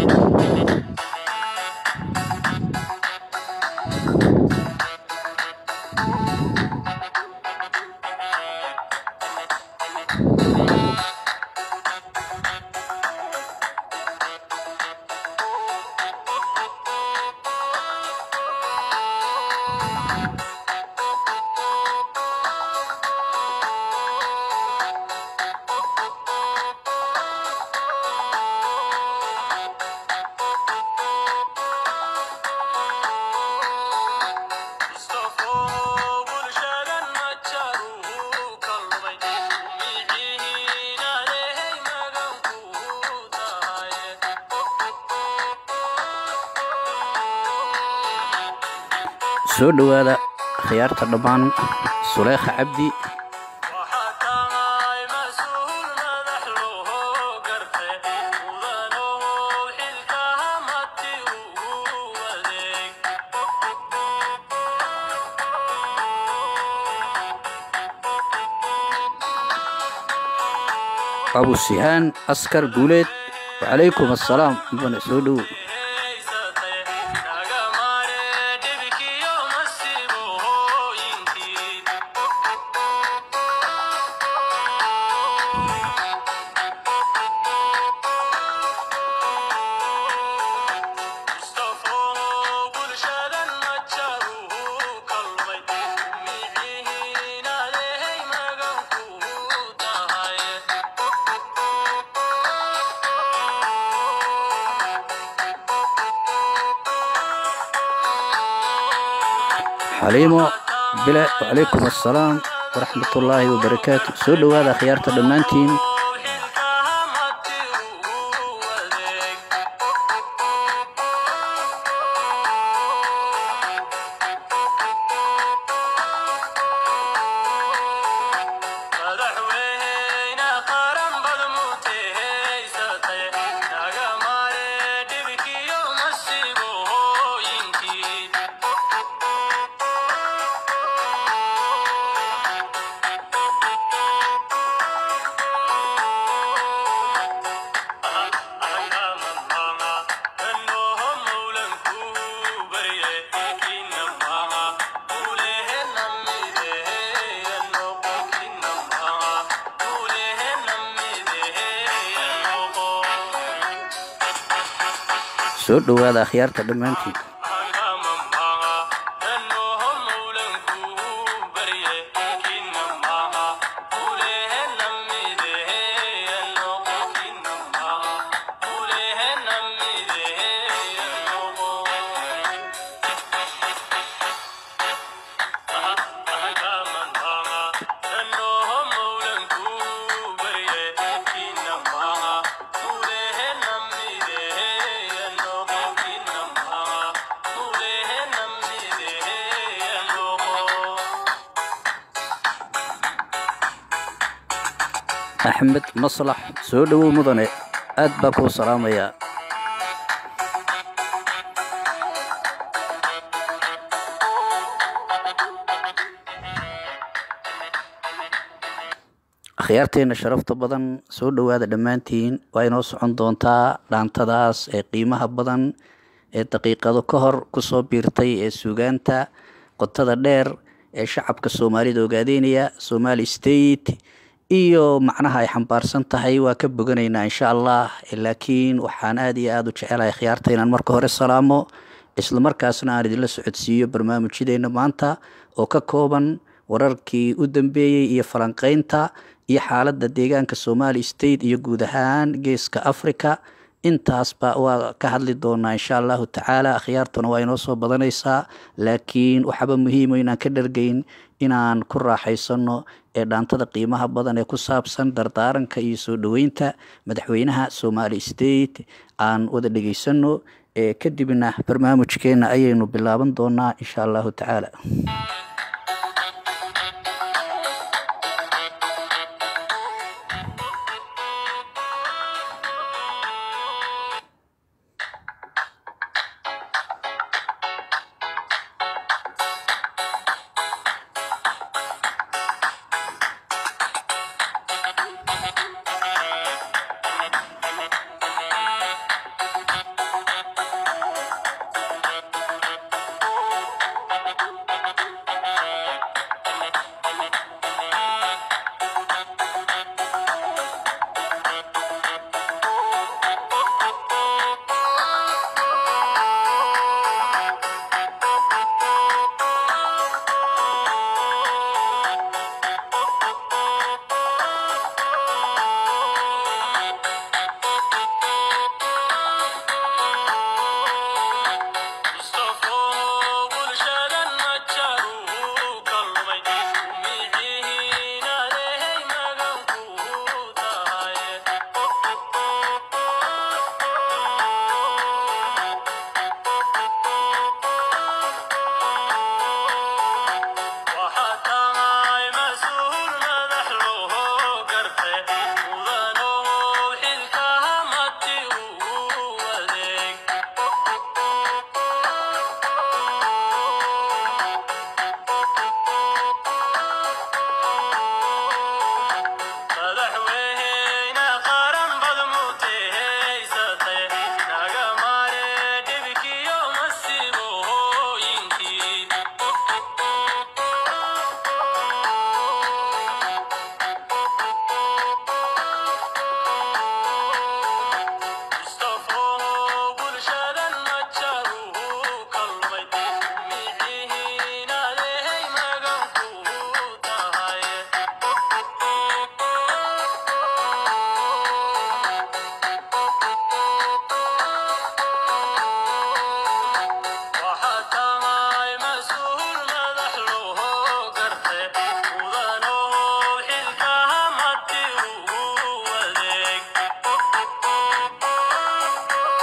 soo dhowaada khiyaarta dhammaan suleekha cabdi abu sihaan askar guuleed wacalaykum assalaam bana soo dhow xaliimo bile wacalaykum assalaam waraxmat ullaahi wabarakaatu soo dhowaada khiyaarta dhammaantiin soo dhowaada akhyaarta dhammaantiin axmed maslax soo dhowow mudane aad baa kuu salaamayaa akhyaarteenna sharafta badan soo dhowaada dhammaantiin waa inoo socon doontaa dhaantadaas ee qiimaha badan ee daqiiqado ka hor kusoo biirtay ee suugaanta qotada dheer ee shacabka soomaalida ogaadeynaya somali state iyo macnaha ay xambaarsan tahay waa ka boganaynaa insha allah laakiin waxaan aada iyo aada u jecelahay khiyaarta inaan marka hore salaamo islamarkaasna aan idinla socodsiiyo barnaamijyadeena maanta oo ka kooban wararkii u dambeeyey iyo falanqeynta iyo xaaladda deegaanka somali state iyo guud ahaan geeska africa intaasba waa ka hadli doonaa insha allahu tacaala akhyaartuna waa inoo soo badanaysaa laakiin waxaaba muhiimo inaan ka dhargeyn inaan ku raaxaysano ee dhaantada qiimaha badan ee ku saabsan dardaaranka iyo soo dhoweynta madaxweynaha somali state aan wada dhegeysano ee kadibna barnaamijkeena ayaynu bilaaban doonaa insha allahu tacaala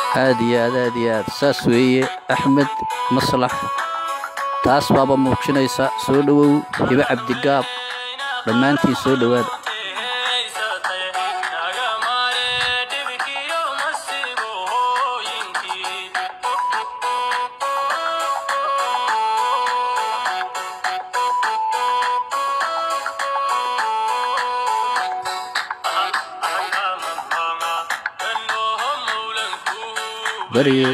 aada iyo aad aada iyo aad saas weeye axmed maslax taas baaba muujinaysa soo dhowow hibe cabdigaab dhammaantiin soo dhowaada barye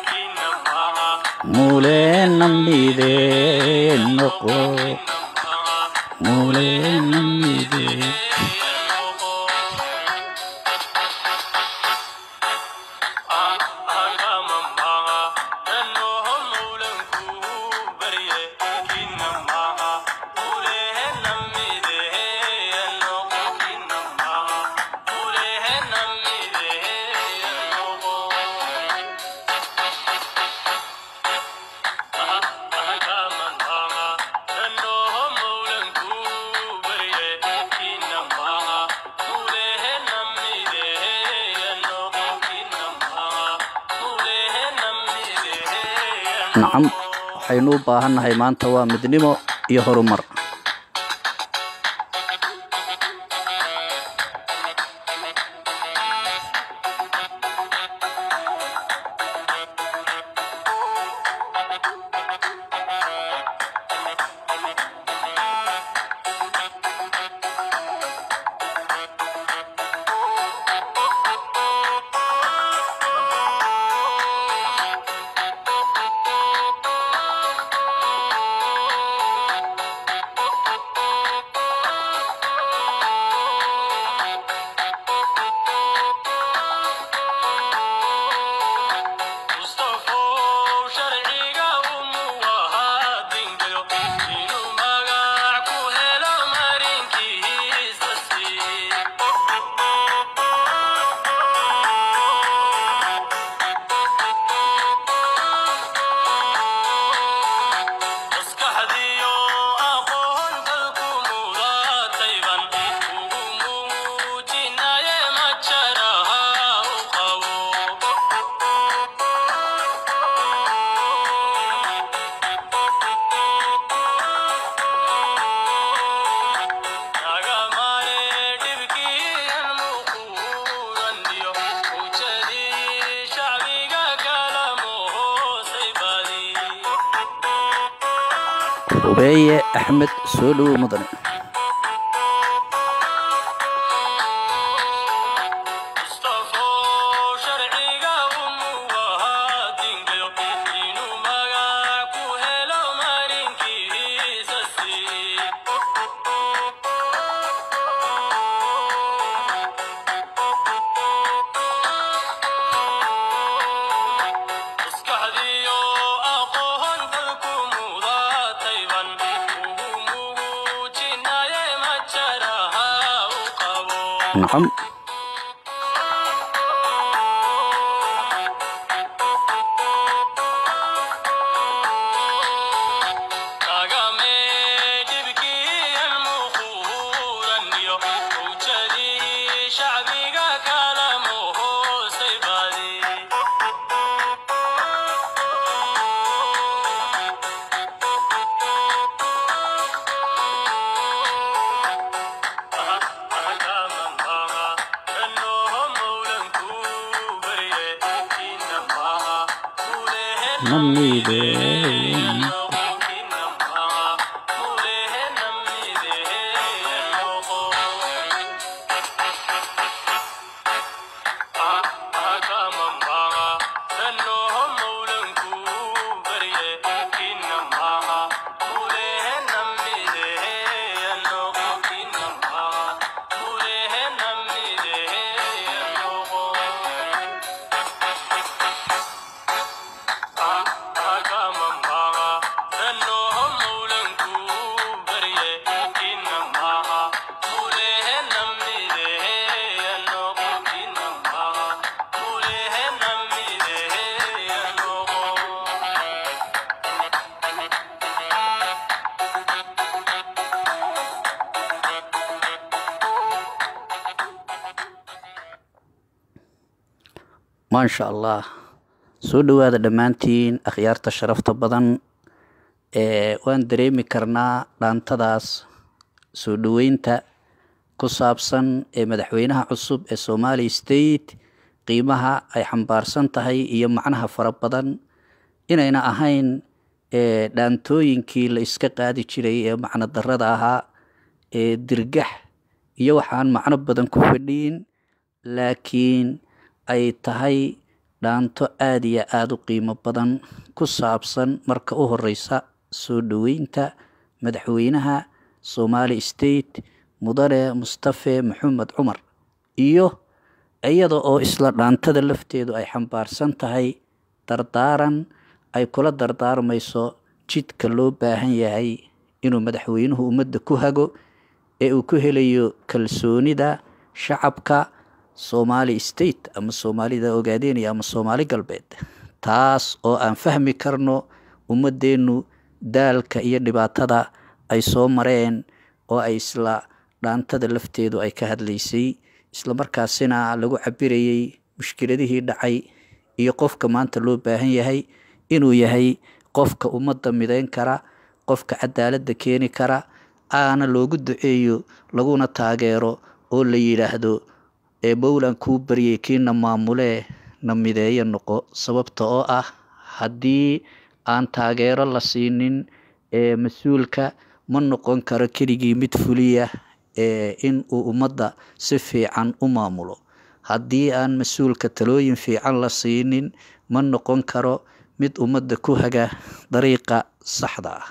muleenamide noqo muleenamide nacam waxaynu u baahannahay maanta waa midnimo iyo horumar hubeeye axmed soo dhowow mudane nacam namide maasha allah soo dhowaada dhammaantiin akhyaarta sharafta badan ee waan dareemi karnaa dhaantadaas soo dhoweynta ku saabsan ee madaxweynaha cusub ee somali state qiimaha ay xambaarsan tahay iyo macnaha fara badan inayna ahayn ee dhaantooyinkii la iska qaadi jiray ee macno darada ahaa ee dirgax iyo waxaan macno badan ku fadhiyin laakiin ay tahay dhaanto aada iyo aada u qiimo badan ku saabsan marka u horeysa soo dhoweynta madaxweynaha somali state mudane mustafe maxamed cumar iyo iyada oo isla dhaantada lafteedu ay xambaarsan tahay dardaaran ay kula dardaarmayso jidka loo baahan yahay inuu madaxweynuhu ummadda ku hago ee uu ku helayo kalsoonida shacabka somali state ama soomaalida ogaadeynaya ama soomaali galbeed taas oo aan fahmi karno ummadeennu daalka iyo dhibaatada ay soo mareen oo ay isla dhaantada lafteedu ay ka hadlaysay isla markaasina lagu cabirayay mushkiladihii dhacay iyo qofka maanta loo baahan yahay inuu yahay qofka ummadda mideyn kara qofka cadaaladda keeni kara aana loogu duceeyo laguna taageero oo la yidhaahdo ee mowlan kuu baryay kiina maamulee na mideeyo noqo sababta oo ah haddii aan taageero la siinin ee mas-uulka ma noqon karo keligii mid fuliya ee in uu ummadda si fiican u maamulo haddii aan mas-uulka talooyin fiican la siinin ma noqon karo mid ummadda ku haga dariiqa saxda ah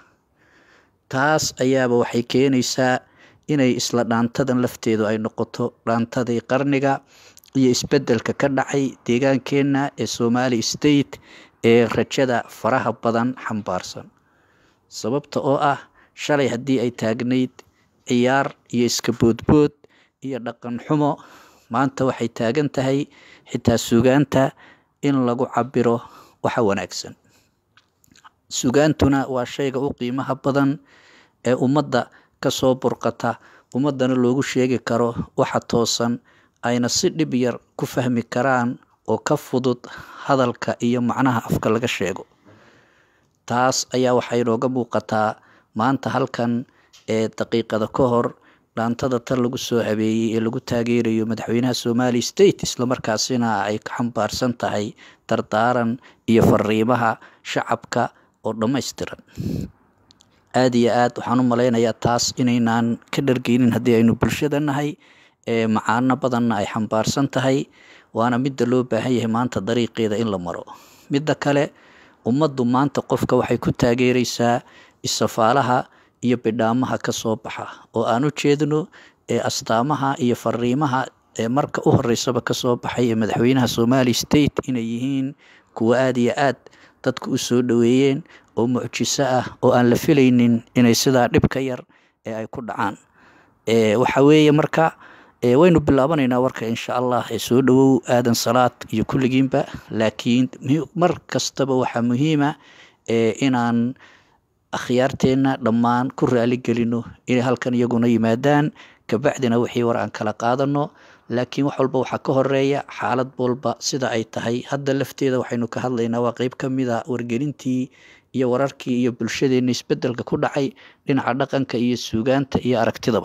taas ayaaba waxay keenaysaa inay isla dhaantadan lafteedu ay noqoto dhaantadii qarniga iyo isbeddelka ka dhacay deegaankeenna ee somali state ee rajada faraha badan xambaarsan sababta oo ah shalay haddii ay taagnayd ciyaar iyo iska boodbood iyo dhaqan xumo maanta waxay taagan tahay xitaa sugaanta in lagu cabiro waxa wanaagsan sugaantuna waa shayga u qiimaha badan ee ummadda kasoo burqata ummaddana loogu sheegi karo waxa toosan ayna si dhib yar ku fahmi karaan oo ka fudud hadalka iyo macnaha afka laga sheego taas ayaa waxay inooga muuqataa maanta halkan ee daqiiqada ka hor dhaantada tan lagu soo habeeyey ee lagu taageerayo madaxweynaha somali state islamarkaasina ay ka xambaarsan tahay dardaaran iyo fariimaha shacabka oo dhammaystiran aada iyo aad waxaan u malaynayaa taas inaynaan ka dhargeynin haddii aynu bulshada nahay ee macaano badanna ay xambaarsan tahay waana midda loo baahan yahay maanta dariiqeeda in la maro midda kale ummaddu maanta qofka waxay ku taageereysaa isafaalaha iyo bidhaamaha ka soo baxa oo aan u jeedno ee astaamaha iyo fariimaha ee marka u horeysaba kasoo baxay ee madaxweynaha somali state inay yihiin kuwo aada iyo aad dadku u soo dhoweeyeen oo mucjiso ah oo aan la filaynin inay sidaa dhibka yar ee ay ku dhacaan waxa weeye marka waynu bilaabanaynaa warka insha allah ee soo dhowow aadan salaad iyo kulligiinba laakiin mar kastaba waxaa muhiima inaan akhyaarteenna dhammaan ku raali gelino inay halkan iyaguna yimaadaan kabacdina wixii war aan kala qaadano laakiin wax walba waxaa ka horeeya xaalad walba sida ay tahay hadda lafteeda waxaynu ka hadlaynaa waa qeyb ka mida wargelintii iyo wararkii iyo bulshadeenna isbedelka ku dhacay dhinaca dhaqanka iyo suugaanta iyo aragtidaba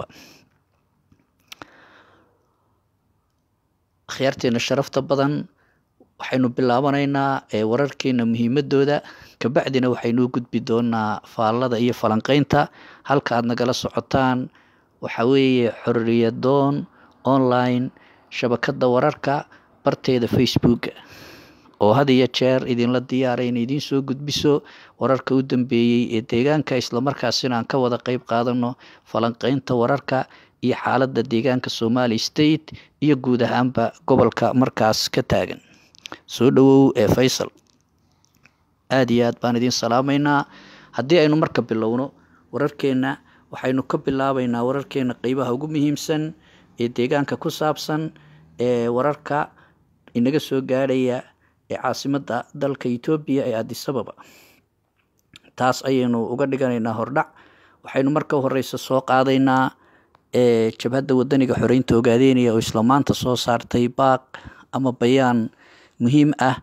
akhyaarteena sharafta badan waxaynu bilaabanaynaa wararkeena muhiimadooda kabacdina waxaynu u gudbi doonaa faallada iyo falanqeynta halka aad nagala socotaan waxa weeye xorriyadoon online shabakada wararka barteeda facebooka oo had iyo jeer idinla diyaara inay idiin soo gudbiso wararka u dambeeyey ee deegaanka islamarkaasina aan ka wada qeyb qaadano falanqeynta wararka iyo xaaladda deegaanka somali state iyo guud ahaanba gobolka markaas ka taagan soo dhowow ee faysal aada iyo aad baan idiin salaamaynaa haddii aynu marka bilowno wararkeenna waxaynu ka bilaabaynaa wararkeena qeybaha ugu muhiimsan ee deegaanka ku saabsan ee wararka inaga soo gaadhaya ee caasimadda dalka etoobiya ee adisababa taas ayaynu uga dhiganaynaa hordhac waxaynu marka horeysa soo qaadaynaa ee jabhadda wadaniga xoreynta ogaadeynaya oo isla maanta soo saartay baaq ama bayaan muhiim ah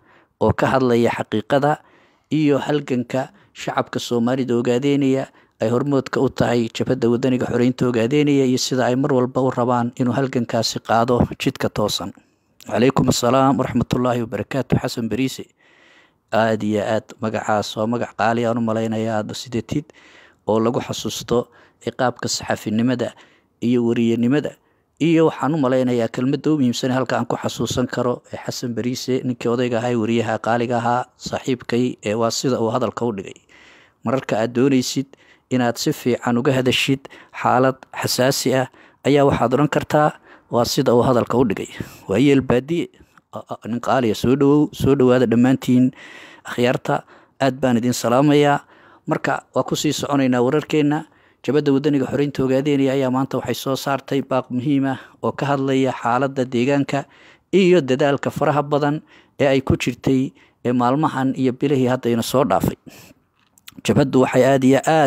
oo ka hadlaya xaqiiqada iyo halganka shacabka soomaalida ogaadeynaya ay hormoodka u tahay jabhadda wadaniga xoreynta ogaadeynaya iyo sida ay mar walba u rabaan inuu halgankaasi qaado jidka toosan calaykum assalaam waraxmatullaahi wabarakaatu xasan beriise aada iyo aad magacaas waa magac qaali aan u malaynaya aada sidatid oo lagu xasuusto ciqaabka saxaafinimada iyo wariyanimada iyo waxaan u malaynayaa kelmadda u muhiimsan halka aan ku xasuusan karo ee xasan beriise ninkii odayga ahaa wariyaha qaaliga ahaa saaxiibkay ee waa sida uu hadalka u dhigay mararka aad doonaysid inaad si fiican uga hadashid xaalad xasaasi ah ayaa waxaad odhan kartaa waa sida uu hadalka u dhigay waa yeel baadiye nin qaaliya soo dhawow soo dhowaada dhammaantiin akhyaarta aad baan idin salaamayaa marka waa kusii soconaynaa wararkeenna jabadda wadaniga xoreynta ogaadeynaya ayaa maanta waxay soo saartay baaq muhiim ah oo ka hadlaya xaaladda deegaanka iyo dadaalka faraha badan ee ay ku jirtay ee maalmahan iyo bilihii haddayna soo dhaafay jabhaddu waxay aada iyo aad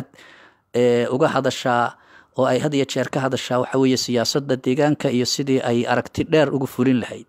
uga hadashaa oo ay had iyo jeer ka hadashaa waxa weeye siyaasadda deegaanka iyo sidii ay aragti dheer uga fulin lahayd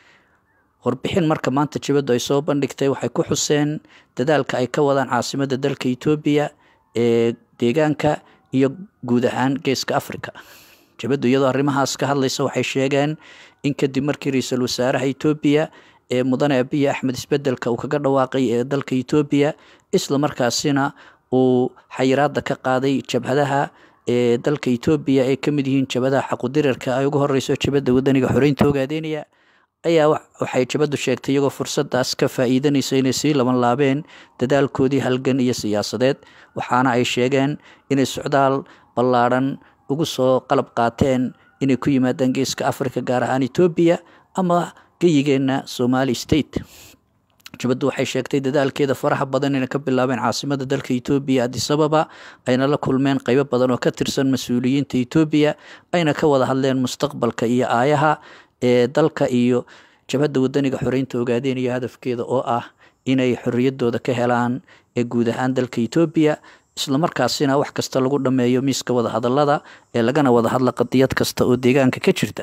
warbixin marka maanta jabaddu ay soo bandhigtay waxay ku xuseen dadaalka ay ka wadaan caasimadda dalka etoobiya ee deegaanka iyo guud ahaan geeska africa jabaddu iyadoo arrimahaas ka hadlaysa waxay sheegeen in kadib markii ra-iisul wasaaraha etoobiya ee mudane abiya axmed isbedelka uu kaga dhawaaqay ee dalka etoobiya isla markaasina uu xayiraada ka qaaday jabhadaha ee dalka etoobiya ay ka mid yihiin jabhadaha xaqudirarka ay ugu horeyso jabadda wadaniga xoreynta ogaadeynaya ayaa waxay jabaddu sheegtay iyagoo fursadaas ka faa'iidanaysa inay sii laban laabeen dadaalkoodii halgan iyo siyaasadeed waxaana ay sheegeen inay socdaal ballaadhan ugu soo qalab qaateen inay ku yimaadaan geeska africa gaar ahaan etoobiya ama geyigeenna somali state jabaddu waxay sheegtay dadaalkeeda faraha badan inay ka bilaabeen caasimada dalka etoobiya adisababa ayna la kulmeen qeybo badan oo ka tirsan mas-uuliyiinta etoobiya ayna ka wada hadleen mustaqbalka iyo aayaha ee dalka iyo jabhadda wadaniga xoreynta ogaadeynaya hadafkeeda oo ah inay xoriyadooda ka helaan ee guud ahaan dalka etoobiya islamarkaasina wax kasta lagu dhammeeyo miiska wadahadalada ee lagana wada hadla qadiyad kasta oo deegaanka ka jirta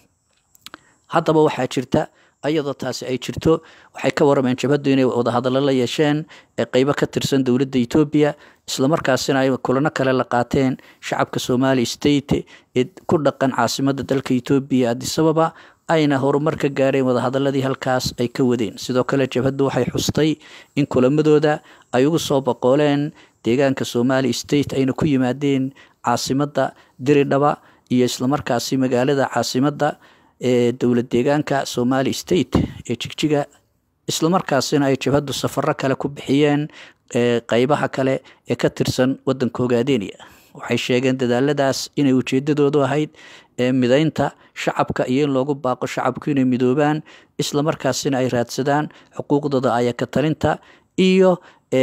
haddaba waxaa jirta ayadoo taasi ay jirto waxay ka warameen jabhaddu inay wadahadallo la yeesheen ee qeybo ka tirsan dowladda etoobiya islamarkaasina ay kulano kale la qaateen shacabka somali state ee ku dhaqan caasimadda dalka etoobiya adisababa ayna horumar ka gaareen wadahadaladii halkaas ay ka wadeen sidoo kale jabhaddu waxay xustay in kulamadooda ay ugu soo boqooleen deegaanka somali state ayna ku yimaadeen caasimadda diridhaba iyo islamarkaasi magaalada caasimadda ee dowlad deegaanka somali state ee jigjiga islamarkaasina ay jabhaddu safaro kale ku bixiyeen qeybaha kale ee ka tirsan wadanka ogaadeynaya waxay sheegeen dadaaladaas inay ujeedadoodu ahayd mideynta shacabka iyo in loogu baaqo shacabku inay midoobaan islamarkaasina ay raadsadaan xuquuqdooda ayaka talinta iyo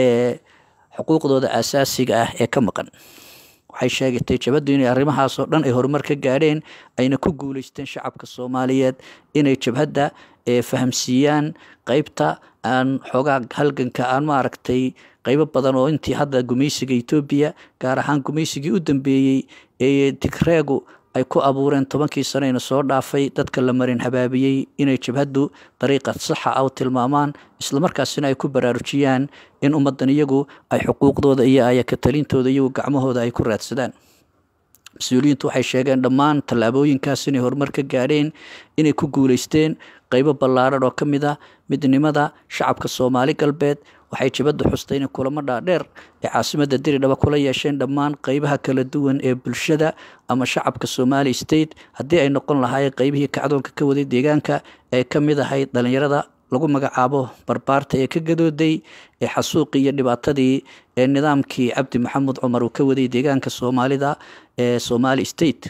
xuquuqdooda asaasiga ah ee ka maqan waxay sheegatay jabhaddu inay arrimahaasoo dhan ay horumar ka gaadheen ayna ku guuleysteen shacabka soomaaliyeed inay jabhadda fahamsiiyaan qeybta aan xoogaa halganka aan maaragtay qeybo badan oo intii hadda gumaysiga etoobiya gaar ahaan gumaysigii u dambeeyey ee tigreegu ay ku abuureen tobankii saneyna soo dhaafay dadka la marin habaabiyey inay jabhaddu dariiqa saxa ah u tilmaamaan islamarkaasina ay ku baraarujiyaan in ummaddan iyagu ay xuquuqdooda iyo ayaka talintooda iyagu gacmahooda ay ku raadsadaan mas-uuliyiintu waxay sheegeen dhammaan tallaabooyinkaas inay horumar ka gaadheen inay ku guuleysteen qeybo ballaaran oo ka mid ah midnimada shacabka soomaali galbeed waxay jabaddu xustay inay kulamo dhaadheer ee caasimadda diridhaba kula yeesheen dhammaan qeybaha kala duwan ee bulshada ama shacabka somali state haddii ay noqon lahaayeen qeybihii kacdoonka ka waday deegaanka ee ka mid ahayd dhalinyarada lagu magacaabo barbaarta ee ka gadooday ee xasuuqii iyo dhibaatadii ee nidaamkii cabdi maxamed cumar uu ka waday deegaanka soomaalida ee somali state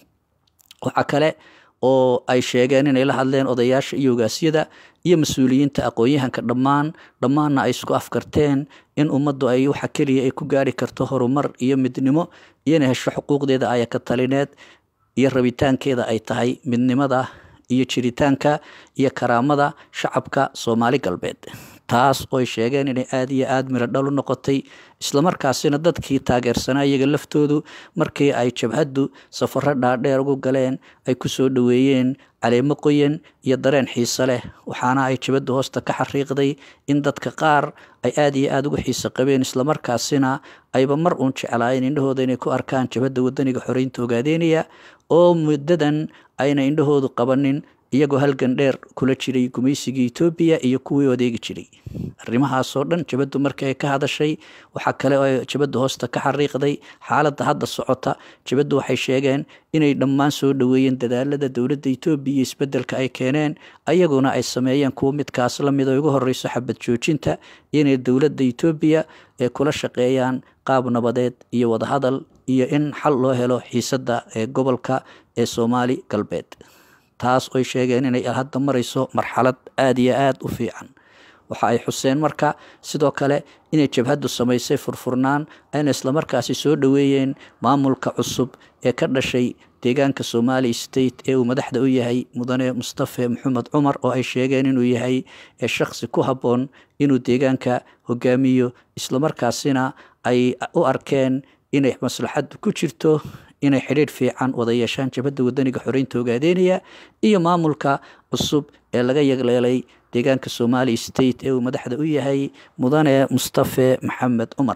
waxaa kale oo ay sheegeen inay la hadleen odayaasha iyo ogaasyada iyo mas-uuliyiinta aqoon-yahanka dhammaan dhammaanna ay isku afkarteen in ummaddu ay waxa keliya ay ku gaari karto horumar iyo midnimo iyo inay hesho xuquuqdeeda ayaka talineed iyo rabitaankeeda ay tahay midnimada iyo jiritaanka iyo karaamada shacabka soomaali galbeed taas ooy sheegeen inay aada iyo aada miro dhal u noqotay islamarkaasina dadkii taageersanaa iyaga laftoodu markii ay jabhaddu safaro dhaadheer ugu galeen ay ku soo dhoweeyeen caleemo qoyan iyo dareen xiise leh waxaana ay jabaddu hoosta ka xariiqday in dadka qaar ay aada iyo aada ugu xiise qabeen islamarkaasina ayba mar uun jeclaayeen indhahooda inay ku arkaan jabhadda wadaniga xoreynta ogaadeynaya oo muddadan ayna indhahoodu qabanin iyagoo halgan dheer kula jiray gumaysigii etoobiya iyo kuwii adeegi jiray arrimahaasoo dhan jabaddu markii ay ka hadashay waxaa kale oo jabaddu hoosta ka xariiqday xaaladda hadda socota jabaddu waxay sheegeen inay dhammaan soo dhoweeyeen dadaalada dowladda etoobiya iyo isbeddelka ay keeneen ayaguna ay sameeyeen kuwo midkaas la mid oo ugu horreyso xabad joojinta inay dowladda etoobiya ee kula shaqeeyaan qaab nabadeed iyo wadahadal iyo in xal loo helo xiisadda ee gobolka ee soomaali galbeed taas oy sheegeen inay hadda marayso marxalad aada iyo aada u fiican waxa ay xuseen marka sidoo kale inay jabhaddu samaysay furfurnaan ayna islamarkaasi soo dhoweeyeen maamulka cusub ee ka dhashay deegaanka somali state ee uu madaxda u yahay mudane mustafe maxamed cumar oo ay sheegeen inuu yahay shakhsi ku habboon inuu deegaanka hogaamiyo islamarkaasina ay u arkeen inay maslaxaddu ku jirto inay xidhiidh fiican wada yeeshaan jabhadda wadaniga xoreynta ogaadeynaya iyo maamulka cusub ee laga yagleelay deegaanka somali state ee uu madaxda u yahay mudane mustafe maxamed cumar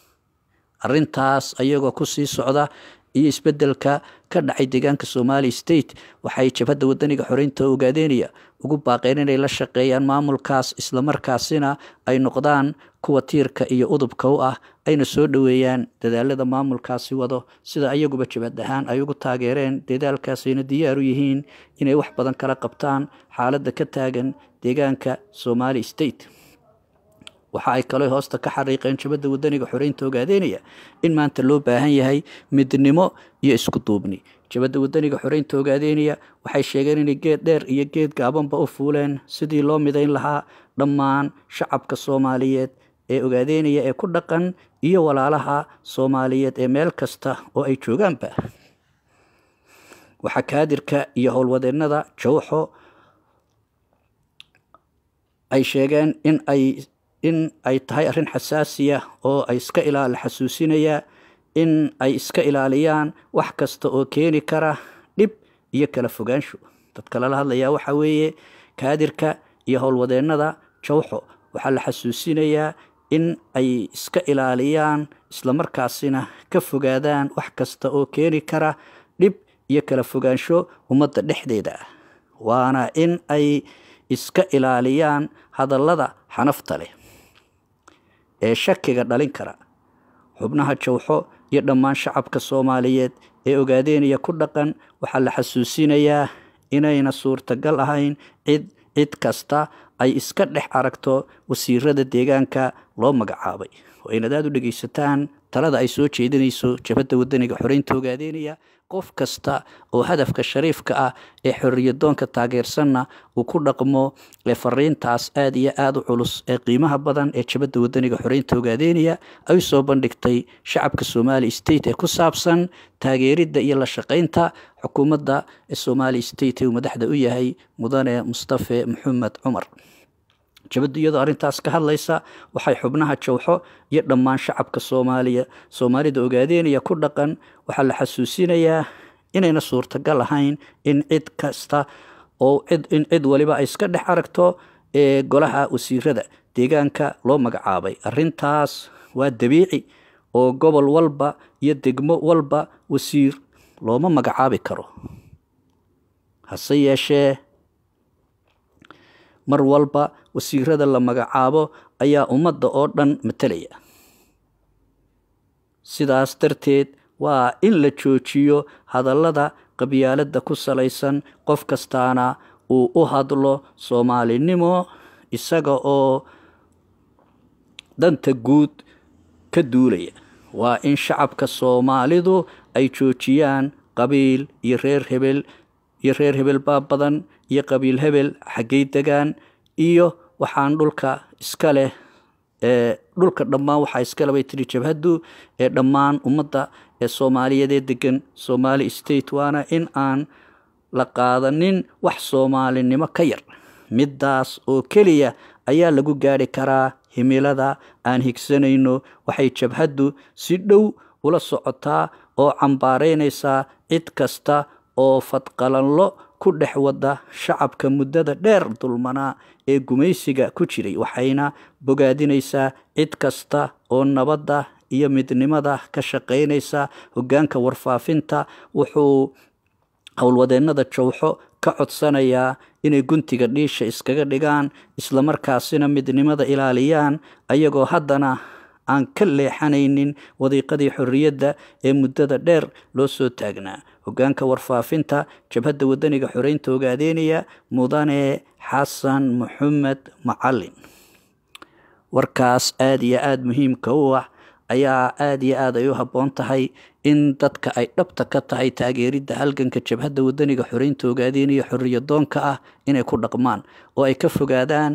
arintaas ayagoo kusii socda iyo isbedelka ka dhacay deegaanka somali state waxay jabhadda wadaniga xoreynta ogaadeynaya ugu baaqeen inay la shaqeeyaan maamulkaas islamarkaasina ay noqdaan kuwa tiirka iyo udubka u ah ayna soo dhoweeyaan dadaalada maamulkaasi wado sida ayaguba jabhad ahaan ay ugu taageereen dadaalkaasayna diyaar u yihiin inay wax badan kala qabtaan xaaladda ka taagan deegaanka somali state waxa ay kaloo hoosta ka xariiqeen jabadda wadaniga xoreynta ogaadeynaya in maanta loo baahan yahay midnimo iyo isku duubni jabadda wadaniga xoreynta ogaadeynaya waxay sheegeen inay geed dheer iyo geed gaabanba u fuuleen sidii loo midayn lahaa dhammaan shacabka soomaaliyeed ee ogaadeynaya ee ku dhaqan iyo walaalaha soomaaliyeed ee meel kasta oo ay joogaanba waxaa kaadirka iyo howlwadeennada jawxo ay sheegeen in ay in ay tahay arrin xasaasiya oo ay iska ilaal xasuusinayaa in ay iska ilaaliyaan wax kasta oo keeni kara dhib iyo kala fogaansho dadka lala hadlayaa waxaa weeye kaadirka iyo howlwadeennada jawxo waxaa la xasuusinayaa in ay iska ilaaliyaan islamarkaasina ka fogaadaan wax kasta oo keeni kara dhib iyo kala fogaansho ummadda dhexdeeda ah waana in ay iska ilaaliyaan hadallada xanafta leh ee shakiga dhalin kara xubnaha jawxo iyo dhammaan shacabka soomaaliyeed ee ogaadeynaya ku dhaqan waxaa la xasuusinayaa inayna suurtagal ahayn cid cid kasta ay iska dhex aragto wasiirada deegaanka loo magacaabay oo aynad aada u dhegeysataan talada ay soo jeedinayso jabhadda wadaniga xoreynta ogaadeynaya qof kasta oo hadafka shariifka ah ee xoriyadoonka taageersanna uu ku dhaqmo ee fariintaas aada iyo aada u culus ee qiimaha badan ee jabadda wadaniga xoreynta ogaadeynaya ay soo bandhigtay shacabka somali state ee ku saabsan taageeridda iyo la shaqeynta xukuumadda ee somali state ee uu madaxda u yahay mudane mustafe maxamed cumar jabaddu iyadoo arrintaas ka hadlaysa waxay xubnaha jawxo iyo dhammaan shacabka soomaaliya soomaalida ogaadeynaya ku dhaqan waxaa la xasuusinayaa inayna suurtagal ahayn in cid kasta oo cid in cid waliba ay iska dhex aragto ee golaha wasiirada deegaanka loo magacaabay arrintaas waa dabiici oo gobol walba iyo degmo walba wasiir looma magacaabi karo hase yeeshee mar walba wasiirada la magacaabo ayaa ummadda oo dhan matalaya sidaas darteed waa in la joojiyo hadallada qabyaaladda ku salaysan qof kastaana uu u hadlo soomaalinimo isaga oo danta guud ka duulaya waa in shacabka soomaalidu ay joojiyaan qabiil iyo reer hebel iyo reer hebel baa badan iyo qabiil hebel xaggay degaan iyo waxaan dhulka iska leh ee dhulka dhammaan waxaa iskale bay tiri jabhaddu ee dhammaan ummadda ee soomaaliyeed ee degan somali state waana in aan la qaadanin wax soomaalinimo ka yar middaas oo keliya ayaa lagu gaari karaa himilada aan higsanayno waxay jabhaddu si dhow ula socotaa oo cambaaraynaysaa cid kasta oo fadqalanlo ku dhex wada shacabka muddada dheer dulmanaa ee gumaysiga ku jiray waxayna bogaadinaysaa cid kasta oo nabadda iyo midnimada ka shaqaynaysa hoggaanka warfaafinta wuxuu howlwadeennada jowxo ka codsanayaa inay guntiga dhiisha iskaga dhigaan islamarkaasina midnimada ilaaliyaan ayagoo haddana aan ka leexanaynin wadiiqadii xorriyadda ee muddada dheer loo soo taagnaa hoggaanka warfaafinta jabhadda waddaniga xoreynta ogaadeynaya mudane xasan maxamed macalin warkaas aada iyo aada muhiimka u ah ayaa aada iyo aad ay u habboon tahay in dadka ay dhabta ka tahay taageeridda halganka jabhadda waddaniga xoreynta ogaadeynaya xorriyadoonka ah inay ku dhaqmaan oo ay ka fogaadaan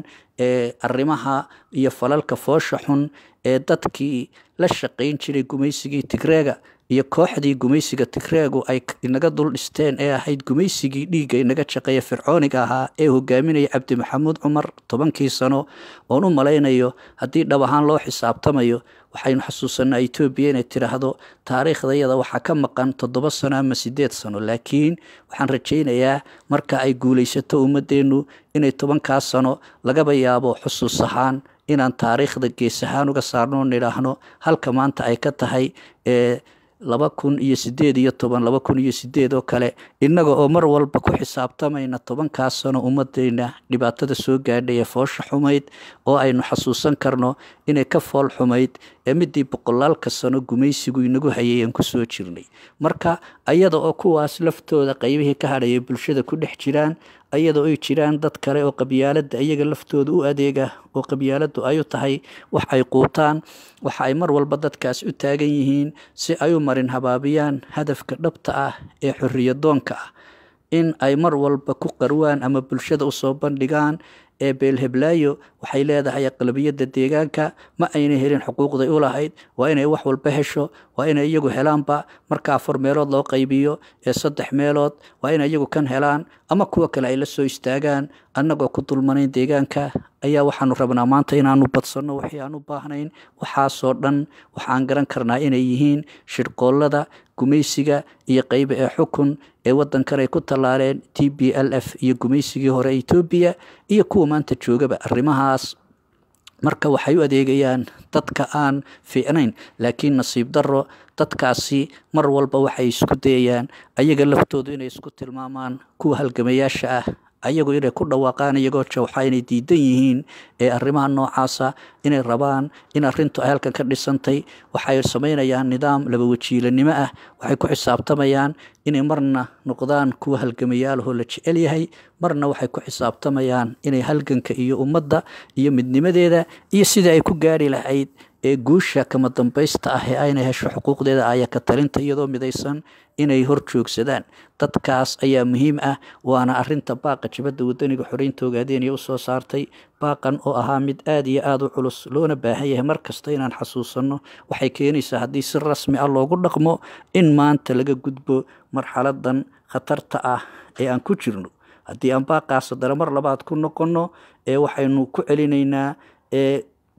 arrimaha iyo falalka foosha xun ee dadkii la shaqayn jiray gumaysigii tigreega iyo kooxdii gumaysiga tigreegu ay inaga dul dhisteen ee ahayd gumaysigii dhiigga inaga shaqeeya fircooniga ahaa ee hogaaminaya cabdi maxamuud cumar tobankii sano oon u malaynayo haddii dhab ahaan loo xisaabtamayo waxaynu xasuusanaa etoobiya inay tidhaahdo taariikhdayada waxaa ka maqan toddoba sano ama sideed sano laakiin waxaan rajaynayaa marka ay guulaysato ummadeennu inay tobankaas sano lagaba yaabo xusuus ahaan inaan taariikhda gees ahaan uga saarno nidhaahno halka maanta ay ka tahay ee laba kun iyo sideed iyo toban laba kun iyo sideed oo kale innaga oo mar walba ku xisaabtamayna tobankaas sano ummadeyna dhibaatada soo gaadhay ee foosha xumayd oo aynu xasuusan karno inay ka fool xumayd ee midii boqolaalka sano gumaysigu inagu hayay aan kusoo jirnay marka ayada oo kuwaas laftooda qeybihii ka hadhayay bulshada ku dhex jiraan ayadoo ay jiraan dad kale oo qabyaaladda iyaga laftooda u adeega oo qabyaaladdu ay u tahay wax ay quutaan waxa ay mar walba dadkaas u taagan yihiin si ay u marin habaabiyaan hadafka dhabta ah ee xorriyadoonka ah in ay mar walba ku qarwaan ama bulshada usoo bandhigaan ee beelheblaayo waxay leedahay aqlabiyadda deegaanka ma ayna helin xuquuqday u lahayd waa inay wax walba hesho waa inay iyagu helaanba marka afar meelood loo qaybiyo ee saddex meelood waa inay iyagu kan helaan ama kuwa kale ay la soo istaagaan annagoo ku dulmanayn deegaanka ayaa waxaanu rabnaa maanta inaanu badsanno wixii aan u baahnayn waxaasoo dhan waxaan garan karnaa inay yihiin shirqoollada gumaysiga iyo qeyba ee xukun ee waddankan ay ku tallaaleen t b l f iyo gumaysigii hore etoobiya iyo kuwa maanta joogaba arrimahaas marka waxay u adeegayaan dadka aan fiicnayn laakiin nasiib darro dadkaasi mar walba waxay isku dayayaan ayaga laftoodu inay isku tilmaamaan kuwa halgamayaasha ah ayagu inay ku dhawaaqaan iyagoo jawxa inay diidan yihiin ee arrimaha noocaasa inay rabaan in arrintu ay halkan ka dhisantay waxay samaynayaan nidaam laba wajiilanimo ah waxay ku xisaabtamayaan inay marna noqdaan kuwa halgamayaalahoo la jecel yahay marna waxay ku xisaabtamayaan inay halganka iyo ummadda iyo midnimadeeda iyo sidai ay ku gaari lahayd ee guusha kama dambaysta ah ee ayna hesho xuquuqdeeda aya ka talinta iyadoo midaysan inay hor joogsadaan dadkaas ayaa muhiim ah waana arinta baaqa jabadda wadaniga xoreynta ogaadeenaya usoo saartay baaqan oo ahaa mid aada iyo aada u culus loona baahan yahay mar kasta inaan xasuusanno waxay keenaysaa haddii si rasmi ah loogu dhaqmo in maanta laga gudbo marxaladan khatarta ah ee aan ku jirno haddii aan baaqaas haddana mar labaad ku noqonno ee waxaynu ku celinaynaa ee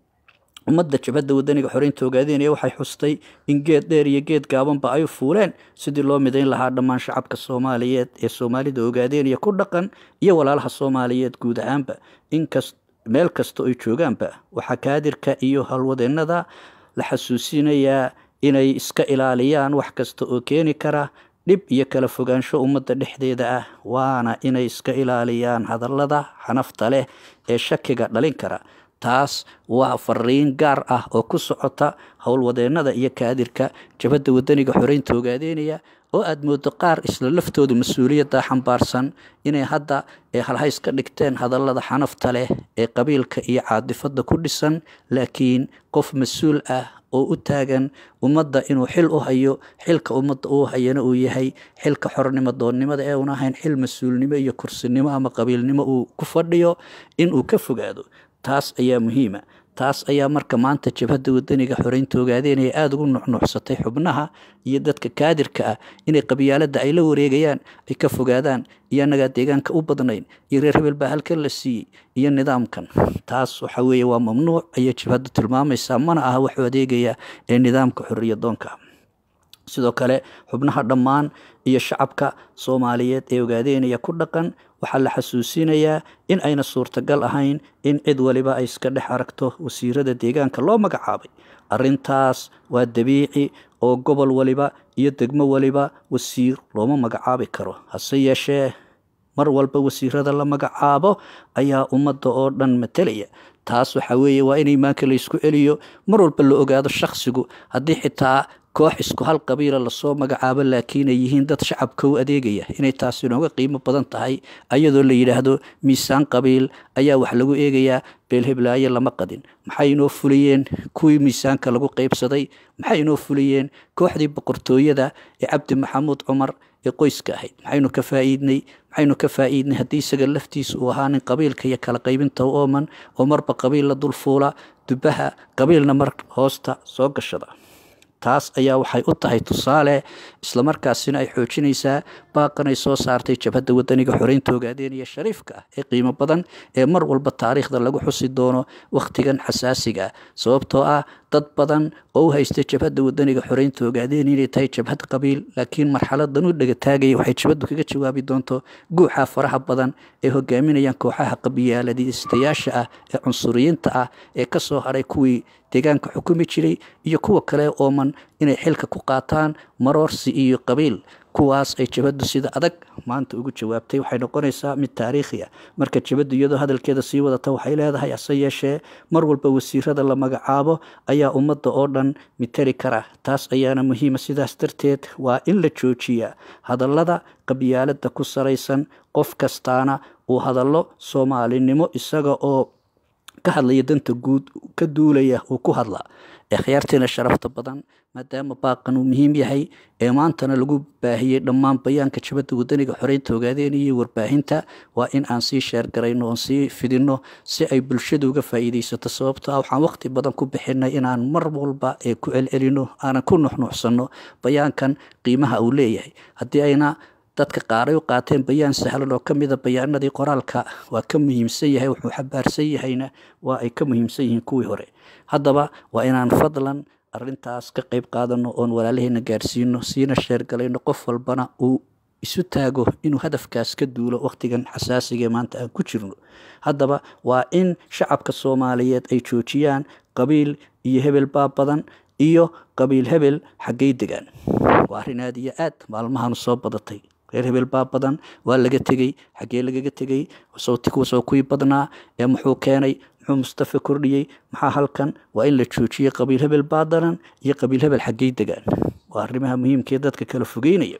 ummadda jabhadda wadaniga xoreynta ogaadeenaya waxay xustay in geed dheer iyo geed gaabanba ay fuuleen sidii loo midayn lahaa dhammaan shacabka soomaaliyeed ee soomaalida ogaadeenaya ku dhaqan iyo walaalaha soomaaliyeed guud ahaanba inkas meel kasta oy joogaanba waxaa kaadirka iyo halwadeennada la xasuusinayaa inay iska ilaaliyaan wax kasta oo keeni kara dhib iyo kala fogaansho ummadda dhexdeeda ah waana inay iska ilaaliyaan hadallada xanafta leh ee shakiga dhalin kara taas waa fariin gaar ah oo ku socota howlwadeennada iyo kaadirka jabhadda wadaniga xoreynta ogaadeenaya oo aada moodo qaar isla laftoodu mas-uuliyadda xambaarsan inay hadda ee halhays ka dhigteen hadallada xanafta leh ee qabiilka iyo caadifadda ku dhisan laakiin qof mas-uul ah oo u taagan ummadda inuu xil u hayo xilka ummadda uu hayana uu yahay xilka xornimo doonnimada ee uun ahayn xil mas-uulnimo iyo kursinimo ama qabiilnimo uu ku fadhiyo inuu ka fogaado taas ayaa muhiima taas ayaa marka maanta jabhadda wadaniga xoreynta ogaadeenaya aada ugu nuxnuuxsatay xubnaha iyo dadka kaadirka ah inay qabyaaladda ay la wareegayaan ay ka fogaadaan iyo annagaa deegaanka u badnayn iyo reer hebel baa halkan la siiyey iyo nidaamkan taas waxa weeye waa mamnuuc ayay jabhaddu tilmaamaysaa mana aha waxuu adeegaya ee nidaamka xorriyadoonka sidoo kale xubnaha dhammaan iyo shacabka soomaaliyeed ee ogaadeenaya ku dhaqan waxaa la xasuusinayaa in ayna suurtagal ahayn in cid waliba ay iska dhex aragto wasiirada deegaanka loo magacaabay arrintaas waa dabiici oo gobol waliba iyo degmo waliba wasiir looma magacaabi karo hase yeeshee mar walba wasiirada la magacaabo ayaa ummadda oo dhan matelaya taas waxa weeye waa in imaanka la isku celiyo mar walba la ogaado shakhsigu haddii xitaa koox isku hal qabiila lasoo magacaabo laakiin ay yihiin dad shacabka u adeegaya inay taasi inooga qiimo badan tahay ayadoo la yidhaahdo miisaan qabiil ayaa wax lagu eegayaa beelheblaayo lama qadin maxay inoo fuliyeen kuwii miisaanka lagu qeybsaday maxay inoo fuliyeen kooxdii boqortooyada ee cabdi maxamuud cumar ee qoyska ahayd maxaynu ka faa'iidnay maxaynu ka faa'iidnay haddii isaga laftiisa uu ahaa nin qabiilka iyo kala qaybinta u ooman oo marba qabiil la dulfuula dubaha qabiilna mar hoosta soo gashada taas ayaa waxay u tahay tusaale islamarkaasina ay xoojinaysaa baaqan ay soo saartay jabhadda wadaniga xoreynta ogaadeenaya shariifka ah ee qiimo badan ee mar walba taariikhda lagu xusi doono wakhtigan xasaasiga ah sababtoo ah dad badan oo u haysta jabhadda wadaniga xoreynta ogaadeen inay tahay jabhad qabiil laakiin marxaladan u dhegataagaya waxay jabhaddu kaga jawaabi doonto guuxa faraha badan ee hogaaminayaan kooxaha qabiyaaladiistayaasha ah ee cunsuriyiinta ah ee kasoo haray kuwii deegaanka xukumi jiray iyo kuwa kale ooman inay xilka ku qaataan maroorsi iyo qabiil kuwaas ay jabhaddu sida adag maanta ugu jawaabtay waxay noqonaysaa mid taariikhi ah marka jabhaddu iyadoo hadalkeeda sii wadata waxay leedahay hase yeeshee mar walba wasiirada la magacaabo ayaa ummadda oo dhan mitali kara taas ayaana muhiima sidaas darteed waa in la joojiyaa hadallada qabyaalada ku saraysan qof kastaana uu hadallo soomaalinimo isaga oo ka hadlaya danta guud ka duulaya uu ku hadlaa ee khiyaartiina sharafta badan maadaama baaqan uu muhiim yahay ee maantana lagu baahiyey dhammaan bayaanka jabadda wadaniga xoreynta ogaadeen iyo warbaahinta waa in aan sii sheergarayno oon sii fidinno si ay bulshadu uga faa'iidaysato sababto ah waxaan waqti badan ku bixinay inaan mar walba ee ku celcelino aanan ku nuxnuuxsanno bayaankan qiimaha uu leeyahay haddii ayna dadka qaaray u qaateen bayaan sahlan oo ka mida bayaanadii qoraalka waa ka muhiimsan yahay wuxuu xabaarsan yahayna waa ay ka muhiimsan yihiin kuwii hore haddaba waa inaan fadlan arintaas ka qayb qaadano oon walaalaheena gaarsiino siina sheergalayno qof walbana uu isu taago inuu hadafkaas ka duulo wakhtigan xasaasigae maanta aan ku jirno haddaba waa in shacabka soomaaliyeed ay joojiyaan qabiil iyo hebel baa badan iyo qabiil hebel xaggay degaan waa arrin aad iyo aad maalmahanu soo badatay reer hebel baa badan waa laga tegey xaggee lagaga tegey soo kuwii badnaa ee muxuu keenay muxuu mustafa kordhiyey maxaa halkan waa in la joojiyey qabiil hebel baadanan iyo qabiil hebel xaggey degaan waa arrimaha muhiimkaee dadka kala fogeynaya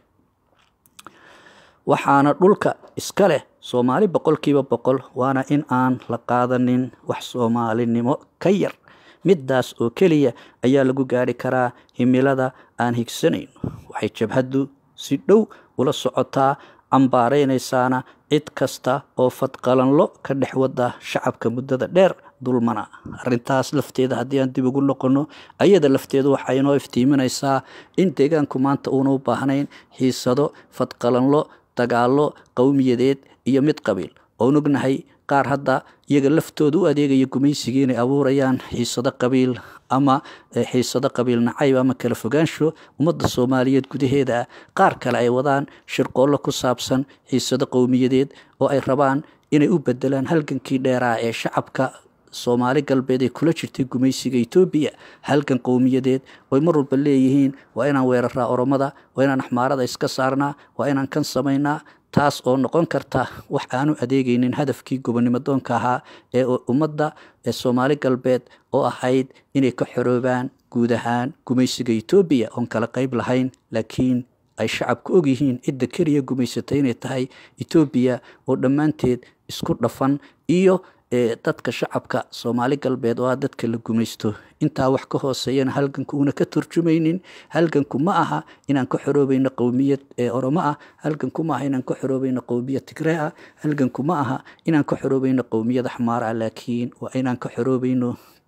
waxaana dhulka iska leh soomaali boqolkiiba boqol waana in aan la qaadanin wax soomaalinimo ka yar middaas oo keliya ayaa lagu gaari karaa himilada aan higsanayno waxay jabhaddu si dhow ula socotaa cambaaraynaysaana cid kasta oo fadqalanlo ka dhex wada shacabka muddada dheer dulmana arintaas lafteeda haddii aan dib ugu noqono ayada lafteedu waxay inoo iftiiminaysaa in deegaanku maanta uuna u baahnayn xiisado fadqalanlo dagaallo qowmiyadeed iyo mid qabiil oon ognahay qaar hadda iyaga laftooda u adeegaya gumaysigii inay abuurayaan xiisado qabiil ama xiisado qabiil nacayb ama kala fogaansho ummadda soomaaliyeed gudaheeda ah qaar kale ay wadaan shirqoollo ku saabsan xiisado qowmiyadeed oo ay rabaan inay u bedelaan halgankii dheeraa ee shacabka soomaali galbeed ee kula jirtay gumaysiga etoobiya halgan qowmiyadeed oy mar walba leeyihiin waa inaan weeraraa oromada waa inaan axmaarada iska saarnaa waa inaan kan samaynaa taas oo noqon karta wax aanu adeegaynin hadafkii gobonimo doonka ahaa ee ummadda ee soomaali galbeed oo ahayd inay ka xoroobaan guud ahaan gumaysiga etoobiya oon kala qayb lahayn laakiin ay shacabku ogyihiin cidda keliya gumaysatay inay tahay etoobiya oo dhammaanteed isku dhafan iyo dadka shacabka soomaali galbeed oo ah dadka la gumaysto intaa wax ka hooseeyana halganku uuna ka turjumaynin halganku ma aha inaan ka xoroobayno qowmiyad ee oromo ah halganku ma aha inaan ka xoroobayno qowmiyad tigree ah halganku ma aha inaan ka xoroobayno qowmiyad axmaar ah laakiin waa inaan ka xoroobayno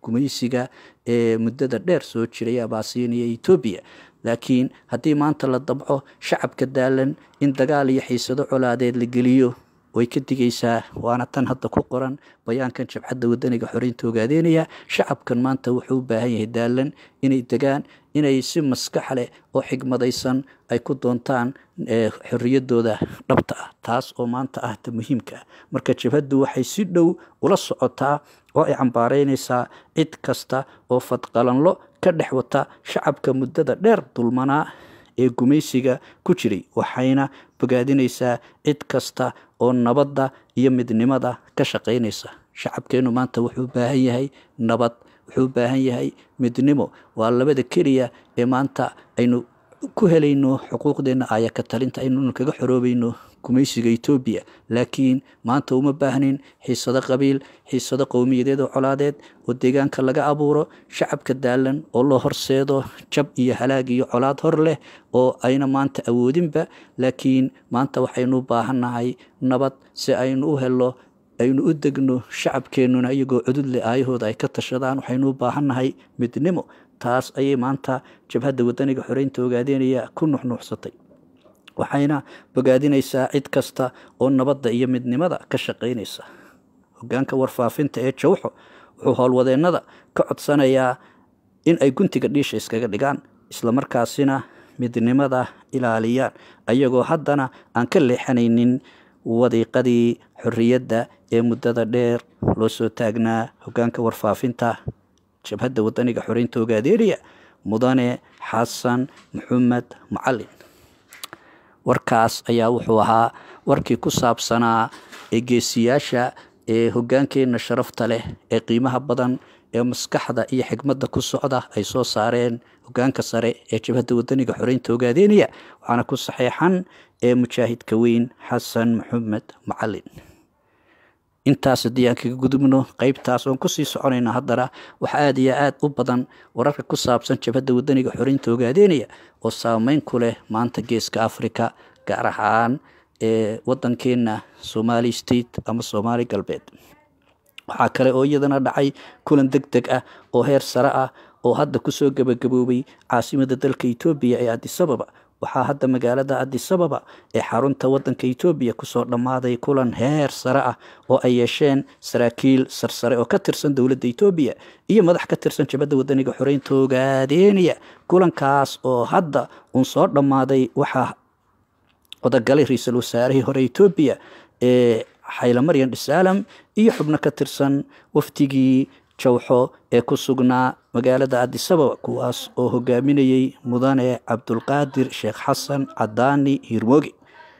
gumaysiga ee muddada dheer soo jiray abaasiiniya etoobiya laakiin haddii maanta la dabco shacabka daalan in dagaal iyo xiisado colaadeed la geliyo way ka digaysaa waana tan hadda ku qoran bayaankan jabcadda wadaniga xoreynta ogaadeynaya shacabkan maanta wuxuu u baahan yahay daalan inay degaan inay si maskax leh oo xigmadaysan ay ku doontaan xorriyadooda dhabta ah taas oo maanta ah ta muhiimka ah marka jabhaddu waxay si dhow ula socotaa oo ay cambaareynaysaa cid kasta oo fadqalanlo ka dhex wata shacabka muddada dheer dulmanaa ee gumaysiga ku jiray waxayna bogaadinaysaa cid kasta oo nabadda iyo midnimada ka shaqaynaysa shacabkeennu maanta wuxuu u baahan yahay nabad wuxuu u baahan yahay midnimo waa labada keliya ee maanta aynu ku helayno xuquuqdeenna aya ka talinta aynu kaga xoroobayno gumaysiga etoobiya laakiin maanta uma baahnin xiisado qabiil xiisado qowmiyadeed oo colaadeed oo deegaanka laga abuuro shacabka daalan oo loo horseedo jab iyo halaag iyo colaad hor leh oo ayna maanta awoodinba laakiin maanta waxaynu u baahannahay nabad si aynu u helo aynu u degno shacabkeennuna iyagoo cududle aayahooda ay ka tashadaan waxaynu u baahannahay midnimo taas ayay maanta jabhadda wadaniga xoreynta ogaadeynaya ku nuxnuuxsatay waxayna bogaadinaysaa cid kasta oo nabadda iyo midnimada ka shaqaynaysa hogaanka warfaafinta ee jawxo wuxuu howlwadeennada ka codsanayaa in ay guntiga dhiisha iskaga dhigaan islamarkaasina midnimada ilaaliyaan ayagoo haddana aan ka leexanaynin wadiiqadii xorriyadda ee muddada dheer loo soo taagnaa hogaanka warfaafinta jabhadda wadaniga xoreynta ogaadeeriya mudane xasan maxamed macalin warkaas ayaa wuxuu ahaa warkii ku saabsanaa ee geesiyaasha ee hogaankeenna sharafta leh ee qiimaha badan ee maskaxda iyo xigmadda ku socda ay soo saareen hogaanka sare ee jabhadda wadaniga xoreynta ogaadeynaya waxaana ku saxeexan ee mujaahidka weyn xasan maxamed macalin intaas haddii aan kaga gudubno qeybtaas oon kusii soconayna haddana waxaa aada iyo aada u badan wararka ku saabsan jabhadda wadaniga xoreynta ogaadeynaya oo saameyn ku leh maanta geeska africa gaar ahaan ee wadankeena somali state ama soomaali galbeed waxaa kale oo iyadana dhacay kulan deg deg ah oo heer sare ah oo hadda kusoo gabagaboobay caasimada dalka etoobiya ee adisababa waxaa hadda magaalada adisababa ee xarunta wadanka etoobiya kusoo dhammaaday kulan heer sare ah oo ay yeesheen saraakiil sarsare oo ka tirsan dowladda etoobiya iyo madax ka tirsan jabadda wadaniga xoreynta ogaadeynaya kulankaas oo hadda uun soo dhammaaday waxaa odagalay ra-iisul wasaarihii hore etoobiya ee xaylamaryan dhisaalam iyo xubno ka tirsan wafdigii jawxo ee ku sugnaa magaalada adisababa kuwaas oo hogaaminayey mudane cabdulqaadir sheekh xasan cadaani hirmooge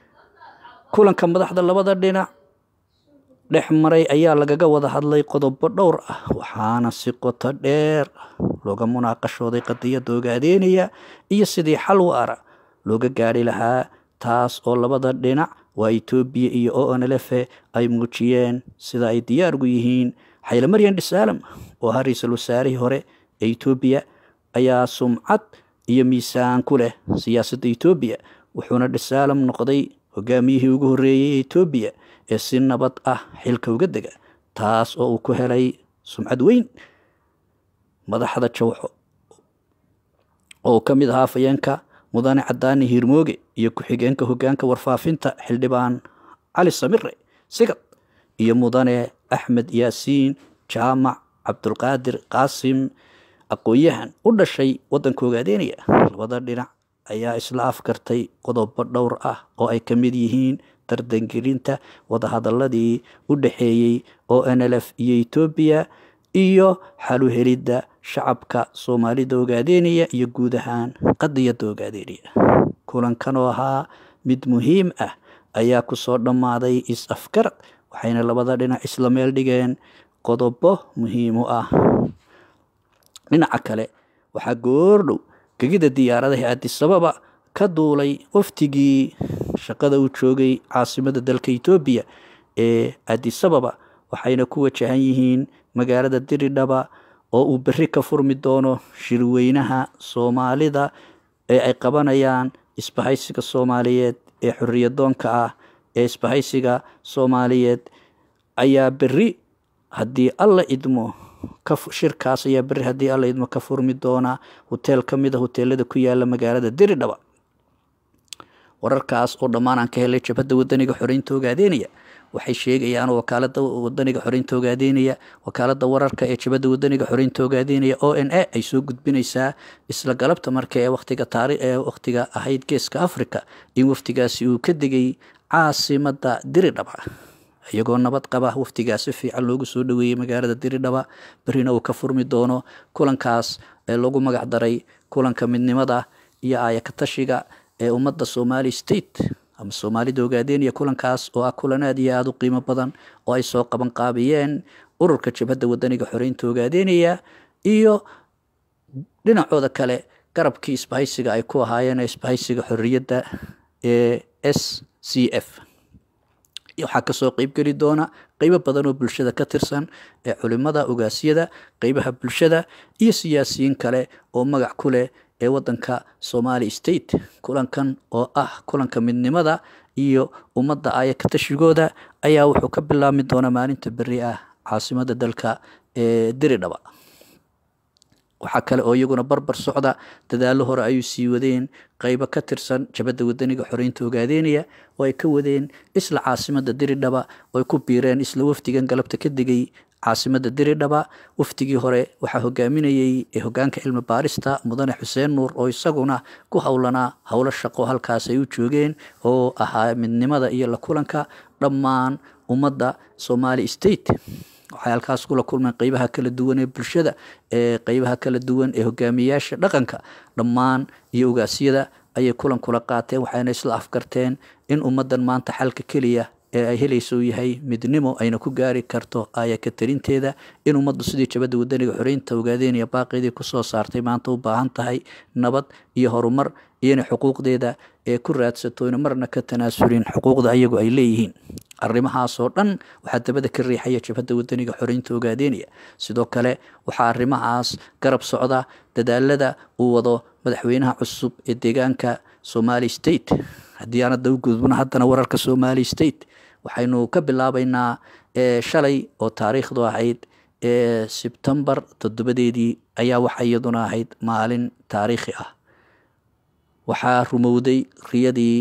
kulanka madaxda labada dhinac dhex maray ayaa lagaga wada hadlay qodobo dhowr ah waxaana si qoto dheer looga munaaqashooday qadiyadda ogaadeynaya iyo sidii xal waara looga gaari lahaa taas oo labada dhinac waa etoobiya iyo o nlfe ay muujiyeen sida ay diyaargu yihiin xaylamaryan dhisaalam oo ahaa ra-iisul wasaarihii hore ee etoobiya ayaa sumcad iyo miisaan ku leh siyaasadda etoobiya wuxuuna dhisaalam noqday hogaamiyihii ugu horreeyey ee etoobiya ee si nabad ah xilka uga dega taas oo uu ku helay sumcad weyn madaxda jawxo oo ka mid ahaa fayeenka mudane cadaani hiirmooge iyo ku-xigeenka hogaanka warfaafinta xildhibaan cali samire sigad iyo mudane axmed yaasiin jaamac cabdulqaadir qaasim aqoon-yahan u dhashay waddanka ogaadeynaya labada dhinac ayaa isla afkartay qodobo dhowr ah oo ay ka mid yihiin dardangelinta wadahadaladii u dhexeeyey o nlf iyo etoobiya iyo xaluhelidda shacabka soomaalida ogaadeynaya iyo guud ahaan qadiyadda ogaadeynaya kulankan oo ahaa mid muhiim ah ayaa kusoo dhammaaday is-afgarad waxayna labada dhinac isla meel dhigeen qodobo muhiim u ah dhinaca kale waxaa goordhow gegida diyaaradaha adisababa ka duulay waftigii shaqada uu joogay caasimada dalka etoobiya ee adisababa waxayna ku wajahan yihiin magaalada diridhaba oo uu berri ka furmi doono shirweynaha soomaalida ee ay qabanayaan isbahaysiga soomaaliyeed ee xoriyadoonka ah ee isbahaysiga soomaaliyeed ayaa berri haddii alla idmo shirkaas ayaa beri haddii alla idmo ka furmi doona hoteel ka mid a hoteelada ku yaala magaalada diridhaba wararkaas oo dhammaan aan ka helay jabhadda wadaniga xoreynta ogaadeynaya waxay sheegayaan wakaalada wadaniga xoreynta ogaadeynaya wakaalada wararka ee jabhadda wadaniga xoreynta ogaadeynaya o n a ay soo gudbinaysaa isla galabta marka ee waqtiga taari ee waqtiga ahayd geeska africa in waftigaasi uu ka degay caasimada diridhaba iyagoo nabad qaba waftigaa si fiican loogu soo dhaweeyey magaalada diridhaba berina uu ka furmi doono kulankaas ee lagu magac daray kulanka midnimada iyo aayakatashiga ee ummadda somali state ama soomaalida ogaadeynaya kulankaas oo ah kulan aad iyo aada u qiimo badan oo ay soo qaban qaabiyeen ururka jabhadda wadaniga xoreynta ogaadeynaya iyo dhinacooda kale garabkii isbahaysiga ay ku ahaayeen isbahaysiga xorriyadda ee s c f waxaa kasoo qeybgeli doona qeybo badan oo bulshada ka tirsan ee culimada ogaasyada qeybaha bulshada iyo siyaasiyiin kale oo magac ku leh ee wadanka somali state kulankan oo ah kulanka midnimada iyo ummadda ayakatashigooda ayaa wuxuu ka bilaabmi doonaa maalinta beri ah caasimada dalka ee diridhaba waxaa kale oo iyaguna barbar socda dadaalo hore ayuu sii wadeen qeybo ka tirsan jabadda wadaniga xoreynta ogaadeynaya oo ay ka wadeen isla caasimada diridhaba oo ay ku biireen isla wafdigan galabta ka degay caasimada diridhaba wafdigii hore waxaa hogaaminayey ee hogaanka cilmi baarista mudane xuseen nuur oo isaguna ku howlanaa howlo shaqo halkaas ay u joogeen oo ahaa midnimada iyo la kulanka dhammaan ummadda somali state waxay halkaas kula kulmeen qeybaha kala duwan ee bulshada ee qeybaha kala duwan ee hogaamiyayaasha dhaqanka dhammaan iyo ogaasyada ayay kulan kula qaateen waxayna isla afgarteen in ummaddan maanta xalka keliya ee ay helaysa uu yahay midnimo ayna ku gaari karto ayaka talinteeda in ummaddu sidii jabadda wadaniga xoreynta ogaadeynaya baaqeedii kusoo saartay maanta u baahan tahay nabad iyo horumar iyo inay xuquuqdeeda ee ku raadsato ina marna ka tanaasulin xuquuqda ayagu ay leeyihiin arrimahaasoo dhan waxaa dabada ka riixaya jabhadda wadaniga xoreynta ogaadeynaya sidoo kale waxaa arrimahaas garab socda dadaalada uu wado madaxweynaha cusub ee deegaanka somali state haddii aan hadda u gudbno haddana wararka somali state waxaynu ka bilaabeynaa shalay oo taariikhdu ahayd ee sebtembar toddobadeedii ayaa waxa iyaduna ahayd maalin taariikhi ah waxaa rumowday riyadii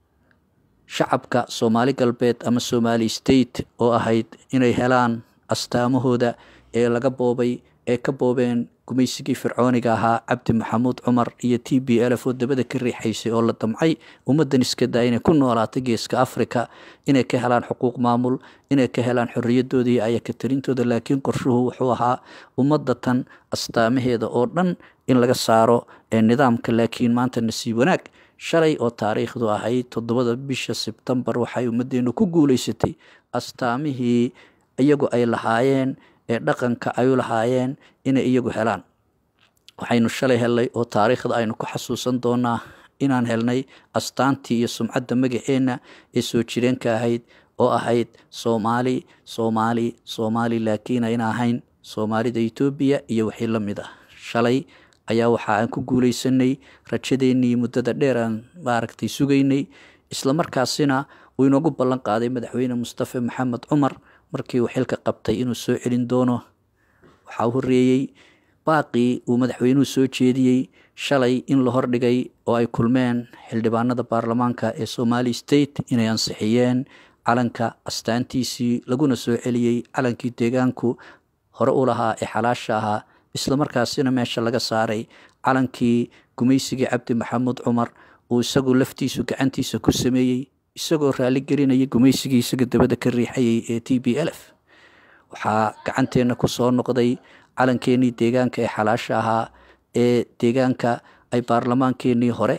shacabka soomaali galbeed ama somali state oo ahayd inay helaan astaamahooda ee laga boobay ee ka boobeen gumaysigii fircooniga ahaa cabdi maxamuud cumar iyo t b lf oo dabada ka riixaysay oo la damcay ummaddan iskadaa inay ku noolaatay geeska africa inay ka helaan xuquuq maamul inay ka helaan xorriyaddooda iyo ayaka talintooda laakiin qorshuhu wuxuu ahaa ummadda tan astaamaheeda oo dhan in laga saaro ee nidaamka laakiin maanta nasiib wanaag shalay oo taariikhdu ahayd toddobada bisha sebtembar waxay ummaddeenu ku guuleysatay astaamihii iyagu ay lahaayeen ee dhaqanka ay u lahaayeen inay iyagu helaan waxaynu shalay helnay oo taariikhda aynu ku xasuusan doonaa inaan helnay astaantii iyo sumcadda magaceenna ee soo jireenka ahayd oo ahayd soomaali soomaali soomaali laakiin ayna ahayn soomaalida etoobiya iyo wixii la mid ah shalay ayaa waxa aan ku guuleysanay rajadeennii muddada dheer aan maaragtay sugaynay islamarkaasina uu inoogu ballan qaaday madaxweyne mustafe maxamed cumar markii uu xilka qabtay inuu soo celin doono waxaa u horreeyey baaqii uu madaxweynuhu soo jeediyey shalay in la hordhigay oo ay kulmeen xildhibaanada baarlamaanka ee somali state inay ansixiyeen calanka astaantiisii laguna soo celiyey calankii deegaanku hore u lahaa ee xalaasha ahaa islamarkaasina meesha laga saaray calankii gumaysigii cabdi maxamuud cumar uu isagu laftiisu gacantiisa ku sameeyey isagoo raali gelinaya gumaysigii isaga dabada ka riixayay ee t b lf waxaa gacanteenna ku soo noqday calankeenii deegaanka ee xalaasha ahaa ee deegaanka ay baarlamaankeenii hore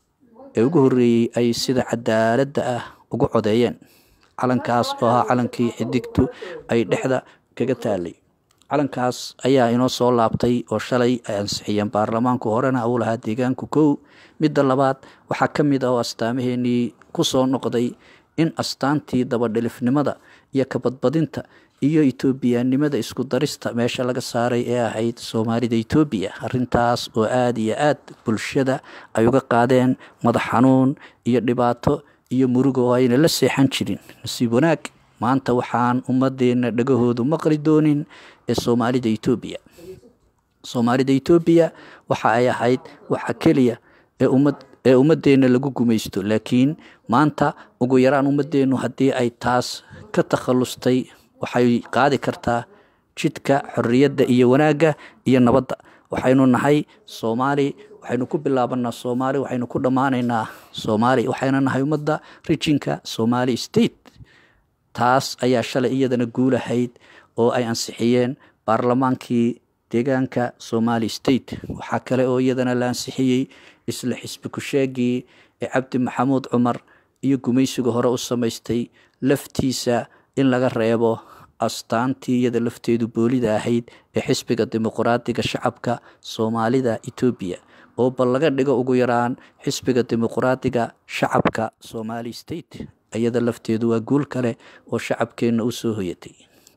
ee ugu horreeyey ay sida cadaaladda ah ugu codeeyeen calankaas oo ahaa calankii xidigtu ay dhexda kaga taalay calankaas ayaa inoo soo laabtay oo shalay ay ansixiyeen baarlamaanku horena uu lahaa deegaanku kow midda labaad waxaa ka mid ah oo astaamaheenii ku soo noqday in astaantii dabadhilifnimada iyo kabadbadinta iyo etoobiyanimada isku darista meesha laga saaray ee ahayd soomaalida etoobiya arrintaas oo aada iyo aad bulshada ay uga qaadeen madax xanuun iyo dhibaato iyo muruga oo ayna la seexan jirin nasiib wanaag maanta waxaan ummadeenna dhagahoodu maqli doonin ee soomaalida etoobiya soomaalida etoobiya waxa ay ahayd waxa keliya ee ummad ee ummadeenna lagu gumaysto laakiin maanta ugu yaraan ummadeennu haddii ay taas ka takhallustay waxay qaadi kartaa jidka xorriyadda iyo wanaagga iyo nabadda waxaynu nahay soomaali waxaynu ku bilaabanaa soomaali waxaynu ku dhammaanaynaa soomaali waxayna nahay ummadda rijinka somali state taas ayaa shalay iyadana guulahayd oo ay ansixiyeen baarlamaankii deegaanka somali state waxaa kale oo iyadana la ansixiyey isla xisbi ku-sheegii ee cabdi maxamuud cumar iyo gumaysiga hore u samaystay laftiisa in laga reebo astaantii iyada lafteedu boolida ahayd ee xisbiga dimuqraadiga shacabka soomaalida etoobiya oo bal laga dhigo ugu yaraan xisbiga dimuqraadiga shacabka somali state iyada lafteedu waa guul kale oo shacabkeenna u soo hoyatay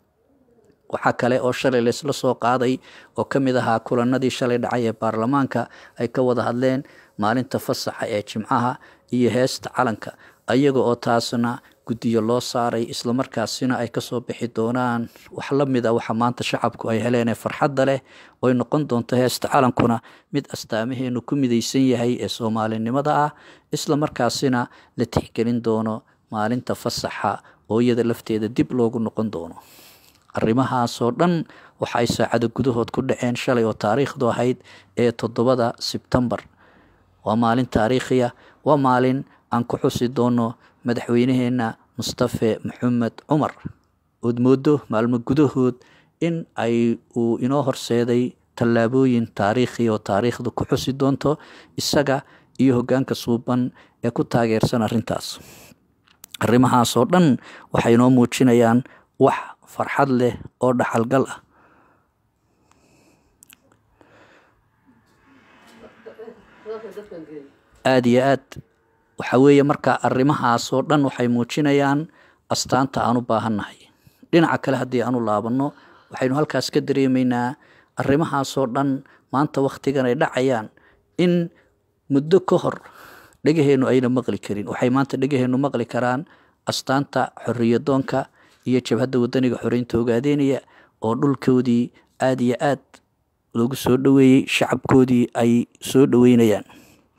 waxaa kale oo shalay laysla soo qaaday oo ka mid ahaa kulanadii shalay dhacay ee baarlamaanka ay ka wada hadleen maalinta fasaxa ee jimcaha iyo heesta calanka ayaga oo taasna guddiyo loo saaray islamarkaasina ay kasoo bixi doonaan wax la mid a waxa maanta shacabku ay heleen ee farxadda leh oy noqon doonto heesta calankuna mid astaamaheenu ku midaysan yahay ee soomaalinimada ah islamarkaasina la tixgelin doono maalinta fasaxa oo iyada lafteeda dib loogu noqon doono arrimahaasoo dhan waxa ay saacado gudahood ku dhaceen shalay oo taariikhdu ahayd ee toddobada sebtembar waa maalin taariikhiya waa maalin aan ku xusi doono madaxweyneheenna mustafe maxamed cumar ood moodo maalmo gudahood in ay uu inoo horseeday tallaabooyin taariikhi oo taariikhdu ku xusi doonto isaga iyo hoggaanka suuban ee ku taageersan arrintaas arrimahaasoo dhan waxay inoo muujinayaan wax farxad leh oo dhaxalgal ah aada iyo aad waxa weeye marka arrimahaasoo dhan waxay muujinayaan astaanta aan u baahannahay dhinaca kale haddii aanu laabanno waxaynu halkaas ka dareemaynaa arrimahaasoo dhan maanta wakhtigan ay dhacayaan in muddo ka hor dhegaheennu ayna maqli karin waxay maanta dhegaheennu maqli karaan astaanta xorriyadoonka iyo jabhadda wadaniga xoreynta ogaadeynaya oo dhulkoodii aada iyo aad loogu soo dhoweeyey shacabkoodii ay soo dhoweynayaan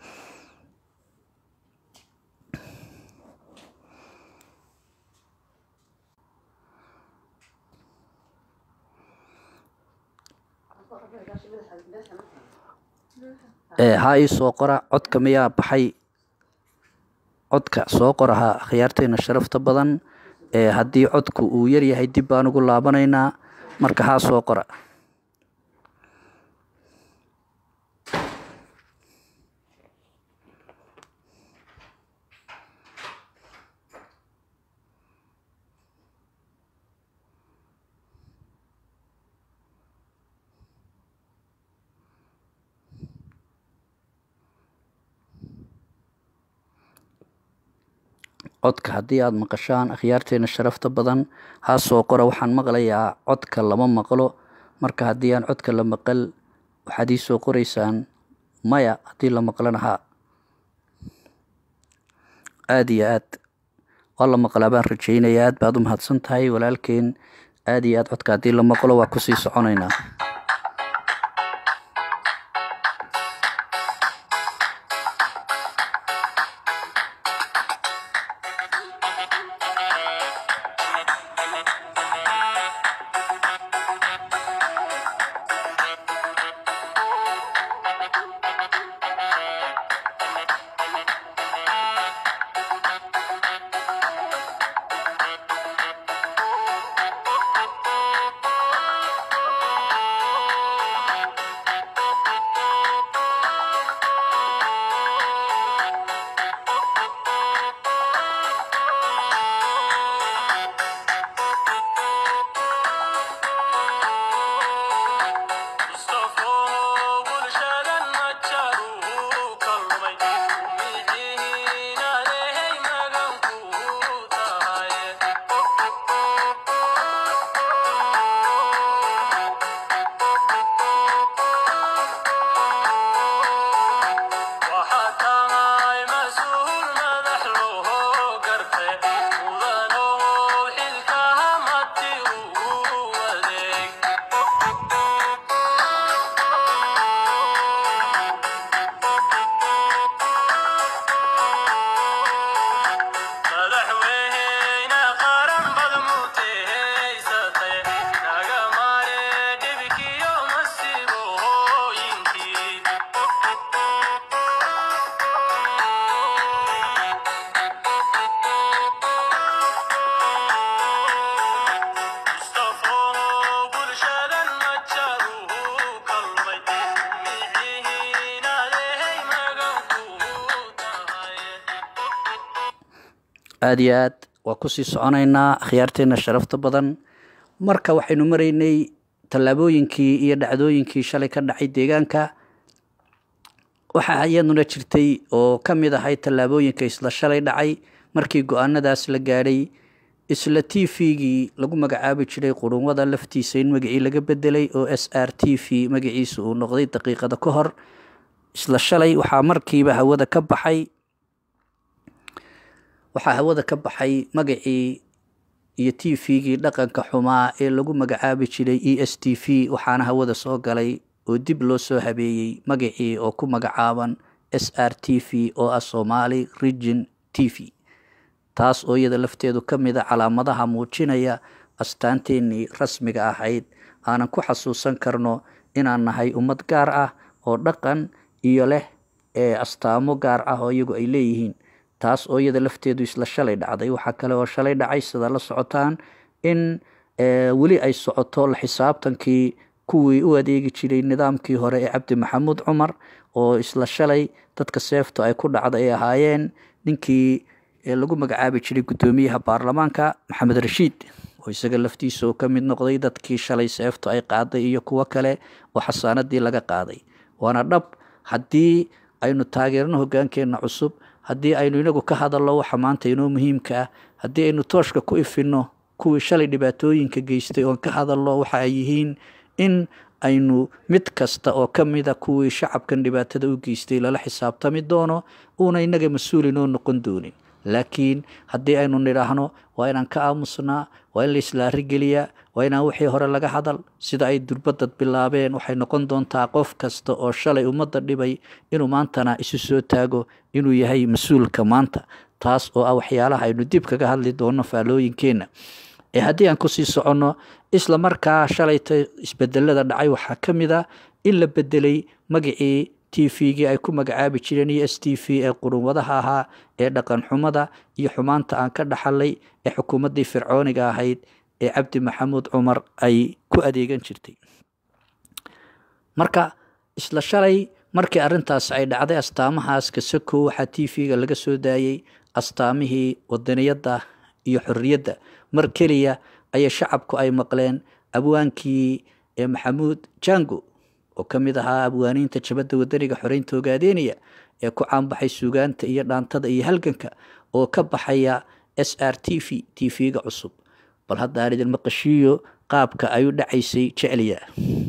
haa ii soo qora codka miyaa baxay codka soo qoraha akhyaarteena sharafta badan ee haddii codku uu yaryahay dib baan ugu laabanaynaa marka haa soo qora codka haddii aada maqashaan akhyaarteena sharafta badan haa soo qora waxaan maqlayaa codka lama maqlo marka haddii aan codka la maqal waxaad ii soo qoraysaan maya haddii la maqlana haa aada iyo aad waa la maqlaa baan rajeynaya aad baad u mahadsan tahay walaalkeen aada iyo aad codka haddii la maqlo waa kusii soconaynaa aada iyo aad waa kusii soconaynaa akhyaarteena sharafta badan marka waxaynu maraynay tallaabooyinkii iyo dhacdooyinkii shalay ka dhacay deegaanka waxaa iyaduna jirtay oo ka mid ahay tallaabooyinka isla shalay dhacay markii go-aanadaas la gaadhay isla t v-gii lagu magacaabi jiray qurunwada laftiisa in magacii laga bedelay oo s r t v magaciisa uu noqday daqiiqada ka hor isla shalay waxaa markiiba hawada ka baxay waxaa hawada ka baxay magacii iyo t v-gii dhaqanka xumaa ee lagu magacaabi jiray e s t v waxaana hawada soo galay oo dib loo soo habeeyey magacii oo ku magacaaban s r t v oo ah somaali region t v taas oo iyada lafteedu ka mid a calaamadaha muujinaya astaanteenii rasmiga ahayd aanan ku xasuusan karno inaan nahay ummad gaar ah oo dhaqan iyo leh ee astaamo gaar ah oo iyagu ay leeyihiin taas oo iyada lafteedu isla shalay dhacday waxaa kale oo shalay dhacay sida la socotaan in weli ay socoto la xisaabtankii kuwii u adeegi jiray nidaamkii hore ee cabdi maxamuud cumar oo isla shalay dadka seeftu ay ku dhacda ay ahaayeen ninkii lagu magacaabi jiray guddoomiyaha baarlamaanka maxamed rashiid oo isaga laftiisa oo ka mid noqday dadkii shalay seeftu ay qaaday iyo kuwo kale oo xasaanadii laga qaaday waana dhab haddii aynu taageerno hogaankeenna cusub haddii aynu inagu ka hadalno waxa maanta inoo muhiimka ah haddii aynu tooshka ku ifinno kuwii shalay dhibaatooyinka geystay oon ka hadalno waxa ay yihiin in aynu mid kasta oo ka mida kuwii shacabkan dhibaatada u geystay lala xisaabtami doono uuna inaga mas-uul inoo noqon doonin laakiin haddii aynu nidhaahno waa inaan ka aamusnaa waa in la islaari geliyaa waa inaan wixii hore laga hadal sida ay durbadad bilaabeen waxay noqon doontaa qof kasta oo shalay ummadda dhibay inuu maantana isu soo taago inuu yahay mas-uulka maanta taas oo ah waxyaalaha aynu dib kaga hadli doono faalooyinkeenna ee haddii aan kusii soconno isla markaa shalayta isbedelada dhacay waxaa ka mid a in la bedelay magacii t v-gii ay ku magacaabi jireen iyo s t v ee qurunwadaha ahaa ee dhaqan xumada iyo xumaanta aan ka dhaxalay ee xukuumaddii fircooniga ahayd ee cabdi maxamuud cumar ay ku adeegan jirtay marka isla shalay markii arrintaas ay dhacday astaamahaas kasako waxaa t v-ga laga soo daayey astaamihii wadaniyadda iyo xorriyadda mar keliya ayay shacabku ay maqleen abwaankii ee maxamuud jango oo ka mid ahaa abwaaniinta jabadda wadaniga xoreynta ogaadeynaya ee ku caanbaxay suugaanta iyo dhaantada iyo halganka oo ka baxaya s r t v t v-ga cusub bal haddaan idin maqashiiyo qaabka ay u dhacaysay jecliya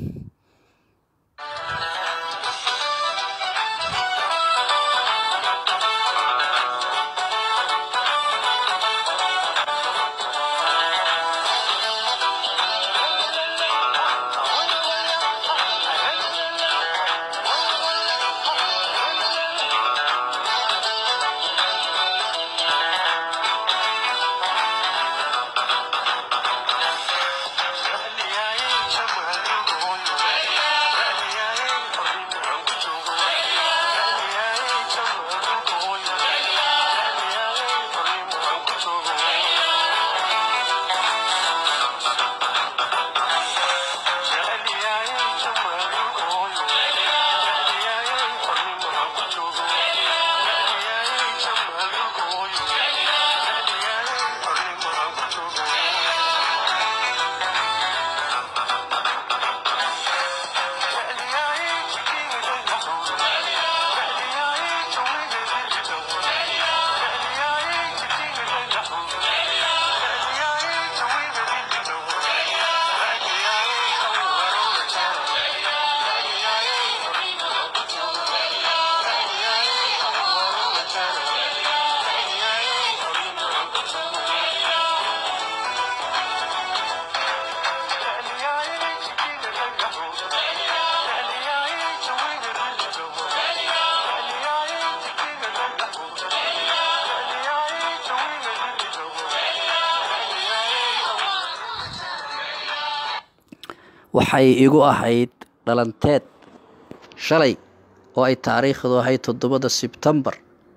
waxay igu ahayd dhalanteed shalay oo ay taariikhdu ahayd toddobada sebtembar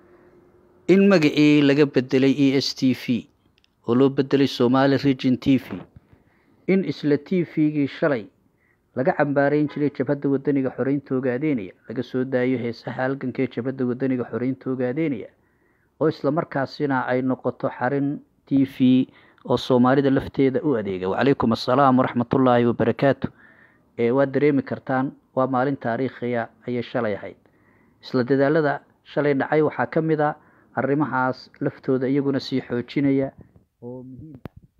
in magacii laga bedelay e s t v oo loo bedelay somaali region t v in isla t v-gii shalay laga cambaarayn jiray jabhadda wadaniga xoreynta ogaadeynaya laga soo daayo heesaha halganka ee jabhadda wadaniga xoreynta ogaadeynaya oo islamarkaasina ay noqoto xarin t v oo soomaalida lafteeda u adeega wacalaykum assalaam waraxmatullaahi wabarakaatu waad dareemi kartaan waa maalin taariikhiya ayay shalay ahayd isla dadaalada shalay dhacay waxaa ka mid a arrimahaas laftooda iyaguna sii xoojinaya oo muhiim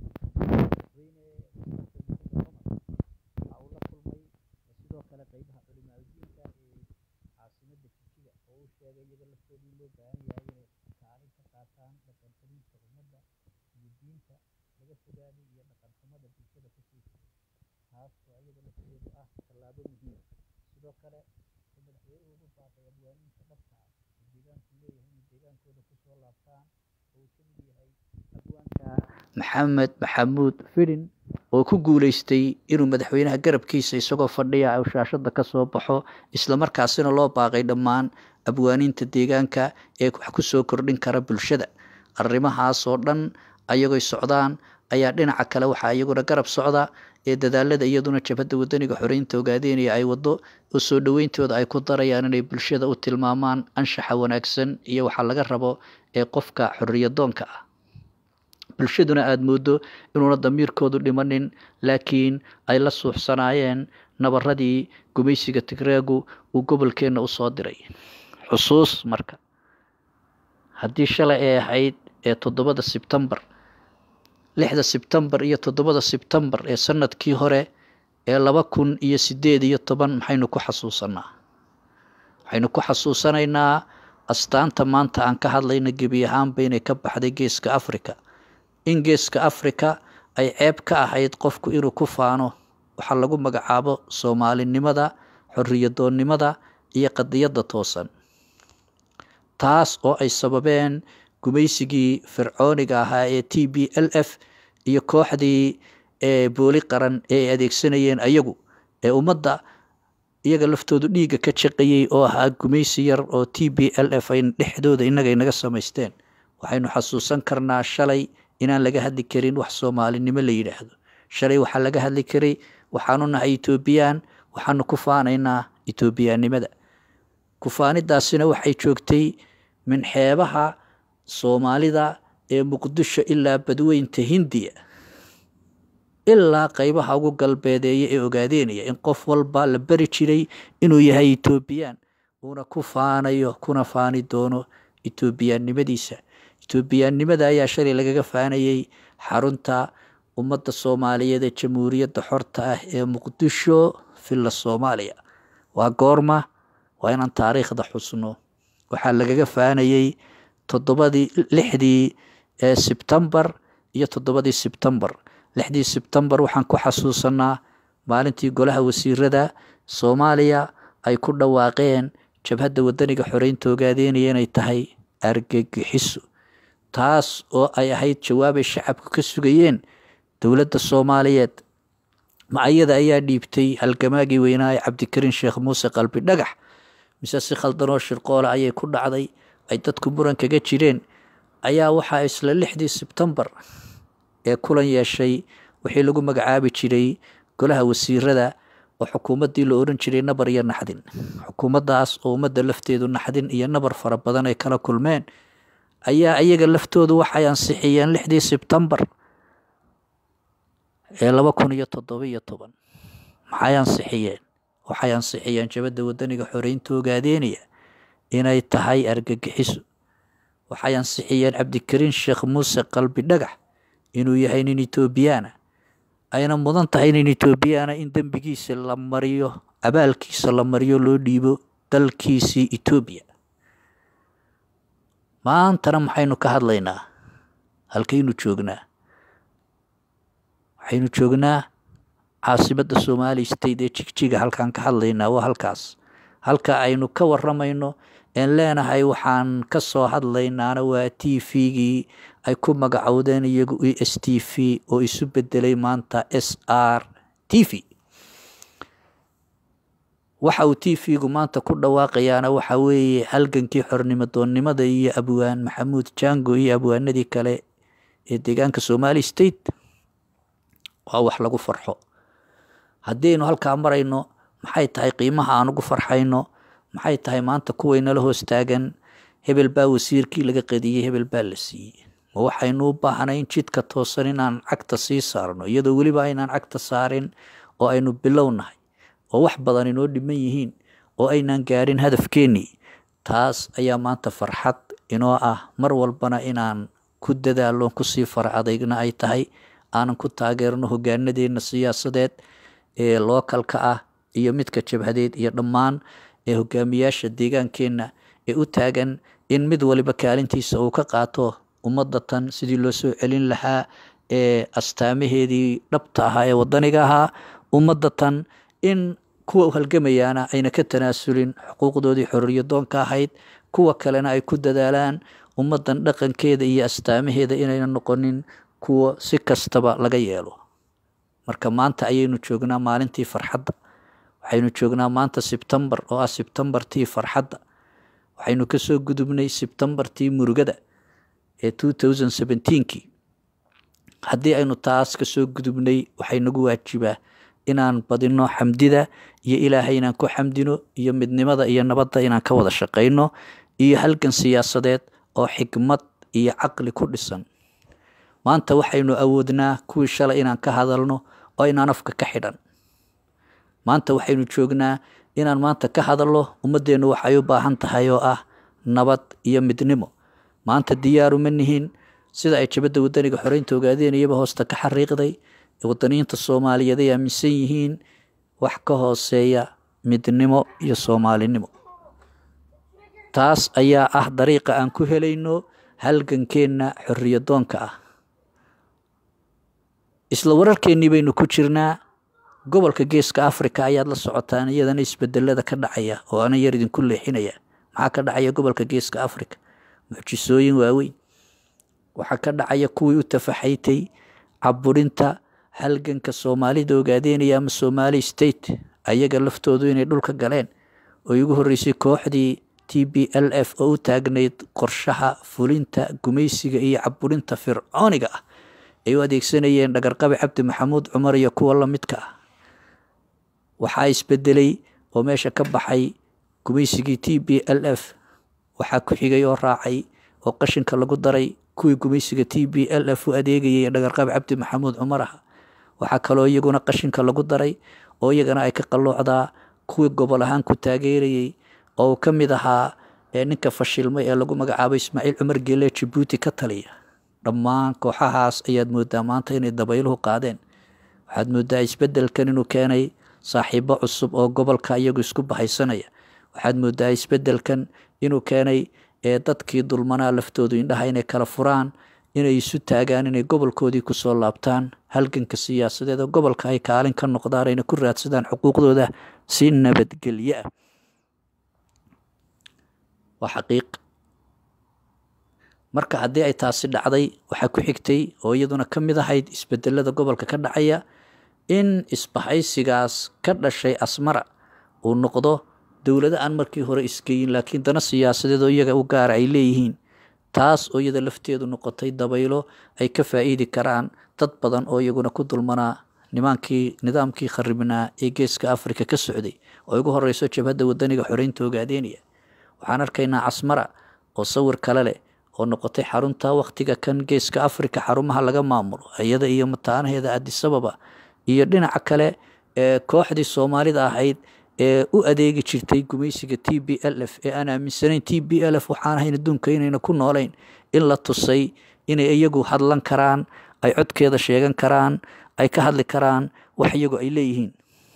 ah sidoo kale qeybaha culimaadudiinka ee caasimada jijiga oo uu sheegay iyaga laftooda in loo baahan yahay inay kaalin ka qaataan dhaqan celinta ummadda iyo diinta laga fogaaday iyo dhaqan xumada bulshada kusii taas oo iyada lafteedu ah tallaabo muhiim sidoo kale wuxuu madaxweynuhu ugu baaqay abwaaniinta dhabta ah oo deegaanku leeyahay inay deegaankooda kusoo laabtaan oo uu ka mid yahay abwaanka maxamed maxamuud fidin oo ku guuleystay inuu madaxweynaha garabkiisa isagoo fadhiya uu shaashada ka soo baxo islamarkaasina loo baaqay dhammaan abwaaniinta deegaanka ee wax ku soo kordhin kara bulshada arrimahaasoo dhan ayagoy socdaan ayaa dhinaca kale waxaa iyaguna garab socda ee dadaalada iyaduna jabhadda wadaniga xoreynta ogaadeynaya ay wado oo soo dhoweyntooda ay ku darayaan inay bulshada u tilmaamaan anshaxa wanaagsan iyo waxaa laga rabo ee qofka xoriyadoonka ah bulshaduna aada moodo inuuna damiirkoodu dhimanin laakiin ay la suuxsanaayeen nabaradii gumaysiga tigreegu uu gobolkeenna usoo diray xusuus marka haddii shalay ay ahayd ee toddobada sebtembar lixda sebtembar iyo toddobada sebtembar ee sanadkii hore ee laba kun iyo sideed iyo toban maxaynu ku xasuusanaa waxaynu ku xasuusanaynaa astaanta maanta aan ka hadlayna gebi ahaanba inay ka baxday geeska africa in geeska africa ay ceeb ka ahayd qofku inuu ku faano waxaa lagu magacaabo soomaalinimada xoriyadoonnimada iyo qadiyadda toosan taas oo ay sababeen gumaysigii fircooniga ahaa ee t b l f iyo kooxdii ee booli qaran ee ay adeegsanayeen ayagu ee ummadda iyaga laftoodu dhiigga ka jaqayey oo ahaa gumaysi yar oo t b l f ay dhexdooda innaga inaga samaysteen waxaynu xasuusan karnaa shalay inaan laga hadli karin wax soomaalinimo la yidhaahdo shalay waxaa laga hadli karay waxaanu nahay etoobiyaan waxaanu ku faanaynaa etoobiyaannimada kufaanidaasina waxay joogtay min xeebaha soomaalida ee muqdisho ilaa badweynta hindiya ilaa qeybaha ugu galbeedeeya ee ogaadeynaya in qof walba la beri jiray inuu yahay etoobiyaan uuna ku faanayo kuna faani doono etoobiyaannimadiisa etoobiyaannimada ayaa shalay lagaga faanayey xarunta ummadda soomaaliyeed ee jamhuuriyadda xorta ah ee muqdisho villa soomaaliya waa goorma waa inaan taariikhda xusno waxaa lagaga faanayey toddobadii lixdii ee sebtembar iyo toddobadii sebtembar lixdii sebtembar waxaan ku xasuusanaa maalintii golaha wasiirada soomaaliya ay ku dhawaaqeen jabhadda wadaniga xoreynta ogaadeynaya inay tahay argagixiso taas oo ay ahayd jawaabay shacabku ka sugayeen dowladda soomaaliyeed macayada ayaa dhiibtay halgamaagii weynaa ee cabdikariin sheekh muuse qalbi dhagax mise si khaldanoo shirqoole ayay ku dhacday ay dadku muran kaga jireen ayaa waxaa isla lixdii sebtembar ee kulan yeeshay wixii lagu magacaabi jiray golaha wasiirada oo xukuumaddii la oran jiray nabar iyo naxdin xukuumaddaas oo ummadda lafteedu naxdin iyo nabar fara badan ay kala kulmeen ayaa iyaga laftoodu waxay ansixiyeen lixdii sebtembar ee laba kun iyo toddoba iyo toban maxay ansixiyeen waxay ansixiyeen jabadda wadaniga xoreynta ogaadeynaya inay tahay argagixiso waxay ansixiyeen cabdikariin sheekh muuse qalbi dhagax inuu yahay nin etoobiyaana ayna mudan tahay nin etoobiyaana in dembigiisa la mariyo abaalkiisa la mariyo loo dhiibo dalkiisii etoobiya maantana maxaynu ka hadlaynaa halkaynu joognaa waxaynu joognaa caasimada somali state ee jigjiga halkaan ka hadlaynaa waa halkaas halka aynu ka waramayno een leenahay waxaan ka soo hadlaynaana waa t v-gii ay ku magacowdeen iyagu e s t v oo isu bedelay maanta s r t v waxa uu t v-gu maanta ku dhawaaqayaana waxa weeye halgankii xornimo doonnimada iyo abwaan maxamuud jango iyo abwaanadii kale ee deegaanka somali state waa wax lagu farxo haddaynu halkaa marayno maxay tahay qiimaha aan ugu farxayno maxay tahay maanta kuwaynala hoos taagan hebel baa wasiirkii laga qadiyey hebel baa la siiyey ma waxaynu u baahnayn jidka toosan inaan cagta sii saarno iyadoo weliba aynaan cagta saarin oo aynu bilownahay oo wax badan inoo dhiman yihiin oo aynaan gaarin hadafkeennii taas ayaa maanta farxad inoo ah mar walbana inaan ku dadaalo kusii fara adeygna ay tahay aanan ku taageerno hogaanadeenna siyaasadeed ee lookalka ah iyo midka jabhadeed iyo dhammaan ee hogaamiyaasha deegaankeenna ee u taagan in mid waliba kaalintiisa uu ka qaato ummadda tan sidii loo soo celin lahaa ee astaamaheedii dhabta ahaa ee wadaniga ahaa ummadda tan in kuwa u halgamayaana ayna ka tanaasulin xuquuqdoodii xorriyadoonka ahayd kuwa kalena ay ku dadaalaan ummaddan dhaqankeeda iyo astaamaheeda inayna noqonin kuwa si kastaba laga yeelo marka maanta ayaynu joognaa maalintii farxadda waxaynu joognaa maanta sebtembar oo ah sebtembartii farxadda waxaynu kasoo gudubnay sebtembartii murugada ee two thousand seventeenkii haddii aynu taas kasoo gudubnay waxay nagu waajibaa inaan badino xamdida iyo ilaahay inaan ku xamdino iyo midnimada iyo nabadda inaan ka wada shaqayno iyo halgan siyaasadeed oo xikmad iyo caqli ku dhisan maanta waxaynu awoodnaa kuwii shalay inaan ka hadalno oo inaan afka ka xidhan maanta waxaynu joognaa inaan maanta ka hadalno ummaddeennu waxay u baahan tahay oo ah nabad iyo midnimo maanta diyaaru ma nihin sida ay jabadda wadaniga xoreynta ogaadeen iyaba hoosta ka xariiqday wadaniyiinta soomaaliyeed ay aaminsan yihiin wax ka hooseeya midnimo iyo soomaalinimo taas ayaa ah dariiqa aan ku helayno halgankeenna xorriyadoonka ah isla wararkeennii baynu ku jirnaa gobolka geeska africa ayaad la socotaan iyadana isbedelada ka dhacaya oo ana yar idinku leexinaya maxaa ka dhacaya gobolka geeska africa mucjisooyin waaweyn waxaa ka dhacaya kuwii u tafaxaytay caburinta halganka soomaalida ogaadeynaya ama somali state ayaga laftoodu inay dhulka galeen oo igu horreysay kooxdii t b l f oo u taagnayd qorshaha fulinta gumaysiga iyo caburinta fircooniga ah ay u adeegsanayeen dhagarqabi cabdi maxamuud cumar iyo kuwa lamidka ah waxaa isbedelay oo meesha ka baxay gumaysigii t b l f waxaa ku xigay oo raacay oo qashinka lagu daray kuwii gumaysiga t b l f u adeegayay dhagarqabi cabdi maxamuud cumar ah waxaa kaloo iyaguna qashinka lagu daray oo iyagana ay ka qalloocdaa kuwii gobol ahaan ku taageerayey oo uu ka mid ahaa ninka fashilmay ee lagu magacaabo ismaaciil cumar geele jabuuti ka taliya dhammaan kooxahaas ayaad moodaa maanta inay dabayluhu qaadeen waxaad moodaa isbedelkan inuu keenay saaxiibo cusub oo gobolka iyagu isku bahaysanaya waxaad moodaa isbedelkan inuu keenay ee dadkii dulmanaa laftoodu indhaha inay kala furaan inay isu taagaan inay gobolkoodii kusoo laabtaan halganka siyaasadeed oo gobolka ay kaalin ka noqdaan ayna ku raadsadaan xuquuqdooda si nabadgelyo ah waa xaqiiq marka haddii ay taasi dhacday waxaa ku xigtay oo iyaduna ka mid ahayd isbedelada gobolka ka dhacaya in isbahaysigaas ka dhashay asmara uu noqdo dowlado aan markii hore isgeyin laakiin dana siyaasadeed oo iyaga u gaara ay leeyihiin taas oo iyada lafteedu noqotay dabaylo ay ka faa'iidi karaan dad badan oo iyaguna ku dulmanaa nimaankii nidaamkii kharibnaa ee geeska africa ka socday oo ugu horeyso jabhadda wadaniga xoreynta ogaadeynaya waxaan arkaynaa casmara oo sawir kale leh oo noqotay xarunta wakhtiga kan geeska africa xarumaha laga maamulo iyada iyo mataanaheeda adisababa iyo dhinaca kale ee kooxdii soomaalida ahayd ee u adeegi jirtay gumaysiga t b l f ee aan aaminsanayn t b l f waxaan ahayn adduunka inayna ku noolayn in la tusay inay iyagu hadlan karaan ay codkeeda sheegan karaan ay ka hadli karaan wax iyagu ay leeyihiin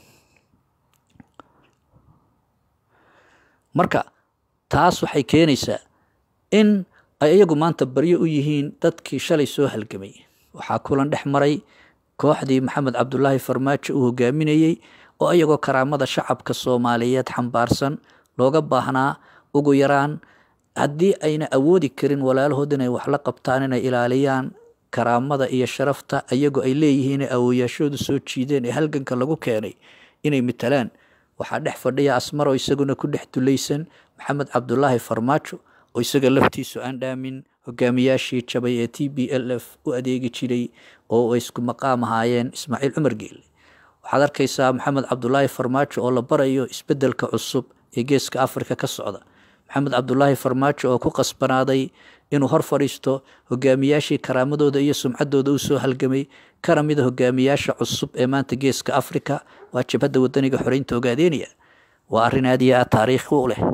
marka taas waxay keenaysaa in ay iyagu maanta baryo u yihiin dadkii shalay soo halgamay waxaa kulan dhex maray kooxdii maxamed cabdulaahi farmaajo uu hogaaminayey oo iyagoo karaamada shacabka soomaaliyeed xambaarsan looga baahnaa ugu yaraan haddii ayna awoodi karin walaalahood inay wax la qabtaan inay ilaaliyaan karaamada iyo sharafta iyagoo ay leeyihiin ee awooyaashoodu soo jiideen ee halganka lagu keenay inay matalaan waxaa dhex fadhiya asmaro isaguna ku dhex dulaysan maxamed cabdulaahi farmaajo oo isaga laftiisu aan dhaamin hogaamiyaashii jabay ee t b l f u adeegi jiray oo ay isku maqaam ahaayeen ismaaciil cumar geelle waxaad arkaysaa maxamed cabdulaahi farmaajo oo la barayo isbedelka cusub ee geeska africa ka socda maxamed cabdulaahi farmaajo oo ku qasbanaaday inuu hor fadhiisto hogaamiyaashii karaamadooda iyo sumcaddooda u soo halgamay kana mida hogaamiyaasha cusub ee maanta geeska africa waa jabhadda wadaniga xoreynta ogaadeynaya waa arrin aad iyo aad taariikhi u leh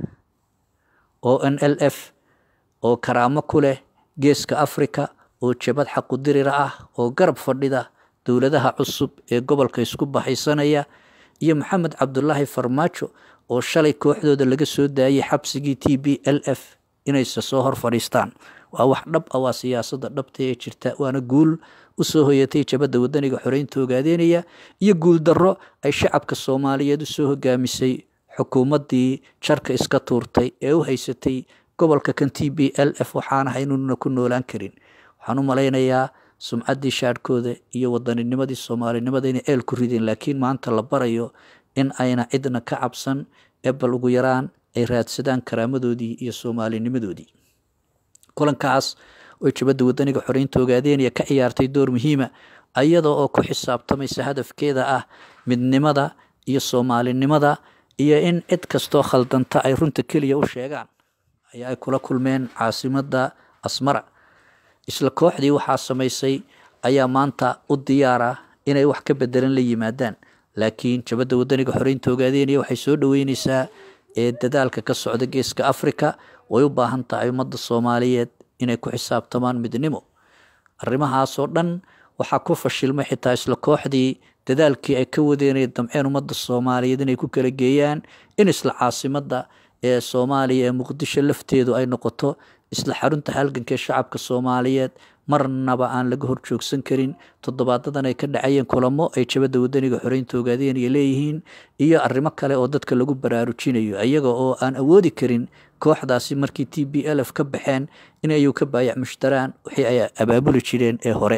o n l f oo karaamo ku leh geeska africa oo jabad xaqudirira ah oo garab fadhida dowladaha cusub ee gobolka isku baxaysanaya iyo maxamed cabdulaahi farmaajo oo shalay kooxdooda laga soo daayay xabsigii t b l f inayse soo hor fadhiistaan waa wax dhab ah waa siyaasada dhabta ee jirta waana guul usoo hoyatay jabadda wadaniga xoreynta ogaadeynaya iyo guul darro ay shacabka soomaaliyeed usoo hogaamisay xukuumaddii jarka iska tuurtay ee u haysatay gobolka kan t b l f waxaana haynuna ku noolaan karin waxaan u malaynayaa sumcaddii shaadhkooda iyo wadaninnimadii soomaalinimada inay eel ku rideen laakiin maanta la barayo in ayna cidna ka cabsan ee bal ugu yaraan ay raadsadaan karaamadoodii iyo soomaalinimadoodii kulankaas oy jabadda wadaniga xoreynta ogaadeynaya ka ciyaartay door muhiima iyada oo ku xisaabtamaysa hadafkeeda ah midnimada iyo soomaalinimada iyo in cid kastoo khaldanta ay runta keliya u sheegaan ayaa ay kula kulmeen caasimadda asmara isla kooxdii waxaa samaysay ayaa maanta u diyaara inay wax ka bedelan la yimaadaan laakiin jabadda wadaniga xoreynta ogaadeynaya waxay soo dhaweyneysaa ee dadaalka ka socda geeska africa way u baahan tahay ummadda soomaaliyeed inay ku xisaabtamaan midnimo arrimahaasoo dhan waxaa ku fashilmay xitaa isla kooxdii dadaalkii ay ka wadeenay damceen ummadda soomaaliyeed inay ku kala geeyaan in isla caasimadda ee soomaaliya ee muqdisho lafteedu ay noqoto isla xarunta halganka ee shacabka soomaaliyeed marnaba aan laga horjoogsan karin toddobaadadan ay ka dhacayeen kulamo ay jabadda wadaniga xoreynta ogaadeynaya leeyihiin iyo arrimo kale oo dadka lagu baraarujinayo iyaga oo aan awoodi karin kooxdaasi markii t b l f ka baxeen in ayuu ka baayac mushtaraan wixii ay abaabuli jireen ee hore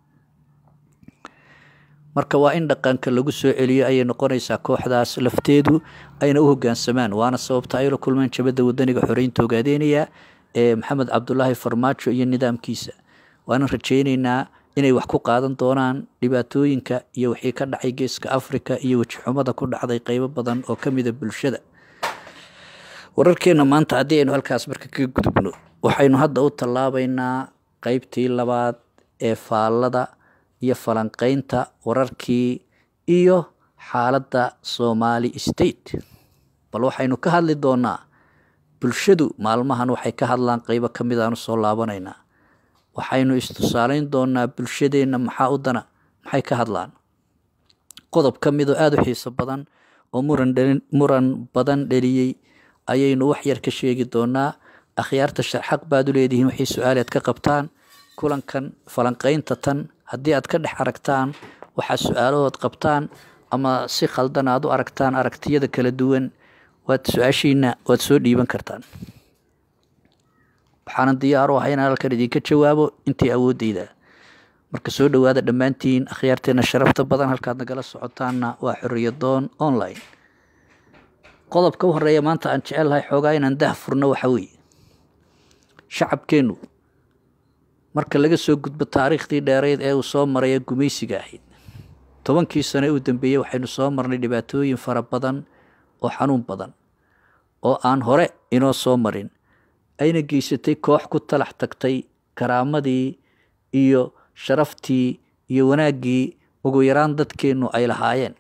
marka waa in dhaqanka lagu soo celiyo ayay noqonaysaa kooxdaas lafteedu ayna u hogaansamaan waana sababta ay la kulmeen jabadda wadaniga xoreynta ogaadeynaya ee maxamed cabdulaahi farmaajo iyo nidaamkiisa waana rajayneynaa inay wax ku qaadan doonaan dhibaatooyinka iyo wixii ka dhacay geeska africa iyo wejixumada ku dhacday qeybo badan oo ka mida bulshada wararkeena maanta haddii aynu halkaas marka kaga gudubno waxaynu hadda u tallaabaynaa qeybtii labaad ee faallada iyo falanqeynta wararkii iyo xaaladda somali state bal waxaynu ka hadli doonaa bulshadu maalmahan waxay ka hadlaan qeybo ka mid aanu soo laabanaynaa waxaynu istusaaleyn doonaa bulshadeenna maxaa u dana maxay ka hadlaan qodob ka midoo aada u xiiso badan oo muran dhalin muran badan dheliyey ayaynu wax yar ka sheegi doonaa akhyaarta sharxaq baad u leedihiin waxay su-aaleed ka qabtaan kulankan falanqeynta tan haddii aad ka dhex aragtaan waxaa su-aalahood qabtaan ama si khaldan aad u aragtaan aragtiyada kala duwan waad su-aashiina waad soo dhiiban kartaan waxaanan diyaar u ahay inaan halkan idinka jawaabo intii awoodeyda marka soo dhowaada dhammaantiin akhyaarteena sharafta badan halkaad nagala socotaanna waa xoriyadoon online qodobka u horeeya maanta aan jecelahay xoogaa inaan dah furno waxa weeye shacabkeennu marka laga soo gudbo taariikhdii dheereyd ee uu soo maray ee gumaysiga ahayd tobankii sane u dambeeyey waxaynu soo marnay dhibaatooyin fara badan oo xanuun badan oo aan hore inoo soo marin ayna geysatay koox ku talax tagtay karaamadii iyo sharaftii iyo wanaaggii ugu yaraan dadkeennu ay lahaayeen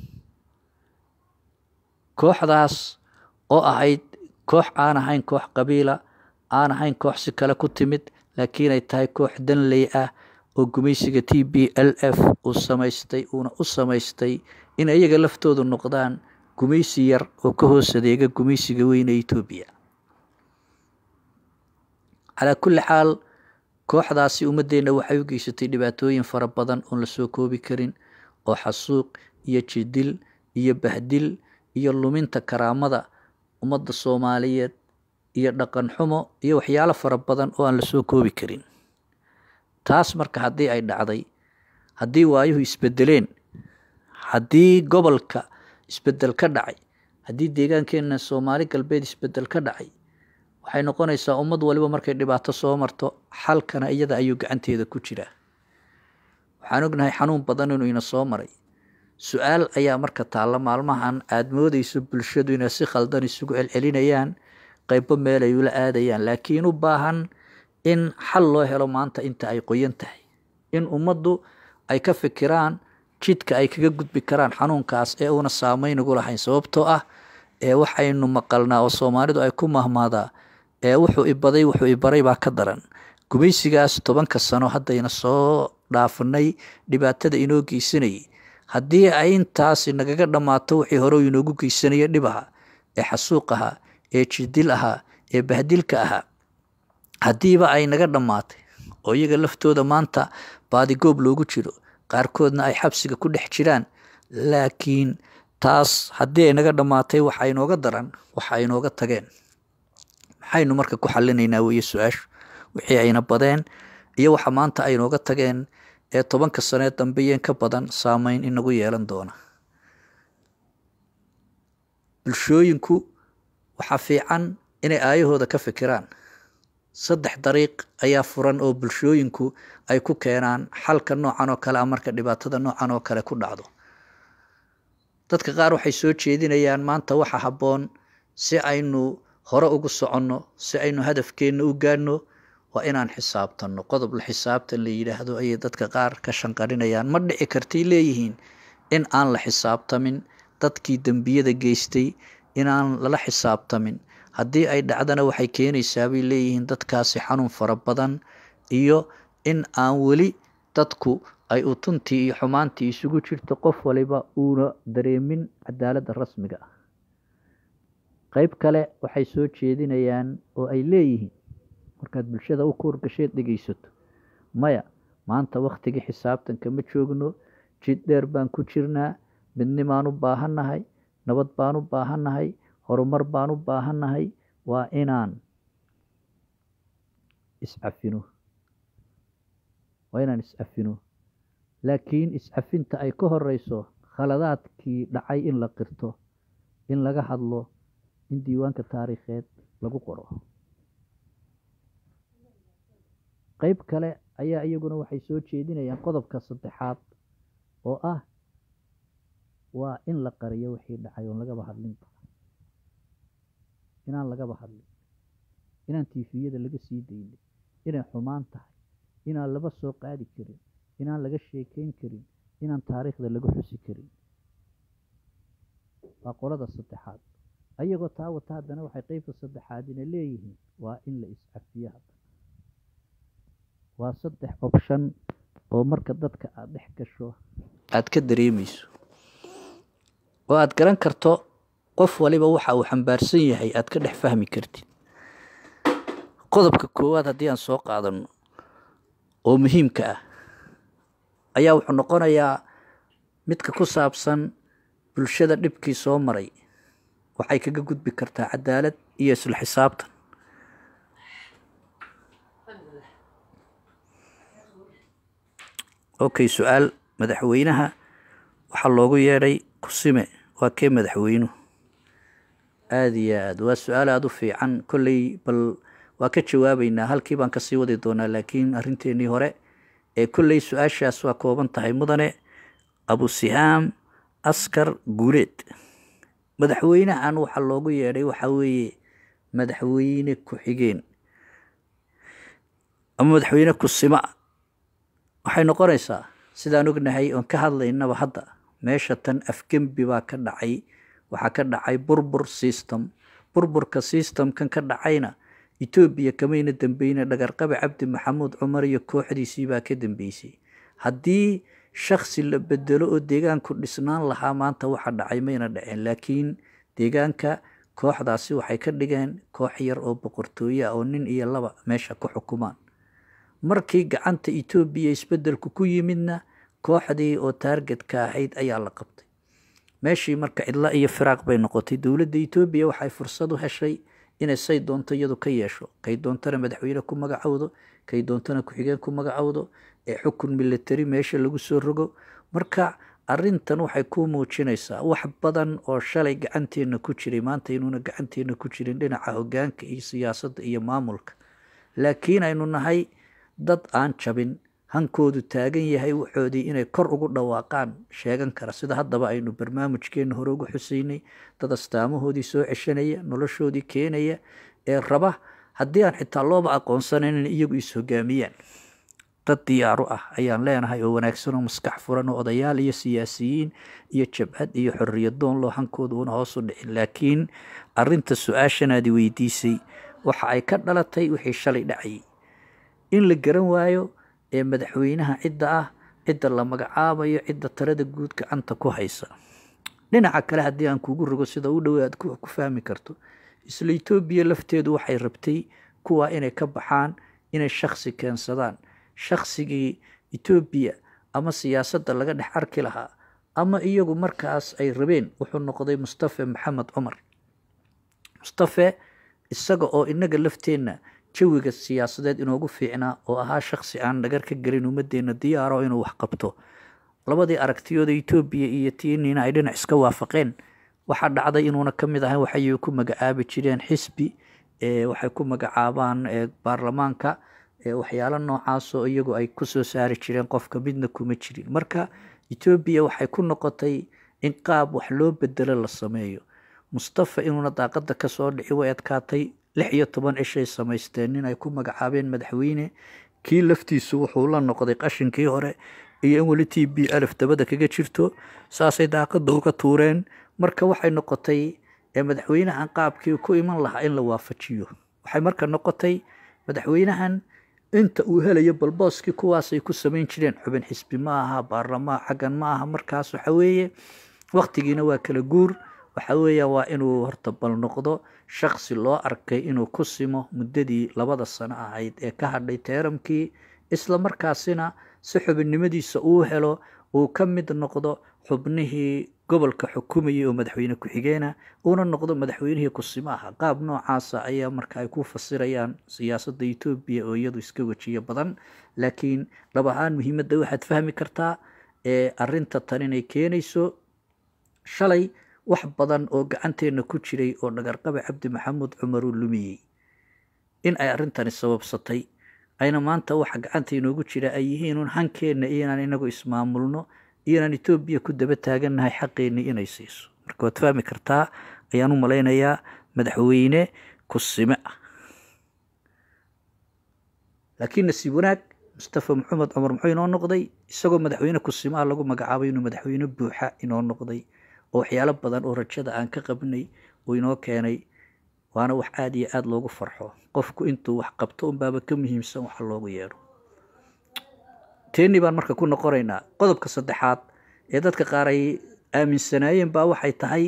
kooxdaas oo ahayd koox aan ahayn koox qabiila aan ahayn koox si kale ku timid laakiin ay tahay koox danley ah oo gumaysiga t b l f uu samaystay uuna u samaystay in iyaga laftoodu noqdaan gumaysi yar oo ka hoos adeega gumaysiga weyne etoobiya calaa kulli xaal kooxdaasi ummaddeenna waxay u geysatay dhibaatooyin fara badan oon la soo koobi karin oo xasuuq iyo jidil iyo bahdil iyo luminta karaamada ummadda soomaaliyeed iyo dhaqan xumo iyo waxyaalo fara badan oo aan la soo koobi karin taas marka haddii ay dhacday haddii waayuhu isbedeleen haddii gobolka isbedel ka dhacay haddii deegaankeenna soomaali galbeed isbedel ka dhacay waxay noqonaysaa ummad waliba markay dhibaato soo marto xalkana iyada ayuu gacanteeda ku jiraa waxaan ognahay xanuun badan inuu ina soo maray su-aal ayaa marka taalla maalmahan aada moodeyso bulshadu inay si khaldan isugu celcelinayaan qaybo meel ay ula aadayaan laakiin u baahan in xal loo helo maanta inta ay qoyan tahay in ummaddu ay ka fikiraan jidka ay kaga gudbi karaan xanuunkaas ee uuna saameyn ugu lahayn sababtoo ah ee waxaynu maqalnaa oo soomaalidu ay ku mahmaadaa ee wuxuu ibaday wuxuu ibaray baa ka daran gumaysigaas tobanka sano haddayna soo dhaafanay dhibaatada inoo geysanayay haddii ay intaasi nagaga dhammaato wixii hore inoogu geysanaya dhib ahaa ee xasuuq ahaa ee jidil ahaa ee bahdilka ahaa haddiiba ay naga dhammaatay oo iyaga laftooda maanta baadigoob loogu jiro qaarkoodna ay xabsiga ku dhex jiraan laakiin taas haddii ay naga dhammaatay waxa inooga daran waxa inooga tageen maxaynu marka ku xalinaynaa weeye su-aashu wixii ayna badeen iyo waxa maanta aynooga tageen ee tobanka sanee dambeyeen ka badan saameyn inagu yeelan doona bulshooyinku waxaa fiican inay aayahooda ka fikiraan saddex dariiq ayaa furan oo bulshooyinku ay ku keenaan xalka noocan oo kale a marka dhibaatada noocan oo kale ku dhacdo dadka qaar waxay soo jeedinayaan maanta waxa habboon si aynu hore ugu soconno si aynu hadafkeenna u gaadhno waa inaan xisaabtanno qodob la xisaabtan la yidhaahdo ayay dadka qaar ka shanqarinayaan ma dhici kartay leeyihiin in aan la xisaabtamin dadkii dembiyada geystay inaan lala xisaabtamin haddii ay dhacdana waxay keenaysaa bay leeyihiin dadkaasi xanuun fara badan iyo in aan weli dadku ay utuntii iyo xumaantii isugu jirto qof waliba uuna dareemin cadaaladda rasmiga ah qeyb kale waxay soo jeedinayaan oo ay leeyihiin markaad bulshada u kuurgasheed dhegeysato maya maanta wakhtigii xisaabtanka ma joogno jid dheer baan ku jirnaa midnimaan u baahannahay nabad baan u baahannahay horumar baan u baahannahay waa inaan iscafino waa inaan iscafino laakiin iscafinta ay ka horeyso khaladaadkii dhacay in la qirto in laga hadlo in diiwaanka taariikheed lagu qoro qeyb kale ayaa iyaguna waxay soo jeedinayaan qodobka saddexaad oo ah waa in la qariyo wixii dhacay oon lagaba hadlinba inaan lagaba hadlin inaan tiifiyada laga sii daynin inay xumaan tahay inaan laba soo qaadi karin inaan laga sheekeyn karin inaan taariikhda laga xusi karin waa qolada saddexaad ayagoo taa wata haddana waxay qeybta saddexaadina leeyihiin waa in la iscafiyo haddana waa saddex option oo marka dadka aada dhex gasho aada ka dareemeyso oo aada garan karto qof waliba waxa uu xambaarsan yahay aada ka dhex fahmi kartid qodobka koowaad haddii aan soo qaadano oo muhiimka ah ayaa wuxuu noqonayaa midka ku saabsan bulshada dhibkii soo maray waxay kaga gudbi kartaa cadaalad iyo isla xisaabtan okay su-aal madaxweynaha waxaa loogu yeedhay kusime waa kee madaxweynuhu aada iyo aad waa su-aal aada u fiican kolley bal waa ka jawaabeynaa halkii baan kasii wadi doonaa laakiin arrinteenii hore ee kolley su-aashaas waa kooban tahay mudane abusihaam askar guuleed madaxweynahan waxaa loogu yeedhay waxaa weeye madaxweyne ku-xigeen ama madaxweyne kusima waxay noqonaysaa sidaan ognahay oon ka hadlaynaba hadda meesha tan afgembi baa ka dhacay waxaa ka dhacay burbur system burburka systemkan ka dhacayna etoobiya kamayna dambeyne dhagarqabe cabdi maxamuud cumar iyo kooxdiisii baa ka dambeysay haddii shaksi la bedelo oo deegaanku dhisnaan lahaa maanta waxa dhacay mayna dhaceen laakiin deegaanka kooxdaasi waxay ka dhigeen koox yar oo boqortooye ah oo nin iyo laba meesha ku xukumaan markii gacanta etoobiya isbedelku ku yimidna kooxdii oo taargetka ahayd ayaa la qabtay meeshii marka cidlo iyo firaaq bay noqotay dowladda etoobiya waxay fursad u heshay inay say doonto iyadu ka yeesho kay doontana madaxweyne ku magacowdo kay doontana ku-xigeen ku magacowdo ee xukun military meesha lagu soo rogo marka arintan waxay ku muujinaysaa wax badan oo shalay gacanteena ku jiray maanta inuuna gacanteena ku jirin dhinaca hogaanka iyo siyaasadda iyo maamulka laakiin aynu nahay dad aan jabin hankoodu taagan yahay waxoodii inay kor ugu dhawaaqaan sheegan kara sida haddaba aynu barnaamijkeena hore ugu xuseynay dad astaamahoodii soo ceshanaya noloshoodii keenaya ee raba haddii aan xitaa looba aqoonsanayn in iyagu is hogaamiyaan dad diyaaru ah ayaan leenahay oo wanaagsan oo maskax furan oo odayaal iyo siyaasiyiin iyo jabhad iyo xoriyadoon loo hankooda una hoos u dhicin laakiin arinta su-aashanaadi weydiisay waxa ay ka dhalatay wixii shalay dhacayay in la garan waayo ee madaxweynaha cidda ah cidda la magacaabayo cidda talada guud gacanta ku haysa dhinaca kale haddii aan kugu rogo sida u dhowe aad ku fahmi karto isla etoobiya lafteedu waxay rabtay kuwa inay ka baxaan inay shaksi keensadaan shaksigii etoobiya ama siyaasadda laga dhex arki lahaa ama iyagu markaas ay rabeen wuxuu noqday mustafe maxamed cumar mustafe isaga oo inaga lafteenna jawiga siyaasadeed inoogu fiicnaa oo ahaa shaksi aan dhagar ka gelin ummadeenna diyaaro inuu wax qabto labadii aragtiyooda etoobiya iyo tiinina ay dhinac iska waafaqeen waxaa dhacday inuuna ka mid ahayn waxay ku magacaabi jireen xisbi waxay ku magacaabaan baarlamaanka waxyaalo noocaasoo iyagu ay kusoo saari jireen qofka midna kuma jirin marka etoobiya waxay ku noqotay in qaab wax loo bedelo la sameeyo mustafa inuuna daaqada kasoo dhici way adkaatay lix iyo toban cishay samaysteen nin ay ku magacaabeen madaxweyne kii laftiisu wuxuu la noqday qashinkii hore iyo in weli t b alf dabada kaga jirto saasay daaqada uga tuureen marka waxay noqotay madaxweynahan qaabkii ku iman lahaa in la waafajiyo waxay marka noqotay madaxweynahan inta uu helayo balbooskii kuwaasay ku samayn jireen xubin xisbi ma aha baarlamaan xaggan ma aha markaas waxa weeye waktigiina waa kala guur waxa weeya waa inuu horta bal noqdo shaksi loo arkay inuu ku simo muddadii labada sano ahayd ee ka hadhay teeramkii isla markaasina si xubinnimadiisa uu helo uu ka mid noqdo xubnihii gobolka xukumayay oo madaxweyne ku-xigeena uuna noqdo madaxweynihii kusimo aha qaab noocaasa ayaa marka ay ku fasirayaan siyaasadda etoobiya oo iyadu iska wejiyo badan laakiin dhab ahaan muhiimadda waxaad fahmi kartaa ee arinta tan inay keenayso shalay wax badan oo gacanteenna ku jiray oo dhagarqabe cabdi maxamuud cumar uu lumiyey in ay arrintani sababsatay ayna maanta waxa gacanta inoogu jira ay yihiin un hankeenna iyo inaan inagu ismaamulno iyo inaan etoobiya ku daba taagannahay xaqeennii inay siiso marka waad fahmi kartaa ayaan u malaynayaa madaxweyne kusime ah laakiin nasiib wanaag mustafa maxamed cumar muxuu inoo noqday isagoo madaxweyne kusime ah lagu magacaabay inuu madaxweyne buuxa inoo noqday oo waxyaalo badan oo rajada aan ka qabnay uu inoo keenay waana wax aada iyo aada loogu farxo qofku intuu wax qabto unbaaba ka muhiimsan waxa loogu yeedho teeni baan marka ku noqonaynaa qodobka saddexaad ee dadka qaar ay aaminsanaayeen baa waxay tahay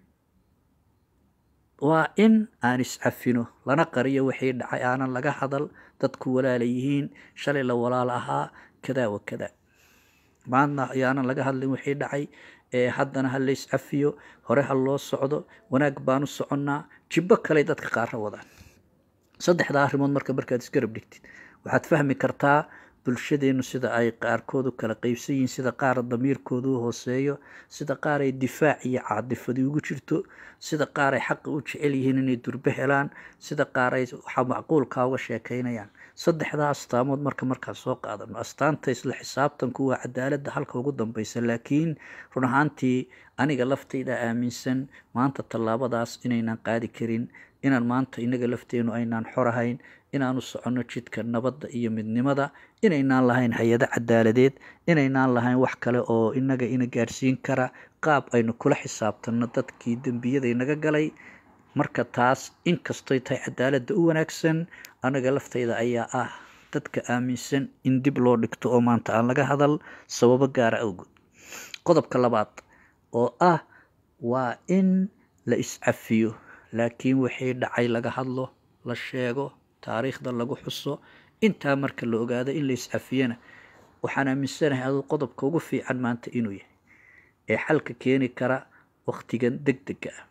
waa in aan iscafino lana qariyo wixii dhacay aanan laga hadal dadku walaala yihiin shalay la walaal ahaa kadaa wa kadaa maadna ayaanan laga hadlin wixii dhacay ee haddana ha lays cafiyo hore ha loo socdo wanaag baanu soconnaa jibbo kaley dadka qaarra wadaan saddexdaa arrimood marka markaad isgarab dhigtid waxaad fahmi kartaa bulshadeennu sida ay qaarkoodu kala qeybsan yihiin sida qaar damiirkoodu u hooseeyo sida qaar ay difaac iyo caadifadi ugu jirto sida qaar ay xaqa u jecel yihiin inay durbe helaan sida qaar ay waxa macquulkaa uga sheekaynayaan saddexdaa astaamood marka markaan soo qaadano astaanta isla xisaabtanku waa cadaaladda halka ugu dambeysa laakiin run ahaantii aniga laftayda aaminsan maanta tallaabadaas inaynan qaadi karin inaan maanta inaga lafteenu aynaan xorahayn inaanu soconno jidka nabadda iyo midnimada inaynaan lahayn hay-ado cadaaladeed inaynaan lahayn wax kale oo inaga ina gaadhsiin kara qaab aynu kula xisaabtanno dadkii dembiyada inaga galay marka taas inkastoy tahay cadaaladda u wanaagsan anaga laftayda ayaa ah dadka aaminsan in dib loo dhigto oo maanta aan laga hadal sababo gaara awgood qodobka labaad oo ah waa in la iscafiyo laakiin wixii dhacay laga hadlo la sheego taariikhda lagu xuso intaa marka la ogaado in la iscafiyana waxaan aaminsanahay aduu qodobka ugu fiican maanta inuu yahay ee xalka keeni kara wakhtigan deg dega ah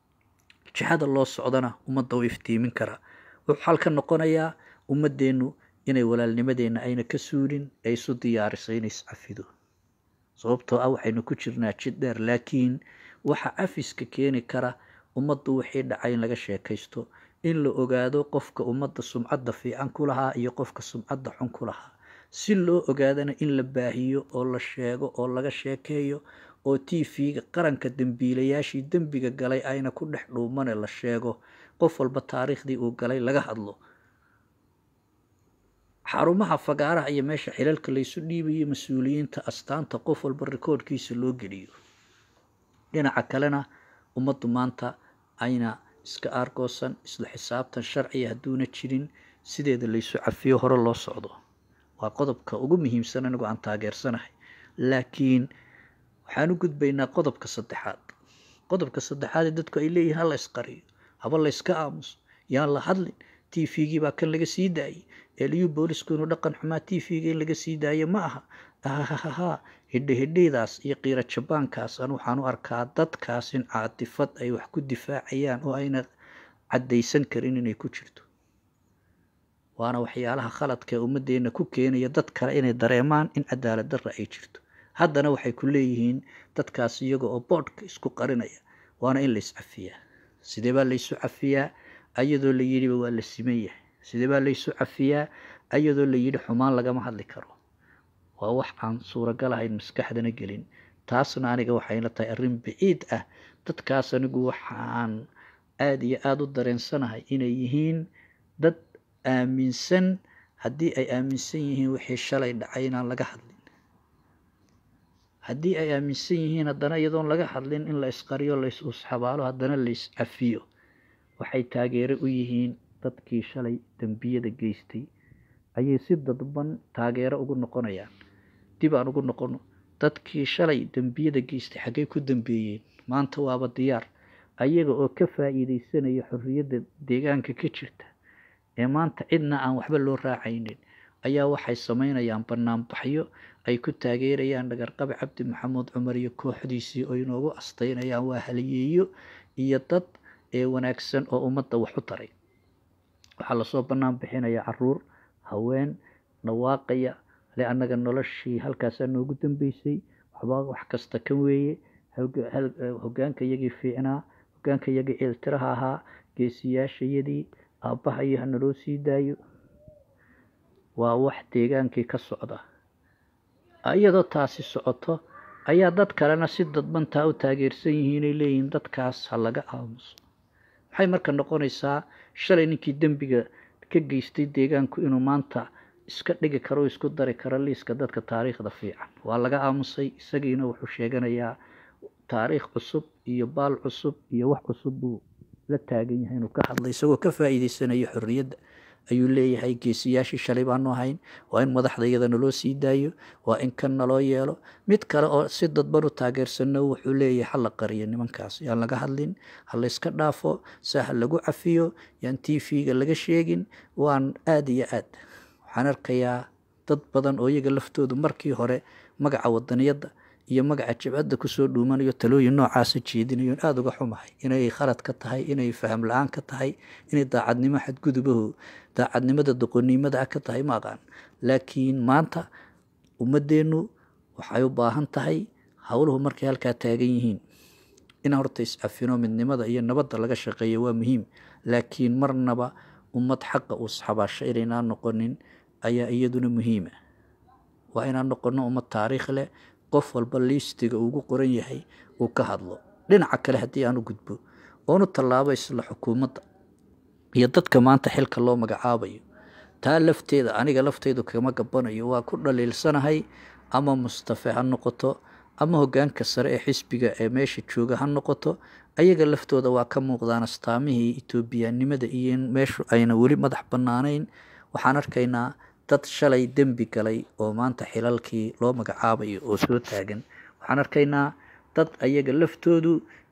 jihada loo socdana ummadda u iftiimin karaa wuxuu xalka noqonayaa ummadeennu inay walaalnimadeenna ayna ka suulin ee isu diyaariso inay iscafido sababtoo ah waxaynu ku jirnaa jid dheer laakiin waxa cafiska keeni kara ummaddu wixii dhacay in laga sheekaysto in la ogaado qofka ummadda sumcadda fiican ku lahaa iyo qofka sumcadda xun ku lahaa si loo ogaadana in la baahiyo oo la sheego oo laga sheekeeyo oo t v-ga qaranka dembiilayaashii dembiga galay ayna ku dhex dhuumane la sheego qof walba taariikhdii uu galay laga hadlo xarumaha fagaaraha iyo meesha xilalka laysu dhiibayo mas-uuliyiinta astaanta qof walba rikoodhkiisa loo geliyo dhinaca kalena ummaddu maanta ayna iska aargoosan isla xisaabtan sharciga hadduuna jirin sideeda laysu cafiyo hore loo socdo waa qodobka ugu muhiimsan anigu aan taageersanahay laakiin waxaan u gudbaynaa qodobka saddexaad qodobka saddexaad ee dadku ay leeyihin hala isqariyo haba layska aamuso yaan la hadlin t v-gii baa kan laga sii daayey eliyu boolisku inuu dhaqan xumaa t v-ga in laga sii daayo ma aha ahahaha hidhe hidheydaas iyo qiiro jabaankaas an waxaan u arkaa dadkaas in caatifad ay wax ku difaacayaan oo ayna caddaysan karin inay ku jirto waana waxyaalaha khaladka ee ummaddeena ku keenaya dad kale inay dareemaan in cadaalad darra ay jirto haddana waxay ku leeyihiin dadkaas iyaga oo boodhka isku qarinaya waana in la iscafiyaa sidee baa laysu cafiyaa ayadoo la yidhiba waa la siman yahay sidee baa laysu cafiyaa ayadoo la yidhi xumaan lagama hadli karo waa wax aan suuragal ahayn maskaxdana gelin taasna aniga waxayna tahay arrin biciid ah dadkaas anigu waxaan aada iyo aada u dareensanahay inay yihiin dad aaminsan haddii ay aaminsan yihiin wixii shalay dhacay inaan laga hadlin haddii ay aaminsan yihiin haddana iyadoon laga hadlin in la isqariyo la is usxabaalo haddana la is cafiyo waxay taageero u yihiin dadkii shalay dembiyada geystay ayay si dadban taageero ugu noqonayaan dib aan ugu noqono dadkii shalay dembiyada geystay xaggay ku dambeeyeen maanta waaba diyaar ayaga oo ka faa'iidaysanaya xorriyadda deegaanka ka jirta ee maanta cidna aan waxba loo raacaynin ayaa waxay samaynayaan banaanbaxyo ay ku taageerayaan dhagarqabe cabdi maxamuud cumar iyo kooxdiisii oo inoogu astaynayaan waa haliyeeyo iyo dad ee wanaagsan oo ummadda wax u taray waxaa lasoo bannaan bixinaya caruur haween dhawaaqaya le annaga noloshii halkaasaa noogu dambeysay waxba wax kasta kan weeye hogaanka iyagii fiicnaa hogaanka iyagii ciiltiraha ahaa geesiyaashayadii aabbaha iyo hanaloo sii daayo waa wax deegaankii ka socda iyadoo taasi socoto ayaa dad kalena si dadbantaa u taageersan yihiin inay leeyihiin dadkaas ha laga aamuso maxay marka noqonaysaa shalay ninkii dembiga ka geystay deegaanku inuu maanta iska dhigi karo o isku dari karo liiska dadka taariikhda fiican waa laga aamusay isagiina wuxuu sheeganayaa taariikh cusub iyo baal cusub iyo wax cusub buu la taagan yahay inuu ka hadlay isagoo ka faa'iideysanayo xorriyadda ayuu leeyahay geesiyaashii shalay baanu ahayn waa in madaxda iyada naloo sii daayo waa in kan naloo yeelo mid kale oo si dadban u taageersanno wuxuu leeyahay ha la qariyo nimankaas yaan laga hadlin ha layska dhaafo se ha lagu cafiyo yaan t v-ga laga sheegin waan aada iyo aad waxaan arkayaa dad badan oo iyaga laftoodu markii hore magaca wadaniyadda iyo magaca jabcadda kusoo dhuumanayo talooyin noocaasa jeedinayoon aada uga xumahay inay khalad ka tahay inay faham la-aan ka tahay inay daacadnimo xadgudubaho daacadnimada doqonnimada ah ka tahay ma aqaan laakiin maanta ummadeennu waxay u baahan tahay howluhu markay halkaa taagan yihiin in horta is-cafino midnimada iyo nabadda laga shaqeeyo waa muhiim laakiin marnaba ummad xaqa uu isxabaasho inaynaan noqonin ayaa iyaduna muhiima waa inaan noqono ummad taariikh leh qof walba liistiga ugu qoran yahay uu ka hadlo dhinaca kale haddii aan u gudbo oonu tallaabo isla xukuumadda iyo dadka maanta xilka loo magacaabayo taa lafteeda aniga lafteydu kama gabanayo waa ku dhaliilsanahay ama mustafe ha noqoto ama hogaanka sare ee xisbiga ee meesha jooga ha noqoto ayaga laftooda waa ka muuqdaan astaamihii etoobiyanimada iyo in meeshu ayna weli madax bannaanayn waxaan arkaynaa dad shalay dembi galay oo maanta xilalkii loo magacaabayo oo soo taagan waxaan arkaynaa dad ayaga laftoodu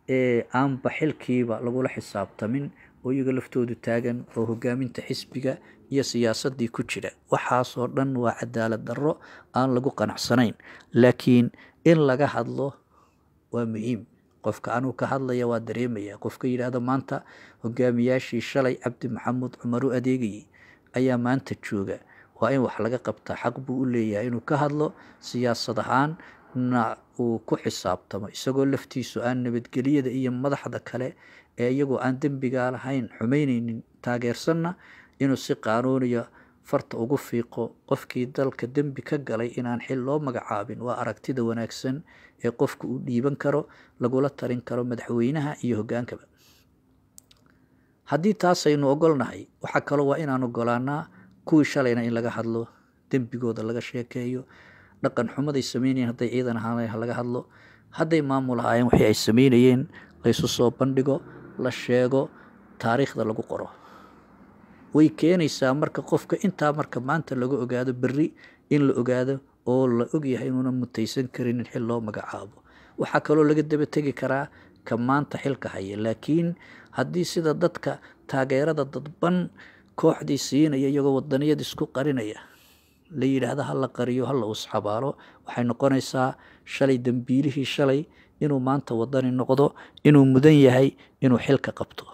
aanba xilkiiba lagula xisaabtamin oo iyaga laftoodu taagan oo hogaaminta xisbiga iyo siyaasadii ku jira waxaasoo dhan waa cadaalad darro aan lagu qanacsanayn laakiin in laga hadlo waa muhiim qofka anuu ka hadlaya waa dareemaya qofka yidhaahda maanta hogaamiyaashii shalay cabdi maxamuud cumar u adeegayay ayaa maanta jooga waa in wax laga qabtaa xaq buu u leeyahay inuu ka hadlo siyaasad ahaan na uu ku xisaabtamo isagoo laftiisu aan nabadgelyada iyo madaxda kale ee iyagoo aan dembigaa lahayn xumaynaynin taageersanna inuu si qaanuuniya farta ugu fiiqo qofkii dalka dembi ka galay inaan xil loo magacaabin waa aragtida wanaagsan ee qofku uu dhiiban karo lagula talin karo madaxweynaha iyo hogaankaba haddii taasaynu ogolnahay waxaa kaloo waa inaan ogolaanaa kuwii shalayna in laga hadlo dembigooda laga sheekeeyo dhaqan xumaday sameynayeen hadday ciidan ahaaneen ha laga hadlo hadday maamul ahaayeen wixii ay sameynayeen laysu soo bandhigo la sheego taariikhda lagu qoro way keenaysaa marka qofka intaa marka maanta laga ogaado berri in la ogaado oo la ogyahay inuuna mutaysan karin in xil loo magacaabo waxaa kaloo laga daba tegi karaa ka maanta xilka haya laakiin haddii sida dadka taageerada dadban kooxdii siinaya iyagoo wadaniyad isku qarinaya la yidhaahdo ha la qariyo ha la usxabaalo waxay noqonaysaa shalay dembiilihii shalay inuu maanta wadani noqdo inuu mudan yahay inuu xilka qabto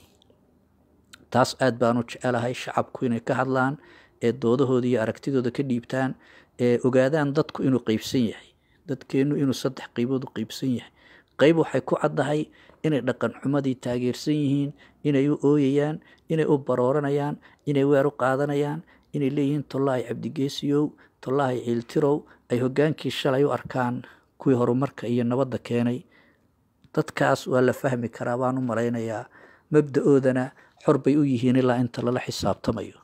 taas aad baanu jecelahay shacabku inay ka hadlaan ee doodahooda iyo aragtidooda ka dhiibtaan ee ogaadaan dadku inuu qeybsan yahay dadkeennu inuu saddex qeybood u qeybsan yahay qeyb waxay ku caddahay inay dhaqan xumadii taageersan yihiin inay u ooyayaan inay u barooranayaan inay weer u qaadanayaan inay leeyihiin tollaahi cabdigeesiyow tollaahi ciiltirow ay hoggaankii shalay u arkaan kuwii horumarka iyo nabadda keenay dadkaas waa la fahmi karaa baan u malaynayaa mabda-oodana xor bay u yihiin ilaa inta lala xisaabtamayo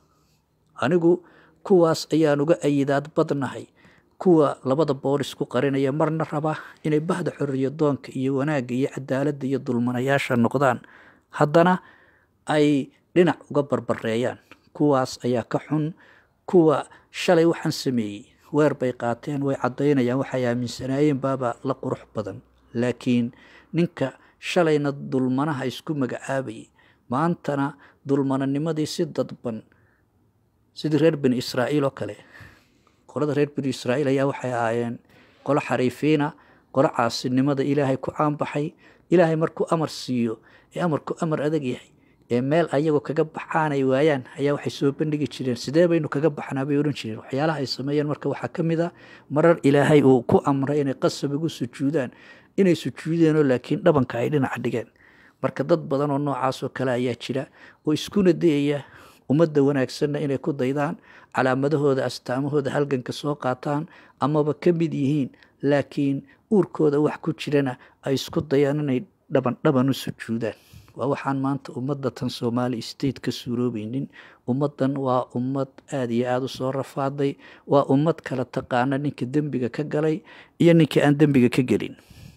anigu kuwaas ayaan uga ayidaad badnahay kuwa labada boolis ku qarinaya marna raba inay bahda xorriya doonka iyo wanaagga iyo cadaaladda iyo dulmanayaasha noqdaan haddana ay dhinac uga barbareeyaan kuwaas ayaa ka xun kuwa shalay waxaan sameeyey weer bay qaateen way caddaynayaan waxay aaminsanaayeen baaba la qurux badan laakiin ninka shalayna dulmanaha isku magacaabayay maantana dulmananimadii si dadban sidii reer bani israa'iil oo kale qolada reer bani israa'iil ayaa waxay ahaayeen qolo xariifiina qolo caasinimada ilaahay ku caanbaxay ilaahay markuu amar siiyo ee amarku amar adag yahay ee meel ayagoo kaga baxaan ay waayaan ayaa waxay soo bandhigi jireen sidee baynu kaga baxnaa bay odhan jireen waxyaalaha ay sameeyeen marka waxaa ka mid a marar ilaahay uu ku amray inay qasab ugu sujuudaan inay sujuudeenoo laakiin dhabanka ay dhinaca dhigeen marka dad badan oo noocaasoo kale ayaa jira oo iskuna dayaya ummadda wanaagsanna inay ku daydaan calaamadahooda astaamahooda halganka soo qaataan amaba ka mid yihiin laakiin uurkooda wax ku jirana ay isku dayaan inay dhaban dhaban u sujuudaan waa waxaan maanta ummadda tan soomaali state ka suuroobeynin ummaddan waa ummad aada iyo aada u soo rafaaday waa ummad kala taqaana ninka dembiga ka galay iyo ninka aan dembiga ka gelin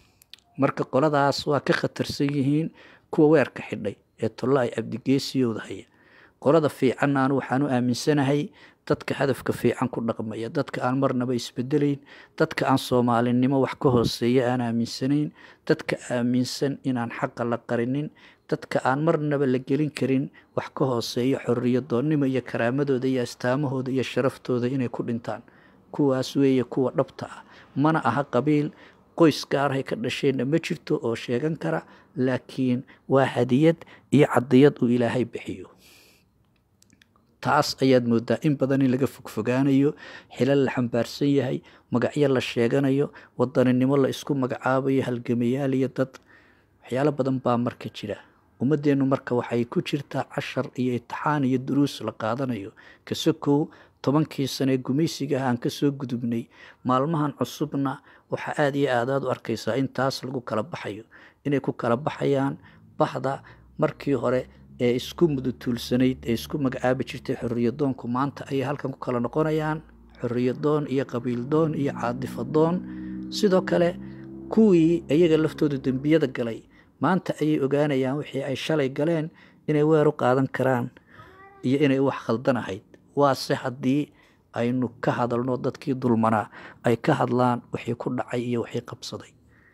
marka qoladaas waa ka khatarsan yihiin kuwa weerka xidhay ee tolla ay cabdigeesiyooda haya qolada fiicanna anu waxaan u aaminsanahay dadka hadafka fiican ku dhaqmaya dadka aan marnaba isbedelayn dadka aan soomaalinimo wax ka hooseeya aan aaminsanayn dadka aaminsan inaan xaqa la qarinin dadka aan marnaba la gelin karin wax ka hooseeya xoriyadoonnimo iyo karaamadooda iyo astaamahooda iyo sharaftooda inay ku dhintaan kuwaas weeye kuwa dhabta ah mana aha qabiil qoys gaarahay ka dhasheenna ma jirto oo sheegan kara laakiin waa hadiyad iyo cadiyad uu ilaahay bixiyo taas ayaad moodaa in badan in laga fogfogaanayo xilal la xambaarsan yahay magacyo la sheeganayo wadaninimo la isku magacaabayo halgamayaal iyo dad waxyaalo badan baa marka jira ummadeennu marka waxay ku jirtaa cashar iyo itixaan iyo duruus la qaadanayo kasakow tobankii sane gumaysiga ah aan kasoo gudubnay maalmahan cusubna waxaa aada iyo aad aad u arkaysaa in taas lagu kala baxayo inay ku kala baxayaan bahda markii hore ee isku mudutuulsanayd ee isku magacaabi jirtay xoriyadoonku maanta ayay halkan ku kala noqonayaan xoriyadoon iyo qabiildoon iyo caadifadoon sidoo kale kuwii iyaga laftooda dembiyada galay maanta ayay ogaanayaan wixii ay shalay galeen inay weer u qaadan karaan iyo inay wax khaldan ahayd waase haddii aynu ka hadalno dadkii dulmanaa ay ka hadlaan wixii ku dhacay iyo wixii qabsaday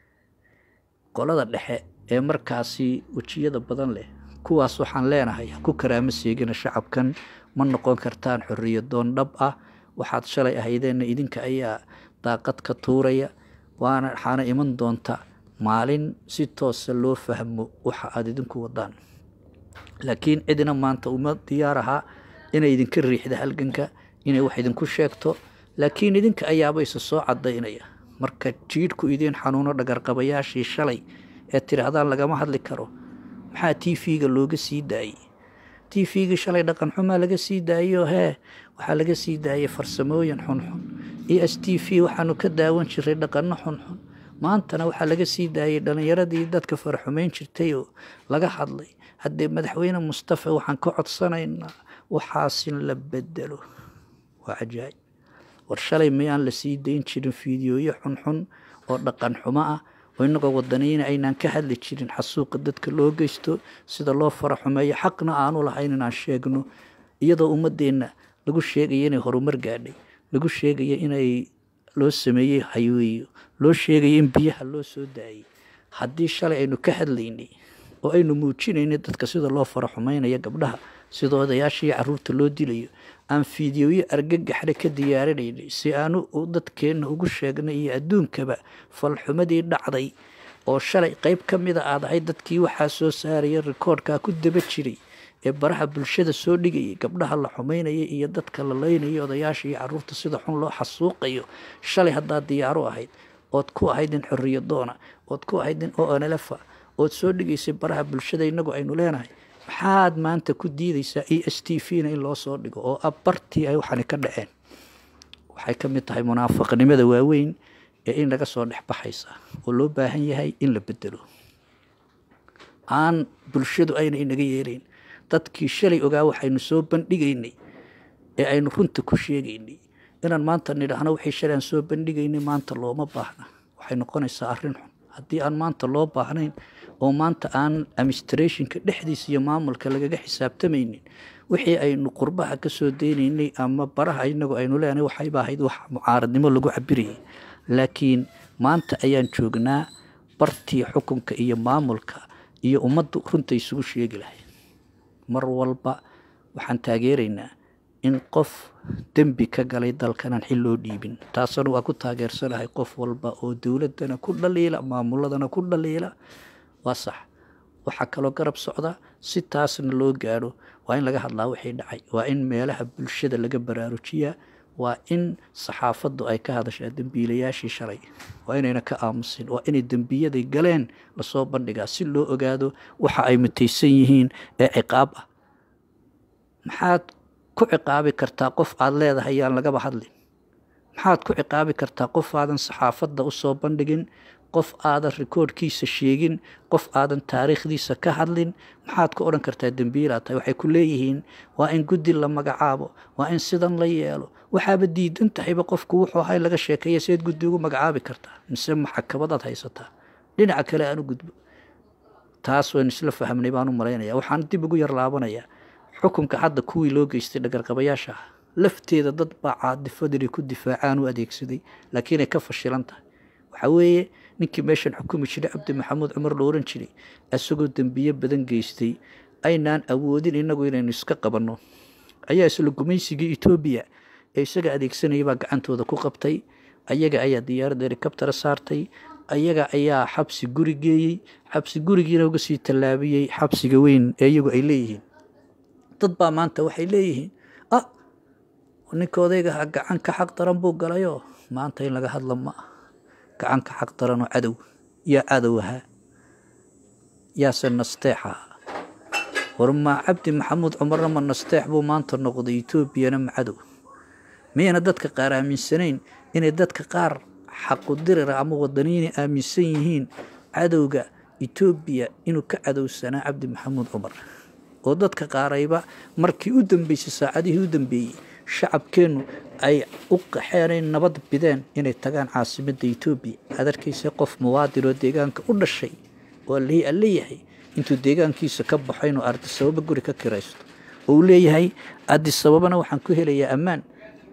qolada dhexe ee markaasi wejiyada badan leh kuwaas waxaan leenahay ha ku karaamo seegina shacabkan ma noqon kartaan xoriyadoon dhab ah waxaad shalay ahaydeenna idinka ayaa daaqad ka tuuraya waana waxaana iman doonta maalin si toosa loo fahmo waxa aada idinku wadaan laakiin cidina maanta uma diyaar ahaa inay idinka riixda halganka inay wax idinku sheegto laakiin idinka ayaaba isa soo cadaynaya marka jiidhku idiin xanuuno dhagarqabayaashii shalay ee tidhaahdaan lagama hadli karo maxaa t v-ga looga sii daayey t v-gii shalay dhaqan xumaa laga sii daayo hee waxaa laga sii daayay farsamooyin xunxun e s t v waxaanu ka daawan jiray dhaqano xunxun maantana waxaa laga sii daayay dhalinyaradii dadka faraxumeyn jirtay oo laga hadlay haddee madaxweyne mustafa waxaan ka codsanaynaa waxaasin la bedelo waa cajaayib war shalay miyaan la sii dayn jirin fiidiyooyo xunxun oo dhaqan xumo ah oo inagoo wadaniina aynaan ka hadli jirin xasuuqa dadka loo geysto sida loo fara xumeeyo xaqna aanu lahayn inaan sheegno iyadoo ummadeenna lagu sheegaya inay horumar gaadhay lagu sheegaya inay loo sameeyey hayweeyo loo sheegaya in biyaha loo soo daayay haddii shalay aynu ka hadlaynay oo aynu muujinaynay dadka sida loo fara xumeynaya gabdhaha sida odayaashaiyo caruurta loo dilayo aan fiidiyooyo argagaxle ka diyaarinaynay si aanu dadkeenna ugu sheegnay iyo adduunkaba falxumadii dhacday oo shalay qeyb ka mida aad ahayd dadkii waxaa soo saaraya rikoodhkaa ku daba jiray ee baraha bulshada soo dhigayay gabdhaha la xumeynaya iyo dadka la leynaya odayaasha iyo caruurta sida xun loo xasuuqayo shalay haddaad diyaaro ahayd ood ku ahayd nin xoriyadoona ood ku ahayd nin onelefa ood soo dhigaysay baraha bulshada inagu aynu leenahay maxaad maanta ku diidaysaa e s t v na in loo soo dhigo oo abartii ay waxani ka dhaceen waxay ka mid tahay munaafaqnimada waaweyn ee in laga soo dhex baxaysa oo loo baahan yahay in la bedelo aan bulshadu ayna inaga yeelayn dadkii shalay ogaa waxaynu soo bandhigaynay ee aynu runta ku sheegaynay inaan maanta nidhaahno wixii shalay aan soo bandhigaynay maanta looma baahna waxay noqonaysaa arrin xun haddii aan maanta loo baahnayn oo maanta aan administrationka dhexdiisa iyo maamulka lagaga xisaabtamaynin wixii aynu qurbaha ka soo deynaynay ama baraha inagu aynu leenahay waxayba ahayd wax mucaaradnimo lagu cabirayay laakiin maanta ayaan joognaa bartii xukunka iyo maamulka iyo ummaddu runta isugu sheegi lahayd mar walba waxaan taageeraynaa in qof dembi ka galay dalkanaan xil loo dhiibin taasana waa ku taageersanahay qof walba oo dowladana ku dhaliila maamuladana ku dhaliila waa sax waxaa kaloo garab socda si taasna loo gaadho waa in laga hadlaa wixii dhacay waa in meelaha bulshada laga baraarujiyaa waa in saxaafaddu ay ka hadashaa dembiilayaashii shalay waa inayna ka aamusin waa inay dembiyaday galeen lasoo bandhigaa si loo ogaado waxa ay mutaysan yihiin ee ciqaab ah maxaad ku ciqaabi kartaa qof aada leedahay yaan lagaba hadlin maxaad ku ciqaabi kartaa qof aadan saxaafadda u soo bandhigin qof aadan rikoodhkiisa sheegin qof aadan taariikhdiisa ka hadlin maxaad ku odhan kartaa dembiilaa tahay waxay ku leeyihiin waa in guddi la magacaabo waa in sidan la yeelo waxaaba diidan tahayba qofku wuxuu ahay laga sheekeeya seed guddi ugu magacaabi kartaa mise maxakabadaad haysataa dhinaca kale aan u gudbo taas waynu isla fahmnay baan u malaynaya waxaan dib ugu yar laabanayaa xukunka hadda kuwii loo geystay dhagarqabayaasha ah lafteeda dad baa caadifadani ku difaacaan u adeegsaday laakiinay ka fashilan tahay waxaa weeye ninkii meeshan xukumi jiray cabdi maxamuud cumar la oran jiray isagoo dembiye badan geystay aynaan awoodin inagu inaynu iska qabanno ayaa isla gumaysigii etoobiya ee isaga adeegsanaya baa gacantooda ku qabtay ayaga ayaa diyaaradda helikabtara saartay ayaga ayaa xabsi guri geeyey xabsi gurigiina uga sii tallaabiyey xabsiga weyn ee iyagu ay leeyihiin dad baa maanta waxay leeyihiin ah ninka odaygaha gacanka xaq daran buu galayoo maanta in laga hadla ma ah gacanka xaq daranoo cadow yaa cadow ahaa yaase nasteex ahaa war maa cabdi maxamuud cumarna ma nasteex buu maanta noqday etoobiyana ma cadow miyayna dadka qaar aaminsanayn inay dadka qaar xaqudirira ama wadaniinay aaminsan yihiin cadowga etoobiya inuu ka cadowsanaa cabdi maxamuud cumar oo dadka qaarayba markii u dambeysay saacadihii u dambeeyey shacabkeennu ay u qaxeenay nabad bideen inay tagaan caasimadda etoobiya aad arkaysa qof muwaadin oo deegaanka u dhashay oo allihii alle yahay intuu deegaankiisa ka baxo inuu ardisababa guri ka kiraysto oo uu leeyahay ardisababana waxaan ku helayaa ammaan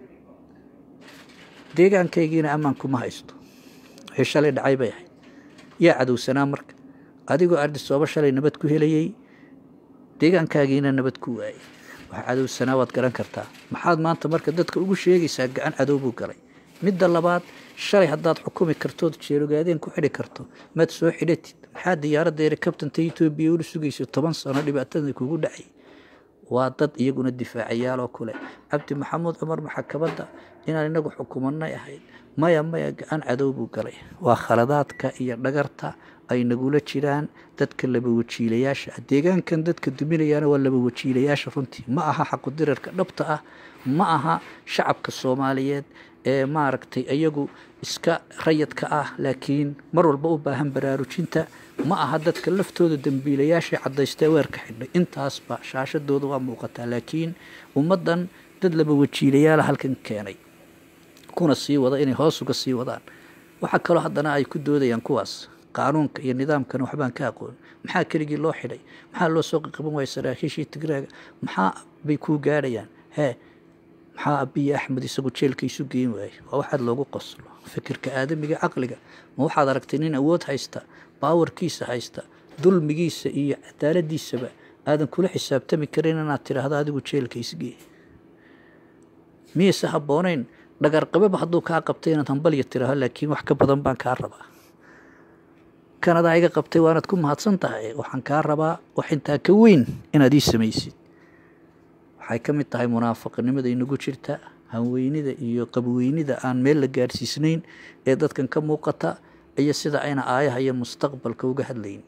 deegaankaygiina ammaan kuma haysto wixii shalay dhacay bay ahayd yaa cadowsanaa marka adigoo ardisababa shalay nabad ku helayay deegaankaagiina nabad ku waayay wax cadowsanaa waad garan kartaa maxaad maanta marka dadka ugu sheegaysaa gacan cadow buu galay midda labaad shalay haddaad xukumi kartood jeelogaadeen ku xidhi karto maad soo xidhatid maxaa diyaaradda helikabtanta etoobiya ula sugaysa toban sano dhibaatada kugu dhacay waa dad iyaguna difaacayaaloo kule cabdi maxamuud cumar maxakabadda inaan inagu xukumanay ahayd maya maya gacan cadow buu galay waa khaladaadka iyo dhagarta ay nagula jiraan dadka laba wajiilayaasha ah deegaankan dadka duminayaana waa laba wajiilayaasha runtii ma aha xaqudirarka dhabta ah ma aha shacabka soomaaliyeed ee maaragtay iyagu iska rayadka ah laakiin mar walba u baahan baraarujinta ma aha dadka laftooda dembiilayaasha cadaystee weerka xidhay intaasba shaashadooda waa muuqataa laakiin ummaddan dad laba wajiilayaala halkan keenay kuna sii wada inay hoos uga sii wadaan waxaa kaloo haddana ay ku doodayaan kuwaas qaanuunka iyo nidaamkana waxbaan ka aqoon maxaa keligii loo xidhay maxaa loo soo qaban waaya saraakiishii tigraaga maxaa bay kuu gaadhayaan hee maxaa abiyi axmed isagu jeelka isu geyn waayey waa waxaad loogu qoslo fikirka aadamiga caqliga ma waxaad aragtay nin awood haysta baawarkiisa haysta dulmigiisa iyo cadaaladiisaba aadan kula xisaabtami karin inaad tidhaahdo adigu jeelka isgee miyayse habbooneyn dhagarqababa hadduu kaa qabtay inaad hambalya tiraahdo laakiin wax ka badan baan kaa rabaa kanadaa iga qabtay waanaad ku mahadsan tahay waxaan kaa rabaa wax intaa ka weyn inaad ii samaysid waxay ka mid tahay munaafaqnimada inagu jirta hanweynida iyo qabweynida aan meel la gaadhsiisnayn ee dadkan ka muuqata iyo sida ayna aayaha iyo mustaqbalka uga hadlayn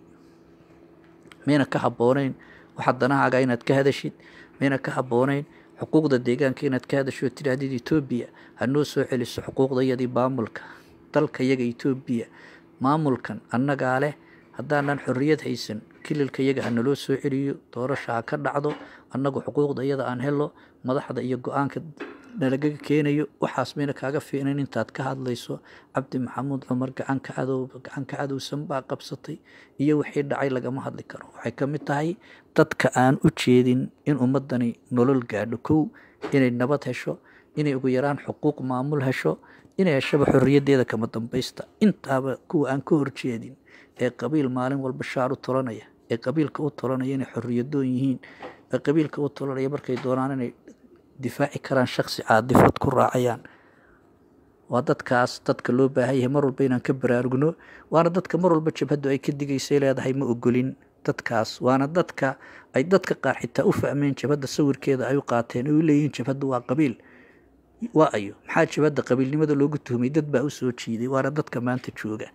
mayna ka habbooneyn waxa danahaaga inaad ka hadashid mayna ka habbooneyn xuquuqda deegaanka inaad ka hadasho tidhaahdid etoobiya hanoo soo celiso xuquuqdayadii maamulka dalka yaga etoobiya maamulkan annagaa leh haddaanan xorriyad haysan kililka yaga ha naloo soo celiyo doorasha ha ka dhacdo annagu xuquuqda iyada aan helo madaxda iyo go-aanka nalagaga keenayo waxaas mayna kaaga fiicnayn intaad ka hadlayso cabdi maxamuud cumar gacanka cadow gacanka cadowsan baa qabsatay iyo wixii dhacay lagama hadli karo waxay ka mid tahay dadka aan u jeedin in ummadani nolol gaadho kow inay nabad hesho inay ugu yaraan xuquuq maamul hesho inay heshaba xorriyaddeeda kama dambaysta intaaba kuwa aan ka horjeedin ee qabiil maalin walba shaar u tolanaya ee qabiilka u tolanaya inay xorriyadoon yihiin ee qabiilka u tolanaya markay doonaan inay difaaci karaan shaksi caadifad ku raacayaan waa dadkaas dadka loo baahan yahay mar walba inaan ka baraarugno waana dadka mar walba jabhaddu ay ka digaysay leedahay ma ogolin dadkaas waana dadka ay dadka qaar xitaa u fahmeen jabhadda sawirkeeda ay u qaateen ay u leeyihiin jabhaddu waa qabiil waa ayo maxaa jabhadda qabiilnimada loogu tuhmay dad baa u soo jiiday waana dadka maanta jooga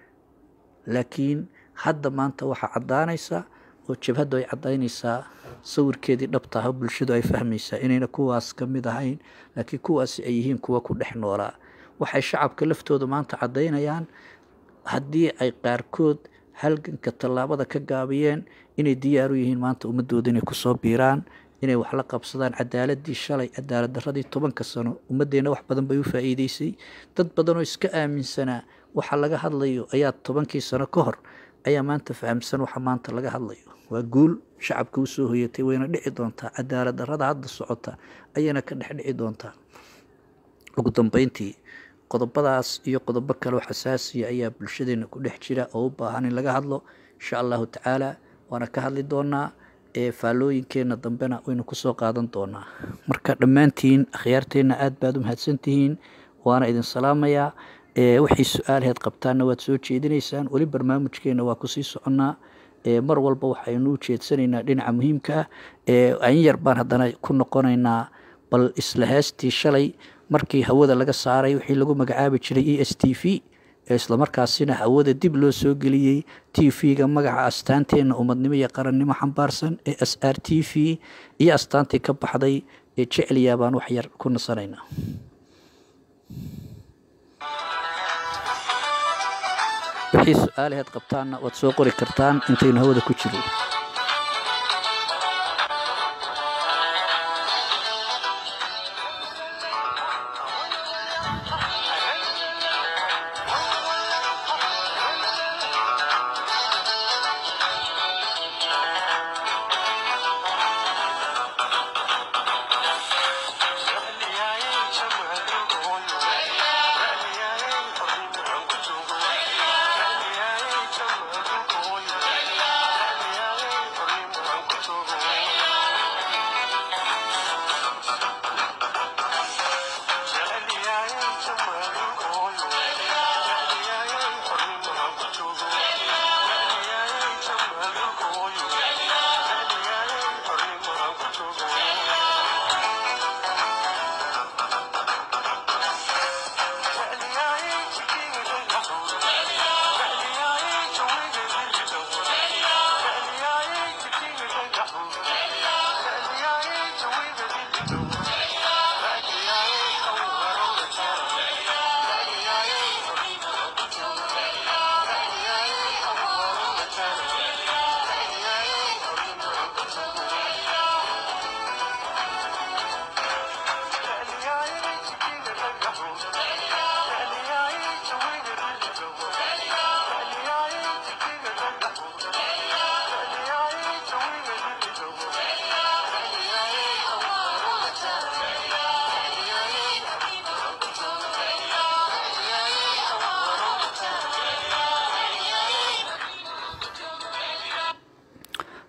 laakiin hadda maanta waxaa caddaanaysa oo jabhaddu ay caddaynaysaa sawirkeedii dhabta ah bulshadu ay fahmaysaa inayna kuwaas ka mid ahayn laakiin kuwaasi ay yihiin kuwa ku dhex noolaa waxay shacabka laftooda maanta caddaynayaan haddii ay qaarkood halganka tallaabada ka gaabiyeen inay diyaar u yihiin maanta ummadooda inay kusoo biiraan inay wax la qabsadaan cadaaladii shalay cadaalad daradii tobanka sano ummaddeena wax badan bay u faa'iideysay dad badan oo iska aaminsanaa waxa laga hadlayo ayaa tobankii sano ka hor ayaa maanta fahamsan waxa maanta laga hadlayo waa guul shacabka usoo hoyatay wayna dhici doontaa cadaalad darada hadda socota ayayna ka dhex dhici doontaa ugu dambeyntii qodobadaas iyo qodobo kale oo xasaasiya ayaa bulshadeena ku dhex jira oo u baahan in laga hadlo insha allahu tacaala waana ka hadli doonaa ee faallooyinkeenna dambena waynu kusoo qaadan doonaa marka dhammaantiin akhyaarteenna aada baad u mahadsantihiin waana idin salaamayaa wixii su-aalaheed qabtaanna waad soo jeedinaysaan weli barnaamijkeenna waa kusii soconnaa mar walba waxaynu u jeedsanaynaa dhinaca muhiimka ah in yar baan haddana ku noqonaynaa bal isla heestii shalay markii hawada laga saaray wixii lagu magacaabi jiray e s t v islamarkaasina hawada dib loo soo geliyey t v-ga magaca astaanteenna ummadnimo iyo qarannimo xambaarsan ee s r t v iyo astaantii ka baxday ee jecliya baan wax yar ku nasanaynaa wixii su-aalaheed qabtaanna waad soo qori kartaan intaynu hawada ku jiro Yeah.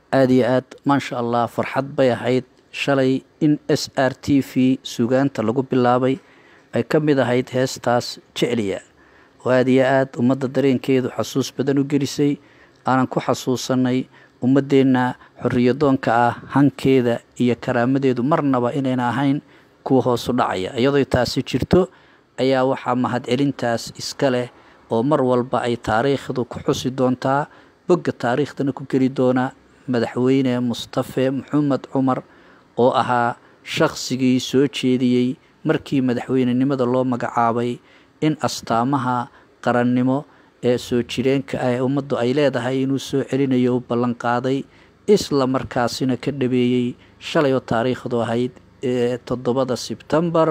aada iyo aad maasha allah farxad bay ahayd shalay in s r t v sugaanta lagu bilaabay ay ka mid ahayd heestaas jecliya oo aada iyo aad ummadda dareenkeedu xasuus badan u gelisay aanan ku xasuusanay ummaddeenna xoriyadoonka ah hankeeda iyo karaamadeedu marnaba inayna ahayn kuwa hoosu dhacaya iyadoo taasi jirto ayaa waxaa mahadcelintaas iska leh oo mar walba ay taariikhdu ku xusi doontaa bogga taariikhdana ku geli doona madaxweyne mustafe maxamed cumar oo ahaa shaqsigii soo jeediyey markii madaxweynenimada loo magacaabay in astaamaha qarannimo ee soo jireenka ah ee ummaddu ay leedahay inuu soo celinayo u ballanqaaday isla markaasina ka dhabeeyey shalay oo taariikhdu ahayd ee toddobada sebtembar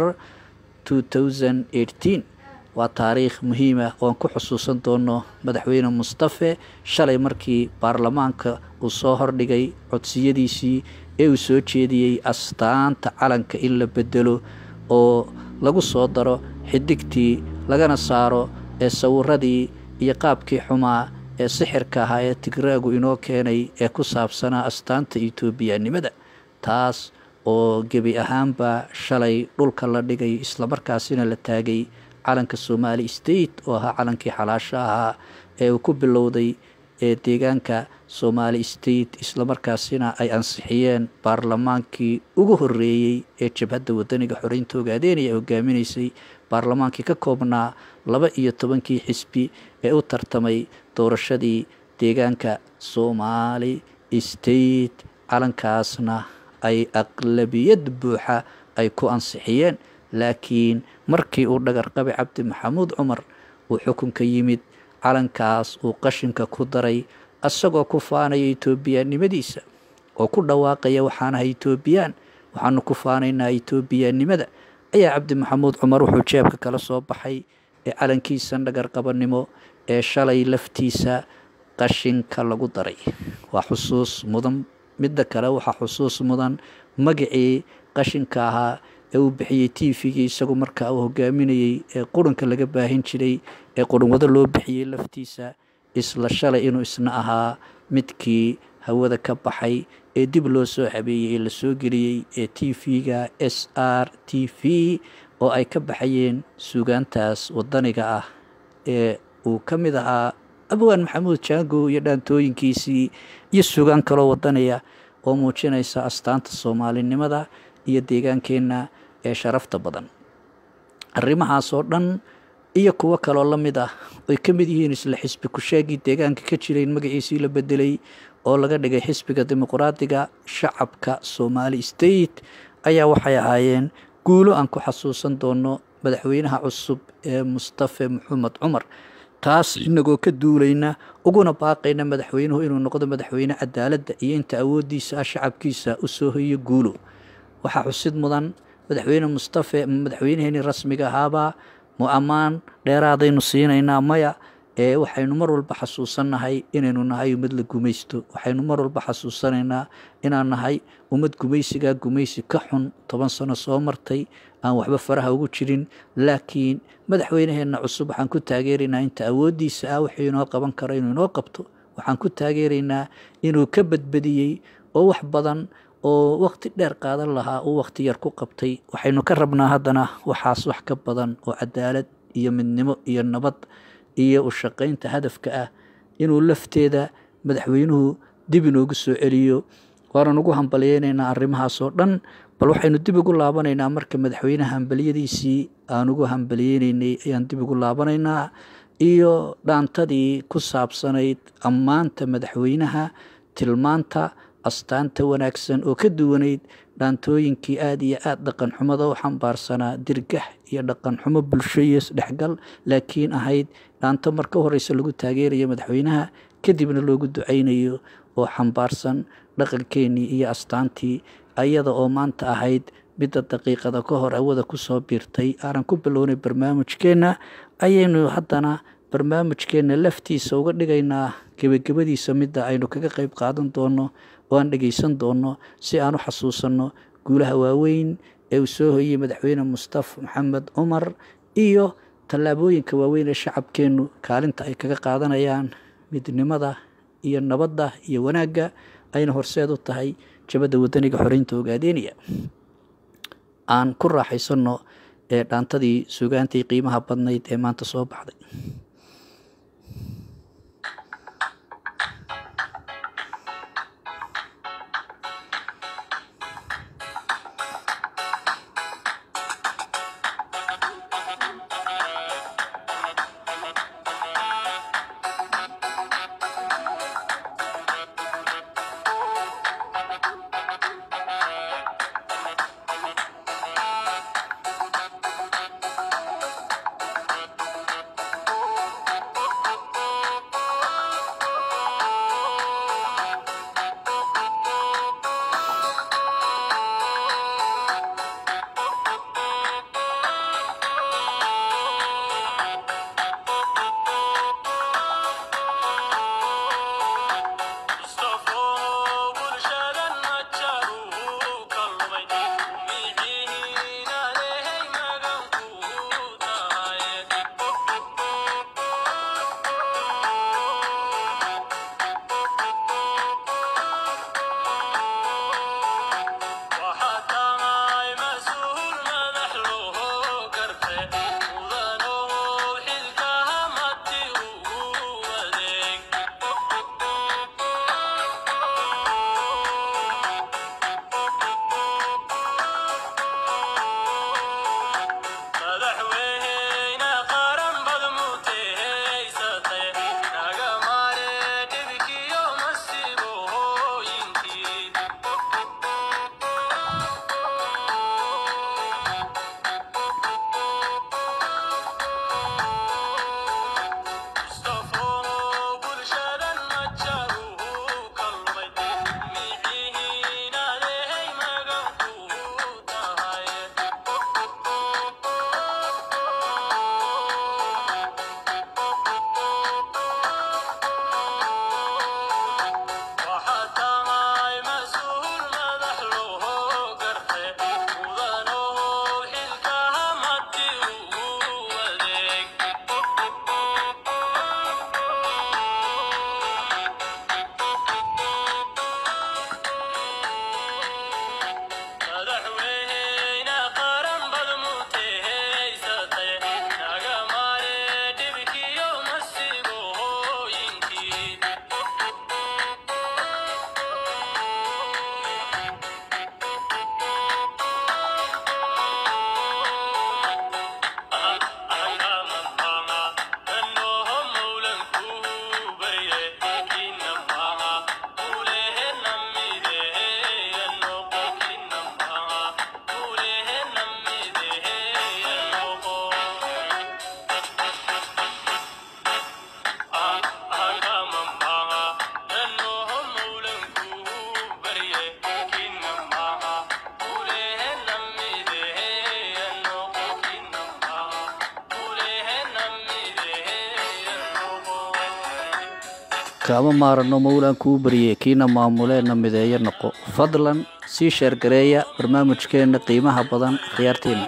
waa taariikh muhiima ooan ku xusuusan doono madaxweyne mustafe shalay markii baarlamaanka uu soo hordhigay codsiyadiisii ee uu soo jeediyey astaanta calanka in la bedelo oo lagu soo daro xidigtii lagana saaro ee sawiradii iyo qaabkii xumaa ee sixirka ahaa ee tigraagu inoo keenay ee ku saabsanaa astaanta etoobiyanimada taas oo gebi ahaanba shalay dhulka la dhigay islamarkaasina la taagay calanka somali state oo ahaa calankii xalaasho ahaa ee uu ku bilowday ee deegaanka somali state islamarkaasina ay ansixiyeen baarlamaankii ugu horeeyey ee jabhadda wadaniga xoreynta ogaadeynaya hogaaminaysay baarlamaankii ka koobnaa laba iyo tobankii xisbi ee u tartamay doorashadii deegaanka somali state calankaasna ay aqlabiyad buuxa ay ku ansixiyeen laakiin markii uu dhagarqabi cabdi maxamuud cumar uu xukunka yimid calankaas uu qashinka ku daray isagoo ku faanaya etoobiyanimadiisa oo ku dhawaaqaya waxaanahay etoobiyaan waxaanu ku faanaynaa etoobiyanimada ayaa cabdi maxamuud cumar wuxuu jeebka kala soo baxay ee calankiisan dhagarqabanimo ee shalay laftiisa qashinka lagu daray waa xusuus mudan midda kale waxaa xusuus mudan magacii qashinka ahaa ee uu bixiyey t v-gii isagu markaa uu hogaaminayey ee qurunka laga baahin jiray ee qurunwado loo bixiyey laftiisa isla shalay inuu isna ahaa midkii hawada ka baxay ee dib loo soo habeeyey ee lasoo geliyey ee t v-ga s r t v oo ay ka baxayeen suugaantaas wadaniga ah ee uu ka mid ahaa abwaan maxamuud jaango iyo dhaantooyinkiisii iyo suugaan kaloo wadaniya oo muujinaysa astaanta soomaalinimada iyo deegaankeenna ee sharafta badan arrimahaas oo dhan iyo kuwo kaloo la mid ah oy ka mid yihiin isla xisbi ku-sheegii deegaanka ka jiray in magaciisii la bedelay oo laga dhigay xisbiga dimuqraadiga shacabka somali state ayaa waxay ahaayeen guulo aan ku xasuusan doono madaxweynaha cusub ee mustafe maxamed cumar taas inagoo ka duulayna uguna baaqayna madaxweynuhu inuu noqdo madaxweyne cadaaladda iyo inta awooddiisa ah shacabkiisa u soo hoyo guulo waxaa xusid mudan madaxweyne mustafe madaxweynaheenii rasmiga ahaabaa mu ammaan dheeraadaynu siinaynaa maya ee waxaynu mar walba xasuusannahay inaynu nahay ummad la gumaysto waxaynu mar walba xasuusanaynaa inaan nahay ummad gumaysigaa gumaysi ka xun toban sano soo martay aan waxba faraha ugu jirin laakiin madaxweynaheenna cusub waxaan ku taageeraynaa inta awooddiisa ah wuxuu inoo qaban karo inuu inoo qabto waxaan ku taageeraynaa inuu ka badbadiyey oo wax badan oo waqti dheer qaadan lahaa uu waqti yar ku qabtay waxaynu ka rabnaa haddana waxaas wax ka badan oo cadaalad iyo midnimo iyo nabad iyo u shaqaynta hadafka ah inuu lafteeda madaxweynuhu dib inoogu soo celiyo waanan ugu hambalyeynaynaa arrimahaas oo dhan bal waxaynu dib ugu laabanaynaa marka madaxweynaha hambalyadiisii aan ugu hambalyeynaynay ayaan dib ugu laabanaynaa iyo dhaantadii ku saabsanayd ammaanta madaxweynaha tilmaanta astaanta wanaagsan oo ka duwanayd dhaantooyinkii aada iyo aada dhaqan xumada u xambaarsanaa dirgax iyo dhaqan xumo bulsho iyo isdhexgal laakiin ahayd dhaanto marka horeysa lagu taageerayo madaxweynaha kadibna loogu ducaynayo oo xambaarsan dhaqankeenii iyo astaantii ayada oo maanta ahayd midda daqiiqada ka hor awada kusoo biirtay aanan ku bilownay barnaamijkeenna ayaynu haddana barnaamijkeenna laftiisa uga dhigaynaa gebagabadiisa midda aynu kaga qeyb qaadan doono oo aan dhegeysan doono si aan u xasuusanno guulaha waaweyn ee uu soo hoyey madaxweyne mustafa maxamed cumar iyo tallaabooyinka waaweyn ee shacabkeennu kaalinta ay kaga qaadanayaan midnimada iyo nabadda iyo wanaagga ayna horseed u tahay jabadda wadaniga xoreynta ogaadeynaya aan ku raaxaysano ee dhaantadii sugaantii qiimaha badnayd ee maanta soo baxday kaama maarano mawlaan kuu barye kiina maamuleena mideeyo noqo fadlan sii sheergareeya barnaamijkeenna qiimaha badan khiyaarteena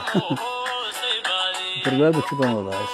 barnaamij baan wadaas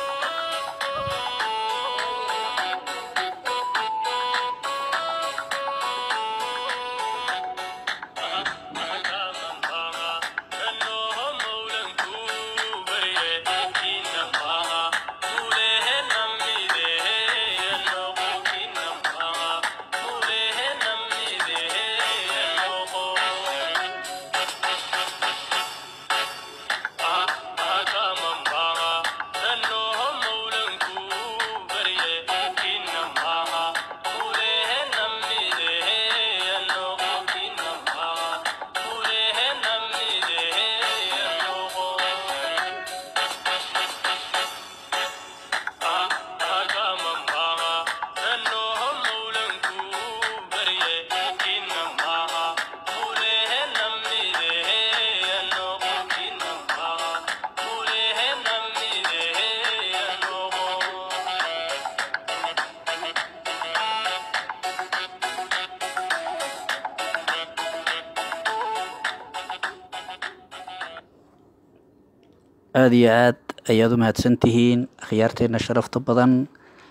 aada iyo aad ayaad u mahadsan tihiin akhyaarteenna sharafta badan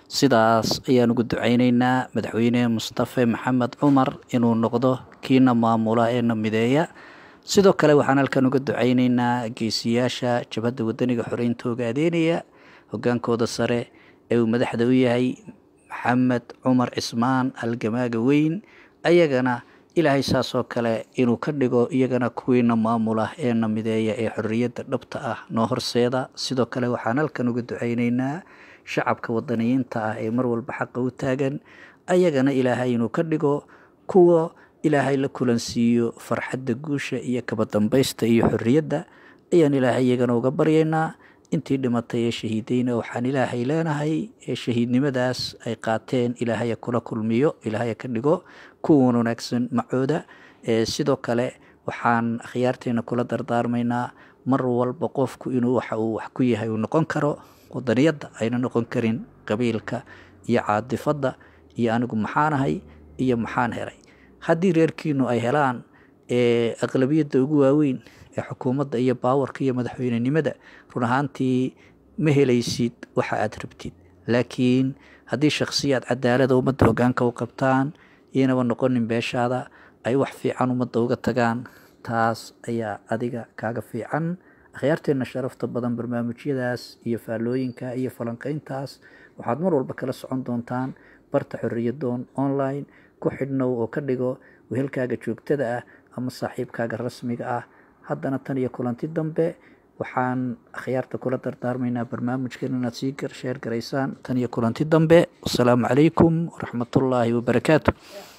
sidaas ayaan ugu duceyneynaa madaxweyne mustafe maxamed cumar inuu noqdo kiina maamula ee na mideeya sidoo kale waxaan halkan uga duceyneynaa geesiyaasha jabhadda wadaniga xoreynta ogaadeynaya hogaankooda sare ee uu madaxda u yahay maxamed cumar cismaan halgamaaga weyn ayagana ilaahay saas oo kale inuu ka dhigo iyagana kuwiina maamula ee na mideeya ee xorriyadda dhabta ah noo horseeda sidoo kale waxaan halkan uga duceyneynaa shacabka wadaniyiinta ah ee mar walba xaqa u taagan ayagana ilaahay inuu ka dhigo kuwa ilaahay la kulansiiyo farxadda guusha iyo kaba dambaysta iyo xorriyadda ayaan ilaahay iyagana uga baryaynaa intii dhimatay ee shahiideyna waxaan ilaahay leenahay ee shahiidnimadaas ay qaateen ilaahaya kula kulmiyo ilaahaya ka dhigo kuwan wanaagsan macooda sidoo kale waxaan akhyaarteena kula dardaarmaynaa mar walba qofku inuu waxa uu wax ku yahay uu noqon karo wadaniyadda ayna noqon karin qabiilka iyo caadifadda iyo anigu maxaanahay iyo maxaan helay haddii reerkiinu ay helaan aqlabiyadda ugu waaweyn ee xukuumadda iyo baawarka iyo madaxweynenimada run ahaantii ma helaysid waxa aad rabtid laakiin haddii shakhsiyaad cadaalada ummadda hogaanka u qabtaan iyanaba noqonin beeshaada ay wax fiican ummadda uga tagaan taas ayaa adiga kaaga fiican akhyaarteenna sharafta badan barnaamijyadaas iyo faallooyinka iyo falanqeyntaas waxaad mar walba kala socon doontaan barta xorriyadoon online ku xidhnow oo ka dhigo wehelkaaga joogtada ah ama saaxiibkaaga rasmiga ah haddana tan iyo kulanti dambe waxaan akhyaarta kula dardaarmaynaa barnaamijkan inaad sii sheer garaysaan tan iyo kulanti dambe wasalaamu calaykum waraxmatullaahi wabarakaatu